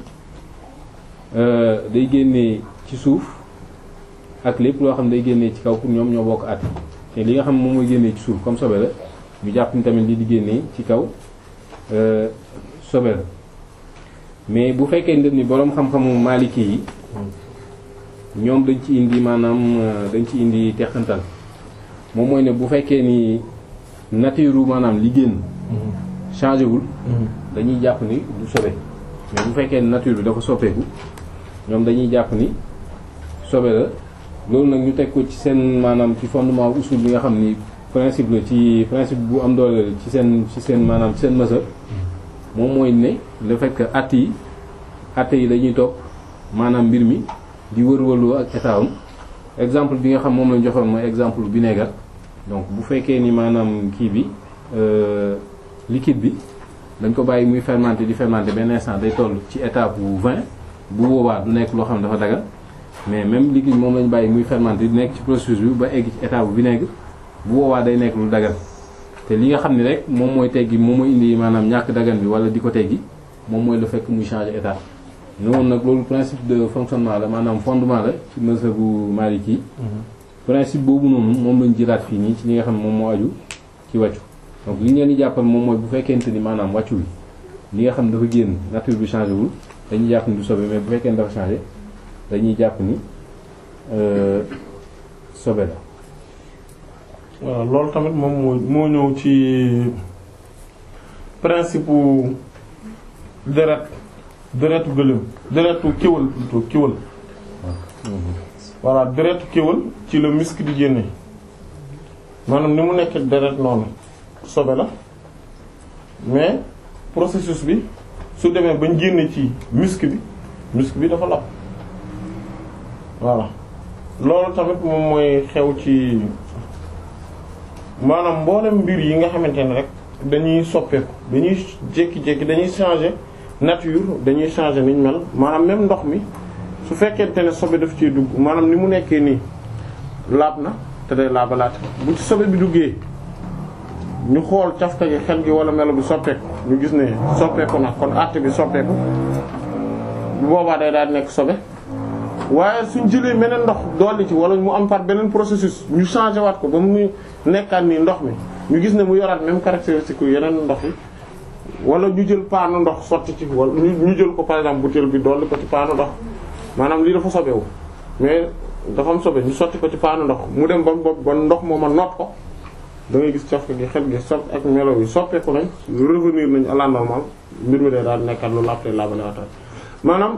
[SPEAKER 2] day génnee ci suuf ak lépp loo xam ne day génnee ci kaw pour ñoom ñoo bokk at te li nga xam moom mooy génnee ci suuf comme sobe la ñu jàpp ni tamit li di génnee ci kaw sobe la mais bu fekkee ni boroom xam-xamu Maliki yi ñoom dañ ci indi maanaam dañ ci indi teqantal moom mooy ne bu fekkee ni nature maanaam li génn changé wul dañuy jàpp ni du sobe mais bu fekkee ni nature bi dafa soppeeku ñoom dañuy jàpp ni sobe la loolu nag ñu teg ko ci seen maanaam ci fondement usul bi nga xam ni principe la ci principe bu am doole ci seen ci seen maanaam ci seen mësa moom mooy ne le fait que at yi at yi dañuy topp maanaam mbir mi di wër-wërloo ak état am exemple bi nga xam moom lañ joxoon mooy exemple vinaigre donc bu fekkee ni maanaam kii bi liquide bi dañ ko bàyyi muy fermenté di fermenté benn instant day toll ci étape bu 20 bu boobaa du nekk loo xam ne dafa dagal mais même liquide moom lañ bàyyi muy fermenté di nekk ci processus bi ba egg ci étape bu vinaigre bu boobaa day nekk lu dagal te li nga xam ne rek moom mooy teggi moom mooy indi maanaam ñàkk dagan bi wala di ko teggi moom mooy le fait que muy changer état ne woon nag loolu principe de fonctionnement la maanaam fondement la ci mazhabu Maliki principe boobu noonu moom lañ jëlaat fii nii ci li nga xam ne moom moo aju ci wàccu donc li ñu leen di jàppal moom mooy bu fekkente ni maanaam wàccu wi li nga xam ne dafa génn nature bi changé wul dañuy jàpp ni du sobe mais bu fekkee ni dafa changé dañuy jàpp ni sobe la
[SPEAKER 1] waaw loolu tamit moom moo moo ñëw ci principe u deret deretu gëléem deretu kéwal plutôt kéwal voilà deretu kéwal ci la misk di génne maanaam ni mu nekk deret noonu sobe la mais processus bi su demee bañ génne ci misk bi misk bi dafa lapp voilà loolu tamit moom mooy xew ci maanaam mboolem mbir yi nga xamante ne rek dañuy soppeeku dañuy jékki-jékki dañuy changer nature dañuy changer niñ mel maanaam même ndox mi su fekkente ne sobe daf ciy dugg maanaam ni mu nekkee nii laab na te day laabalaat bu ci sobe bi duggee ñu xool cafka gi xel gi wala melo bi soppeeku ñu gis ne soppeeku na kon àtte bi soppeeku bu boobaa day daal nekk sobe waaye suñ jëlee meneen ndox dolli ci wala mu am par beneen processus ñu changé waat ko ba mu nekkaat nii ndox mi ñu gis ne mu yoraat même caractéristique yu yeneen ndox yi wala ñu jël paanu ndox sotti ci wala ñu jël ko par exemple butéel bi dolli ko ci paanu ndox maanaam lii dafa sobewu mais dafa am sobe ñu sotti ko ci paanu ndox mu dem ba ba ndox mooma noot ko da ngay gis cafka gi xel gi sot ak melo yi soppeeku nañ revenir nañ à la normale mbir mi day daal nekkaat lu laabte laabalewatal maanaam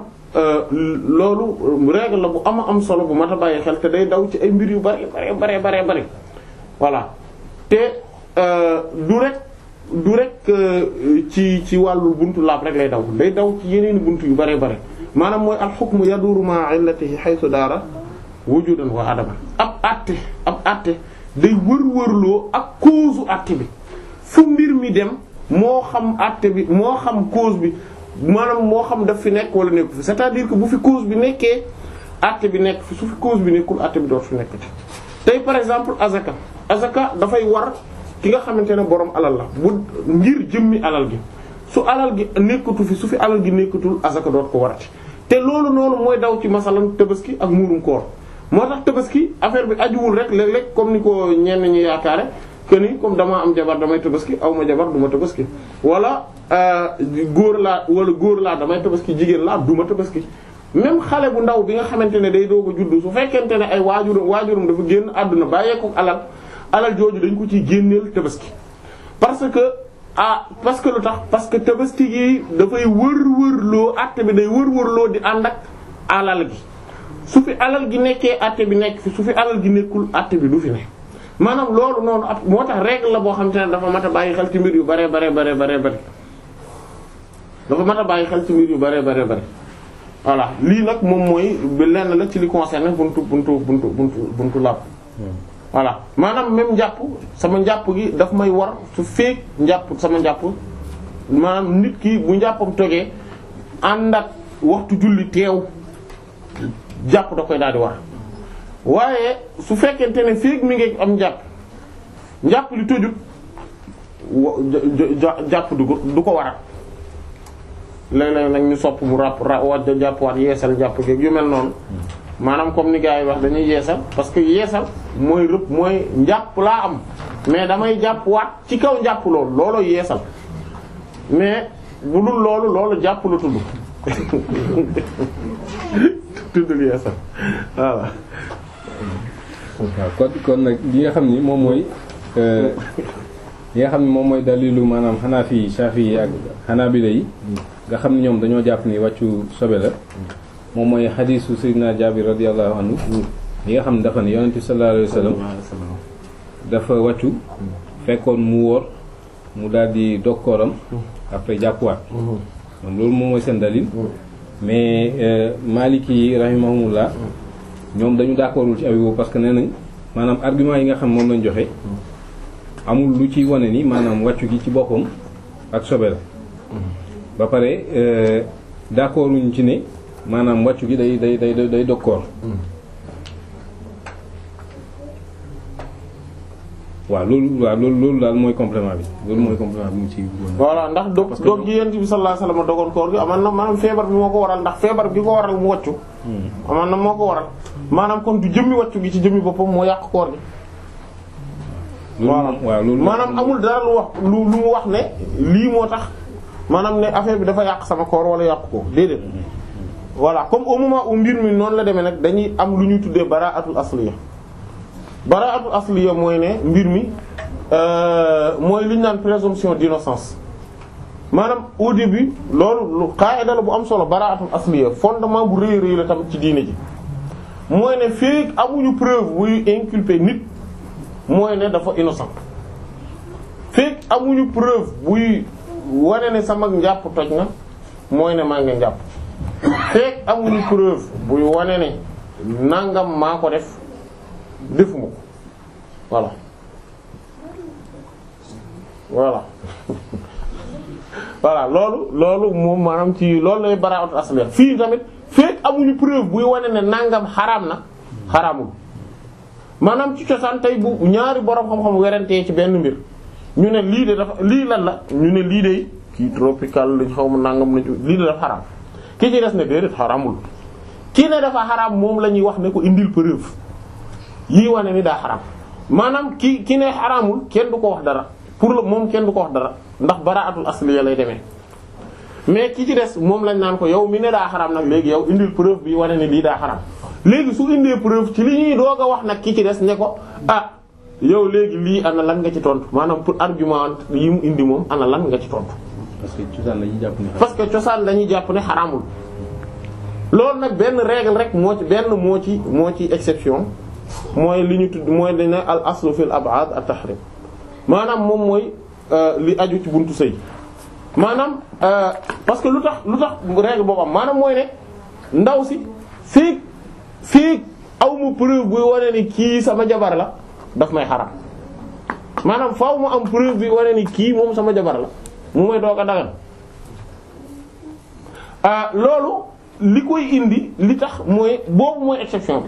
[SPEAKER 1] loolu règle la bu ama am solo bu mat a bàyyi xel te day daw ci ay mbir yu bari bari bari bari bari voilà te du rek du rek ci ci wàllu buntu laab rek lay daw day daw ci yeneen buntu yu bari bari maanaam mooy al hukmu yaduru ma'a illatihi haythu daara wujudan wa adaman ab àtte ab àtte day wër-wërloo ak cause àtte bi fu mbir mi dem moo xam àtte bi moo xam cause bi maanaam moo xam daf fi nekk wala nekku fi c'est-à-dire que bu fi cause bi nekkee àtte bi nekk fi su fi cause bi nekkul àtte bi doot fi nekkati tey par exemple azaka azaka dafay war ki nga xamante ne borom alal la bu ngir jëmmi alal gi su alal gi nekkatu fi su fi alal gi nekkatul azaka doot ko warati te loolu noonu mooy daw ci masalan tabaski ak muurum koor moo tax tabaski affaire bi ajuwul rek léeg-léeg comme ni ko ñenn ñi yaakaare que ni comme damaa am jabar damay tabaski aw ma jabar du ma tabaski wala góor laa wala góor laa damay tabaski jigéen laa duma tabaski même xale bu ndaw bi nga xamante ne day doog a juddu su fekkente ne ay waajuram waajuram dafa génn àdduna bàyyeeku alal alal jooju dañ ko ciy génneel tabaski parce que ah parce que lu tax parce que tabaski gi dafay wër-wër loo àtte bi day wër-wër loo di ànd ak alal gi su fi alal gi nekkee àtte bi nekk fi su fi alal gi nekkul àtte bi du fi ne maanaam loolu noonu ab moo tax règle la boo xam te ne dafa mat a bàyyi xel ci mbir yu bare bare bare bare bare dafa mat a bàyyi xel ci mbir yu bare bare bare voilà lii nag moom mooy bi lenn la ci li concerné buntu buntu buntu buntu buntu làpp voilà maanaam même njàpp sama njàpp gi daf may war su feek njàpp sama njàpp maanaam nit ki bu njàppam togee ànd ak waxtu julli teew jàpp da koy daal di war waaye su fekkente ne feek mi ngi am njàpp njàpp li tojut jàpp du ko du ko waral léeg-léeg nag ñu sopp mu ràpp ra wa jàpp waat yeesal jàpp geeg yu mel noonu maanaam comme ni gars yi wax dañuy yeesal parce que yeesal mooy rëpp mooy njàpp laa am mais damay jàpp waat ci kaw njàpp loolu loolu yeesal mais bu dul loolu loolu jàpp la tudd tuddul yeesal voilà
[SPEAKER 2] waaw kon kon nag li nga xam ni moom mooy li nga xam ni moom mooy dalilu maanaam Hanafi Shafi'i ak Hanabila yi nga xam ni ñoom dañoo jàpp ni wàccu sobe la moom mooy xadiisu Sayyidina Jaabir radiyallahu anhu li nga xam ne dafa ne yonent bi sallallahu alayhi wasallam dafa wàccu fekkoon mu wóor mu daal di dokkooram après jàppuwaat kon loolu moom mooy seen dalil mais Maliki yi rahimahumullah ñoom dañu d'accordul ci abi boobu parce que nee nañ maanaam argument yi nga xam moom lañ joxe amul lu ci wane ni maanaam wàccu gi ci boppam ak sobe la ba pare d'accorduñ ci ne maanaam wàccu gi day day day day dokkoor waaw loolu waaw loolu loolu daal mooy complément bi loolu mooy complément bi mu ci
[SPEAKER 1] voilà ndax dog dog gi yent bi sallallahu alayhi wasallam dogoon koor gi aman na maanaam feebar bi moo ko waral ndax feebar bi ko waral mu wàccu aman na moo ko waral maanaam kon du jëmmi wàccu gi ci jëmmi boppam moo yàq koor gi
[SPEAKER 2] loolu waaw loolu
[SPEAKER 1] maanaam amul dara lu wax lu lu mu wax ne lii moo tax maanaam ne affaire bi dafa yàq sama koor wala yàq ko déedéet voilà comme au moment où mbir mi noonu la demee nag dañuy am lu ñuy tuddee baraatul asliya baraatul asliya mooy ne mbir mi mooy li ñu naan présomption d'innocence maanaam au début loolu lu qaida la bu am solo baraatul asliya fondement bu rëy rëy la tamit ci diine ji mooy ne fekk amuñu preuve buy inculper nit mooy ne dafa innocent fekk amuñu preuve buy wane ne sama njàpp toj na mooy ne maa ngi njàpp fekk amuñu preuve buy wane ne nangam maa ko def defuma ko voilà voilà voilà loolu loolu moom maanaam ci loolu lay baraatu asliya fii tamit fekk amuñu preuve buy wane ne nangam xaraam na xaraamul maanaam ci cosaan tey bu ñaari borom xam-xam werantee ci benn mbir ñu ne lii de dafa lii lan la ñu ne lii de kii tropical lañ xaw ma nangam lañ lii de dafa xaraam ki ci des ne déedéet xaraamul kii ne dafa xaraam moom la ñuy wax ne ko indil preuve yii wane ni daa xaraam maanaam ki ki ne xaraamul kenn du ko wax dara pour le moom kenn du ko wax dara ndax baraatul asliya lay demee mais ki ci des moom lañ naan ko yow mi ne daa xaraam nag léegi yow indil preuve bi wane ne lii daa xaraam léegi su indee preuve ci li ñuy doog a wax nag ki ci des ne ko ah yow léegi lii ana lan nga ci tontu maanaam pour argument yi mu indi moom ana lan nga ci tontu.
[SPEAKER 2] parce que cosaan dañuy jàpp ne
[SPEAKER 1] parce que cosaan dañuy jàpp ne xaraamul loolu nag benn règle rek moo ci benn moo ci moo ci exception mooy li ñu tudd mooy dañ ne al aslu fil ab'ad at tahrim maanaam moom mooy li aju ci buntu sëy maanaam parce que lu tax lu tax règle boobu am maanaam mooy ne ndaw si fii fii aw mu preuve buy wane ni kii sama jabar la daf may xaram maanaam faaw mu am preuve bi wane ni kii moom sama jabar la mu may doog a dagan loolu li koy indi li tax mooy boobu mooy exception bi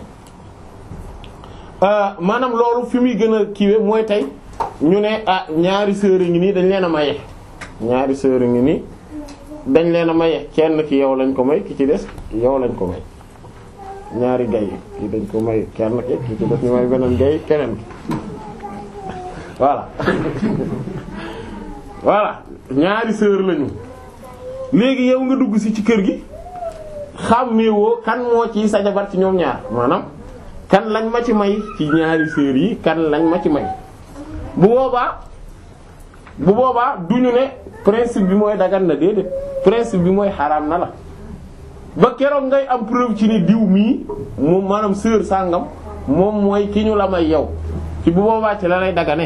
[SPEAKER 1] maanaam loolu fi muy gën a kiiwe mooy tey ñu ne ah ñaari sœur ngi nii dañ leen a maye ñaari sœur ngi nii dañ leen a maye kenn ki yow lañ ko may ki ci des yow lañ ko may ñaari gay kii dañ ko may kenn ki ki ci des ñu may beneen gay keneen ki voilà voilà ñaari sœur lañu léegi yow nga dugg si ci kër gi xàmmeewoo kan moo ci sa jabar ci ñoom ñaar maanaam kan lañ ma ci may ci ñaari sœur yi kan lañ ma ci may bu boobaa bu boobaa duñu ne principe bi mooy dagan na déedéet principe bi mooy xaraam na la ba keroog ngay am preuve ci ni diw mii moom maanaam sœur sàngam moom mooy ki ñu la may yow ci bu boobaa ci la lay dagane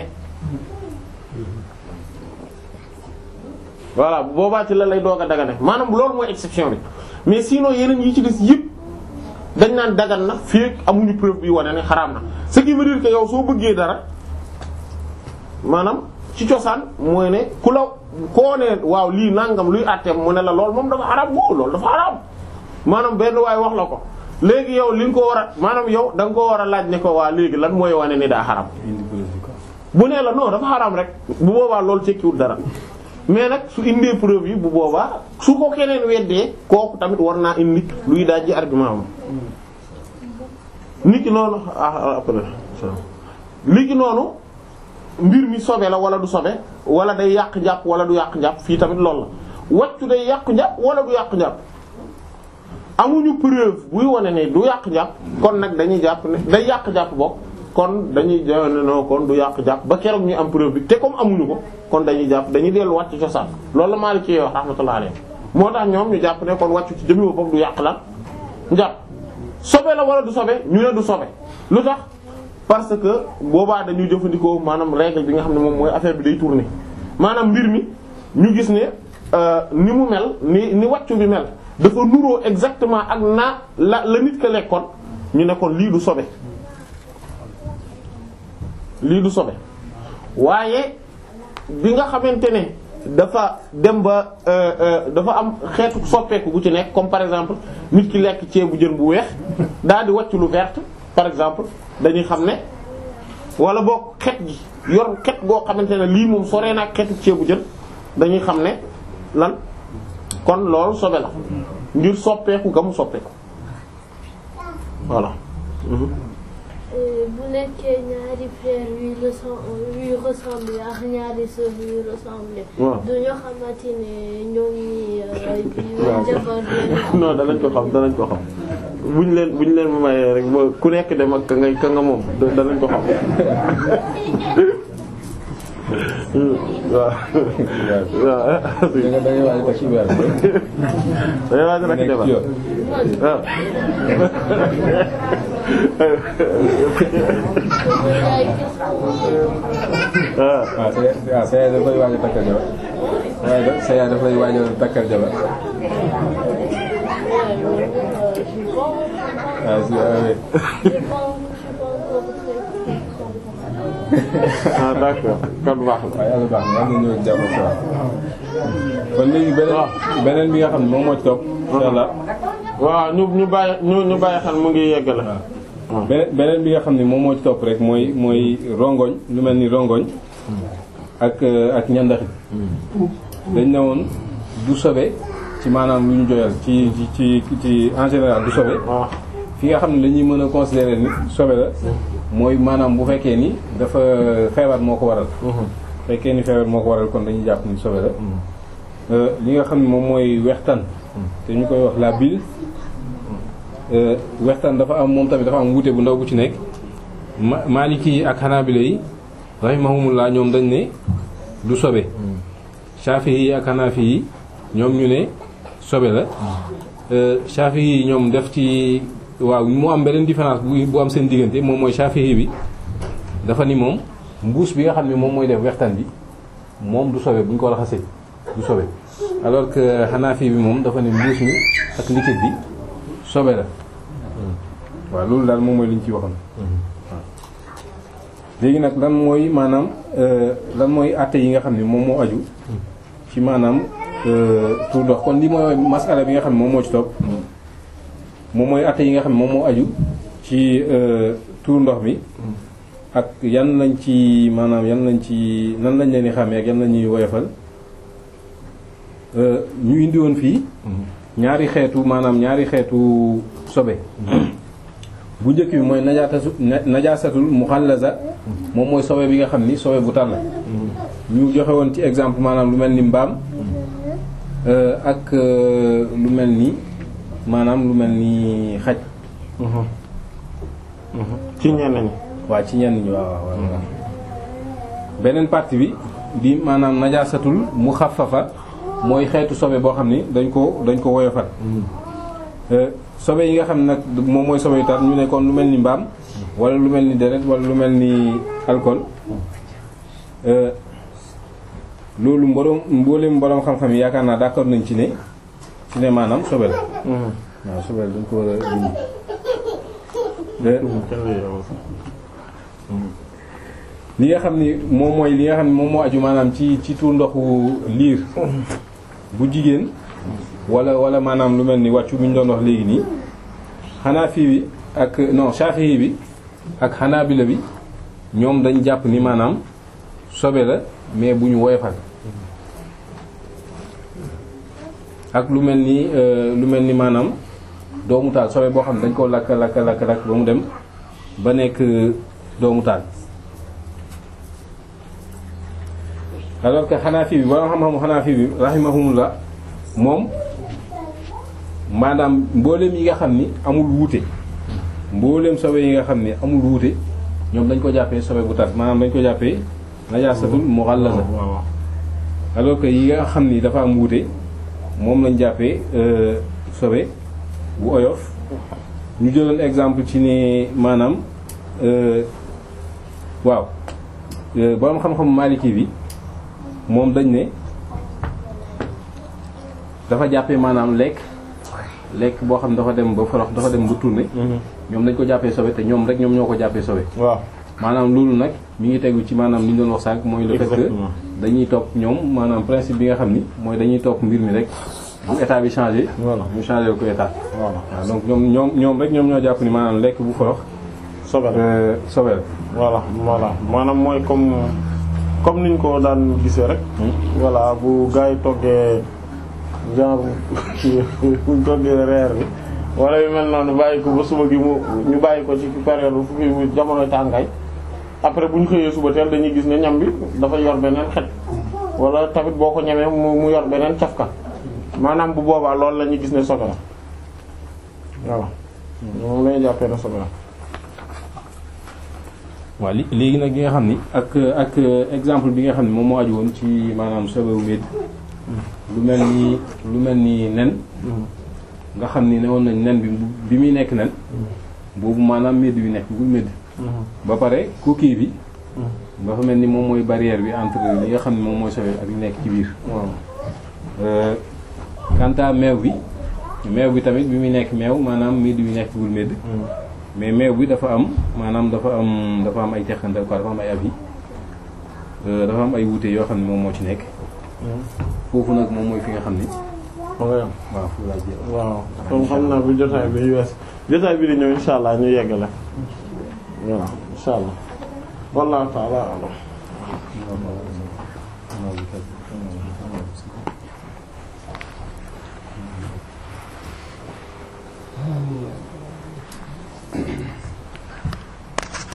[SPEAKER 1] voilà bu boobaa ci la lay doog a dagane maanaam loolu mooy exception bi mais sinon yeneen yi ci des yëpp dañ naan dagan na fii amuñu preuve bi wane ne xaraam na ce qui veut dire que yow soo bëggee dara maanaam ci cosaan mooy ne ku la koo ne waaw lii nangam luy àtteem mu ne la lool moom dafa xaraam boo loolu dafa xaraam maanaam benn waay wax la ko léegi yow li nga ko war a maanaam yow da nga ko war a laaj ne ko waa léegi lan mooy wane ni daa xaraam bu nee la non dafa xaraam rek bu boobaa loolu tekkiwul dara mais nag su indee preuve yi bu boobaa su ko keneen weddee kooku tamit war naa indi luy dajji argument am nit ki noonu ah après nit ki noonu mbir mi sobe la wala du sobe wala day yàq njàpp wala du yàq njàpp fii tamit loolu la wàccu day yàq njàpp wala du yàq njàpp amuñu preuve buy wane ne du yàq njàpp kon nag dañuy jàpp ne day yàq njàpp bokk kon dañuy jàpp ne non kon du yàq njàpp ba keroog ñu am preuve bi te comme amuñu ko kon dañuy jàpp dañuy dellu wàcc cosaan loolu la Maalik ci wax rahmatullah alayhi moo tax ñoom ñu jàpp ne kon wàccu ci jëmmi boppam du yàq lan njàpp sobe la wala du sobe ñu ne du sobe lu tax parce que boobaa dañuy jëfandikoo maanaam règle bi nga xam ne moom mooy affaire bi day tourner maanaam mbir mi ñu gis ne ni mu mel ni ni wàccu bi mel dafa nuroo exactement ak na la la nit ka lekkoon ñu ne kon lii du sobe lii du sobe waaye bi nga xamante ne dafa dem ba dafa am xeetu soppeeku gu ci nekk comme par exemple nit ki lekk ceebu jën bu weex daal di wàcc lu vert par exemple dañuy xam ne wala boo xet gi yor xet goo xamante ne lii moom soree na ak xetu ceebu jën dañuy xam ne lan kon loolu sobe la ngir soppeeku ga mu soppeeku voilà.
[SPEAKER 3] bu nekkee ñaari frère yuy yuy ressemblé ak ñaari sœur yuy ressemblé.
[SPEAKER 1] waaw
[SPEAKER 3] du ñu xamante ne ñoom ñi jabar
[SPEAKER 1] non danañ ko xam danañ ko xam buñ leen buñ leen mayee rek ba ku nekk dem ak ka ngay ka nga moom danañ ko xam waaw waaw.
[SPEAKER 2] da nga da ngay waaj ko ci weer bi.
[SPEAKER 1] da ngay waaj rek
[SPEAKER 2] nekk
[SPEAKER 1] jabar
[SPEAKER 2] ci yoon.
[SPEAKER 1] waaw. waaw.
[SPEAKER 2] waaw sa waaw sa yaay daf lay waaj a takkal jabar waaye da sa yaay daf lay waaj a takkal jabar waaw si waaw oui.
[SPEAKER 1] ah d'accord kon baax na.
[SPEAKER 2] waaye yàlla baax na yàlla na ñëw jàmm ak salaam kon léegi beneen beneen bi nga xam ne moom moo ci topp incha allah
[SPEAKER 1] waaw ñu ñu bàyyi ñu ñu bàyyi xel mu ngi yeggale.
[SPEAKER 2] beneen beneen bi nga xam ne moom moo ci topp rek mooy mooy rongoñ lu mel ni rongoñ ak ak ñandaxit dañ ne woon du sobe ci maanaam lu ñu joyal ci ci ci ci en général du sobe
[SPEAKER 1] waaw
[SPEAKER 2] fi nga xam ne dañuy mën a considérer ni sobe la mooy maanaam bu fekkee ni dafa feebar moo ko waral fekkee ni feebar moo ko waral kon dañuy jàpp ni sobe la li nga xam ne moom mooy wextaan te ñu koy wax la bile wextaan dafa am moom tamit dafa am wuute bu ndaw bu ci nekk ma Maliki yi ak Hanabila yi rahimahumullah ñoom dañ ne du sobe Shafi'i yi ak Hanafi yi ñoom ñu ne sobe la Shafi'i yi ñoom def ci waaw mu am beneen différence bu bu am seen diggante moom mooy Shafi'i bi dafa ni moom mbuus bi nga xam ne moom mooy def wextaan bi moom du sobe bu ñu ko raxasee du sobe alors que Hanafi bi moom dafa ne mbuus mi ak liquide bi sobe la waaw loolu daal moom mooy li ñu ci waxoon waaw léegi nag lan mooy maanaam lan mooy àtte yi nga xam ne moom moo aju ci maanaam tuur ndox kon li mooy masala bi nga xam ne moom moo ci topp moom mooy àtte yi nga xam ne moom moo aju ci tuur ndox mi ak yan lañ ci maanaam yan lañ ci nan lañ leen di xàmmee ak yan lañuy woyofal ñu indi woon fii ñaari xeetu maanaam ñaari xeetu sobe bu njëkk bi mooy najaatasu najaasatul muxallaza moom mooy sobe bi nga xam ni sobe bu tar la ñu joxe woon ci exemple maanaam lu mel ni mbaam euh, ak euh, lu mel ni maanaam lu mel ni xaj
[SPEAKER 1] ci ñenn ñi
[SPEAKER 2] waa ci ñenn ñi waaw waaw waaw beneen partie bi di maanaam najaasatul mu xafafa mooy xeetu sobe boo xam ni dañ ko dañ ko woyofal Euh, sobe yi nga xam ne nag moom mooy sobe yu tar ñu ne kon lu mel ni mbaam wala lu mel ni deret wala lu mel ni alcool euh, loolu mboroom mboolem mboroom xam-xam yi yaakaar naa d'accord nañ ci ne ci ne maanaam sobe la waaw sobe la dañ ko war a dindi Euh, li nga xam ni moom mooy li nga xam ni moom moo aju maanaam ci ci tuur ndoxu liir bu jigéen wala wala maanaam lu mel ni wàccu bi ñu doon wax léegi nii xanaa fii bi ak non Shafi'i bi ak Hanabila bi ñoom dañ jàpp ni maanaam sobe la mais bu ñu woyofal ak lu mel ni euh, lu mel ni maanaam doomu taal sobe boo xam ne dañ koo lakk lakk lakk lakk ba mu dem ba nekk doomu taal alors que Hanafi bi borom xam-xamu Hanafi bi rahimahumullah moom maanaam mbooleem yi nga xam ni amul wuute mbooleem sobe yi nga xam ni amul wuute ñoom dañ ko jàppee sobe bu tar maanaam dañ ko jàppee najaasatul mughallaza alors que yi nga xam ni dafa am wuute moom lañ jàppee euh, sobe bu oyof ñu jëloon exemple ci ni maanaam euh, waaw euh, borom xam-xamu Maliki bi moom dañ ne dafa jàppee maanaam lekk lekk boo xam dafa dem ba forox dafa dem ba tourné ñoom dañ ko jàppee sobe te ñoom rek ñoom ñoo ko jàppee sobe
[SPEAKER 1] waaw
[SPEAKER 2] maanaam loolu nag mi ngi tegu ci maanaam li ñu doon wax sànq mooy le fait que
[SPEAKER 1] Exactement.
[SPEAKER 2] dañuy topp ñoom maanaam principe bi nga xam ni mooy dañuy topp mbir mi rek bu état bi changé
[SPEAKER 1] Voilà.
[SPEAKER 2] ñu changé ko état
[SPEAKER 1] voilà
[SPEAKER 2] waaw donc ñoom ñoom ñoom rek ñoom ñoo jàpp ni maanaam lekk bu forox
[SPEAKER 1] sobe la
[SPEAKER 2] euh, sobe la
[SPEAKER 1] voilà voilà maanaam mooy comme comme niñ ko daan gisee rek voilà bu gars yi toggee genre buñ toggee reer bi wala yu mel noonu bàyyi ko ba suba gi mu ñu bàyyi ko ci période fu fi jamono tàngaay après bu ñu xëyee suba teel dañuy gis ne ñam bi dafa yor beneen xet wala tamit boo ko ñemee mu mu yor beneen cafka maanaam bu boobaa loolu la ñuy gis ne sobe la voilà moom la ñuy jàppee ne sobe la
[SPEAKER 2] waaw li léegi nag li nga xam ni ak ak exemple bi nga xam ni moom moo aju woon ci maanaam sobewu médd lu mel ni lu mel ni nen nga xam ni ne woon nañ nen bi bi muy nekk nen boobu maanaam médd bi nekk bul médd ba pare coquille bi dafa mel ni moom mooy barrière bi entre li nga xam ni moom mooy sobe ak li nekk ci biir
[SPEAKER 1] waaw
[SPEAKER 2] Euh, quant à meew bi meew bi tamit bi muy nekk meew maanaam médd bi nekk bul médd mais meew bi dafa am maanaam dafa am dafa am ay teqantal quoi dafa am ay avis Euh, dafa am ay wuute yoo xam ne moom moo ci nekk foofu nag moom mooy fi nga xam ni
[SPEAKER 1] ma nga yam
[SPEAKER 2] waaw foofu laa jéem
[SPEAKER 1] waaw comme xam naa bu jotaay bi wees jotaay bi di ñëw insha allah ñu yeggale voilà insha allah wallahu ta'ala a'lam
[SPEAKER 2] a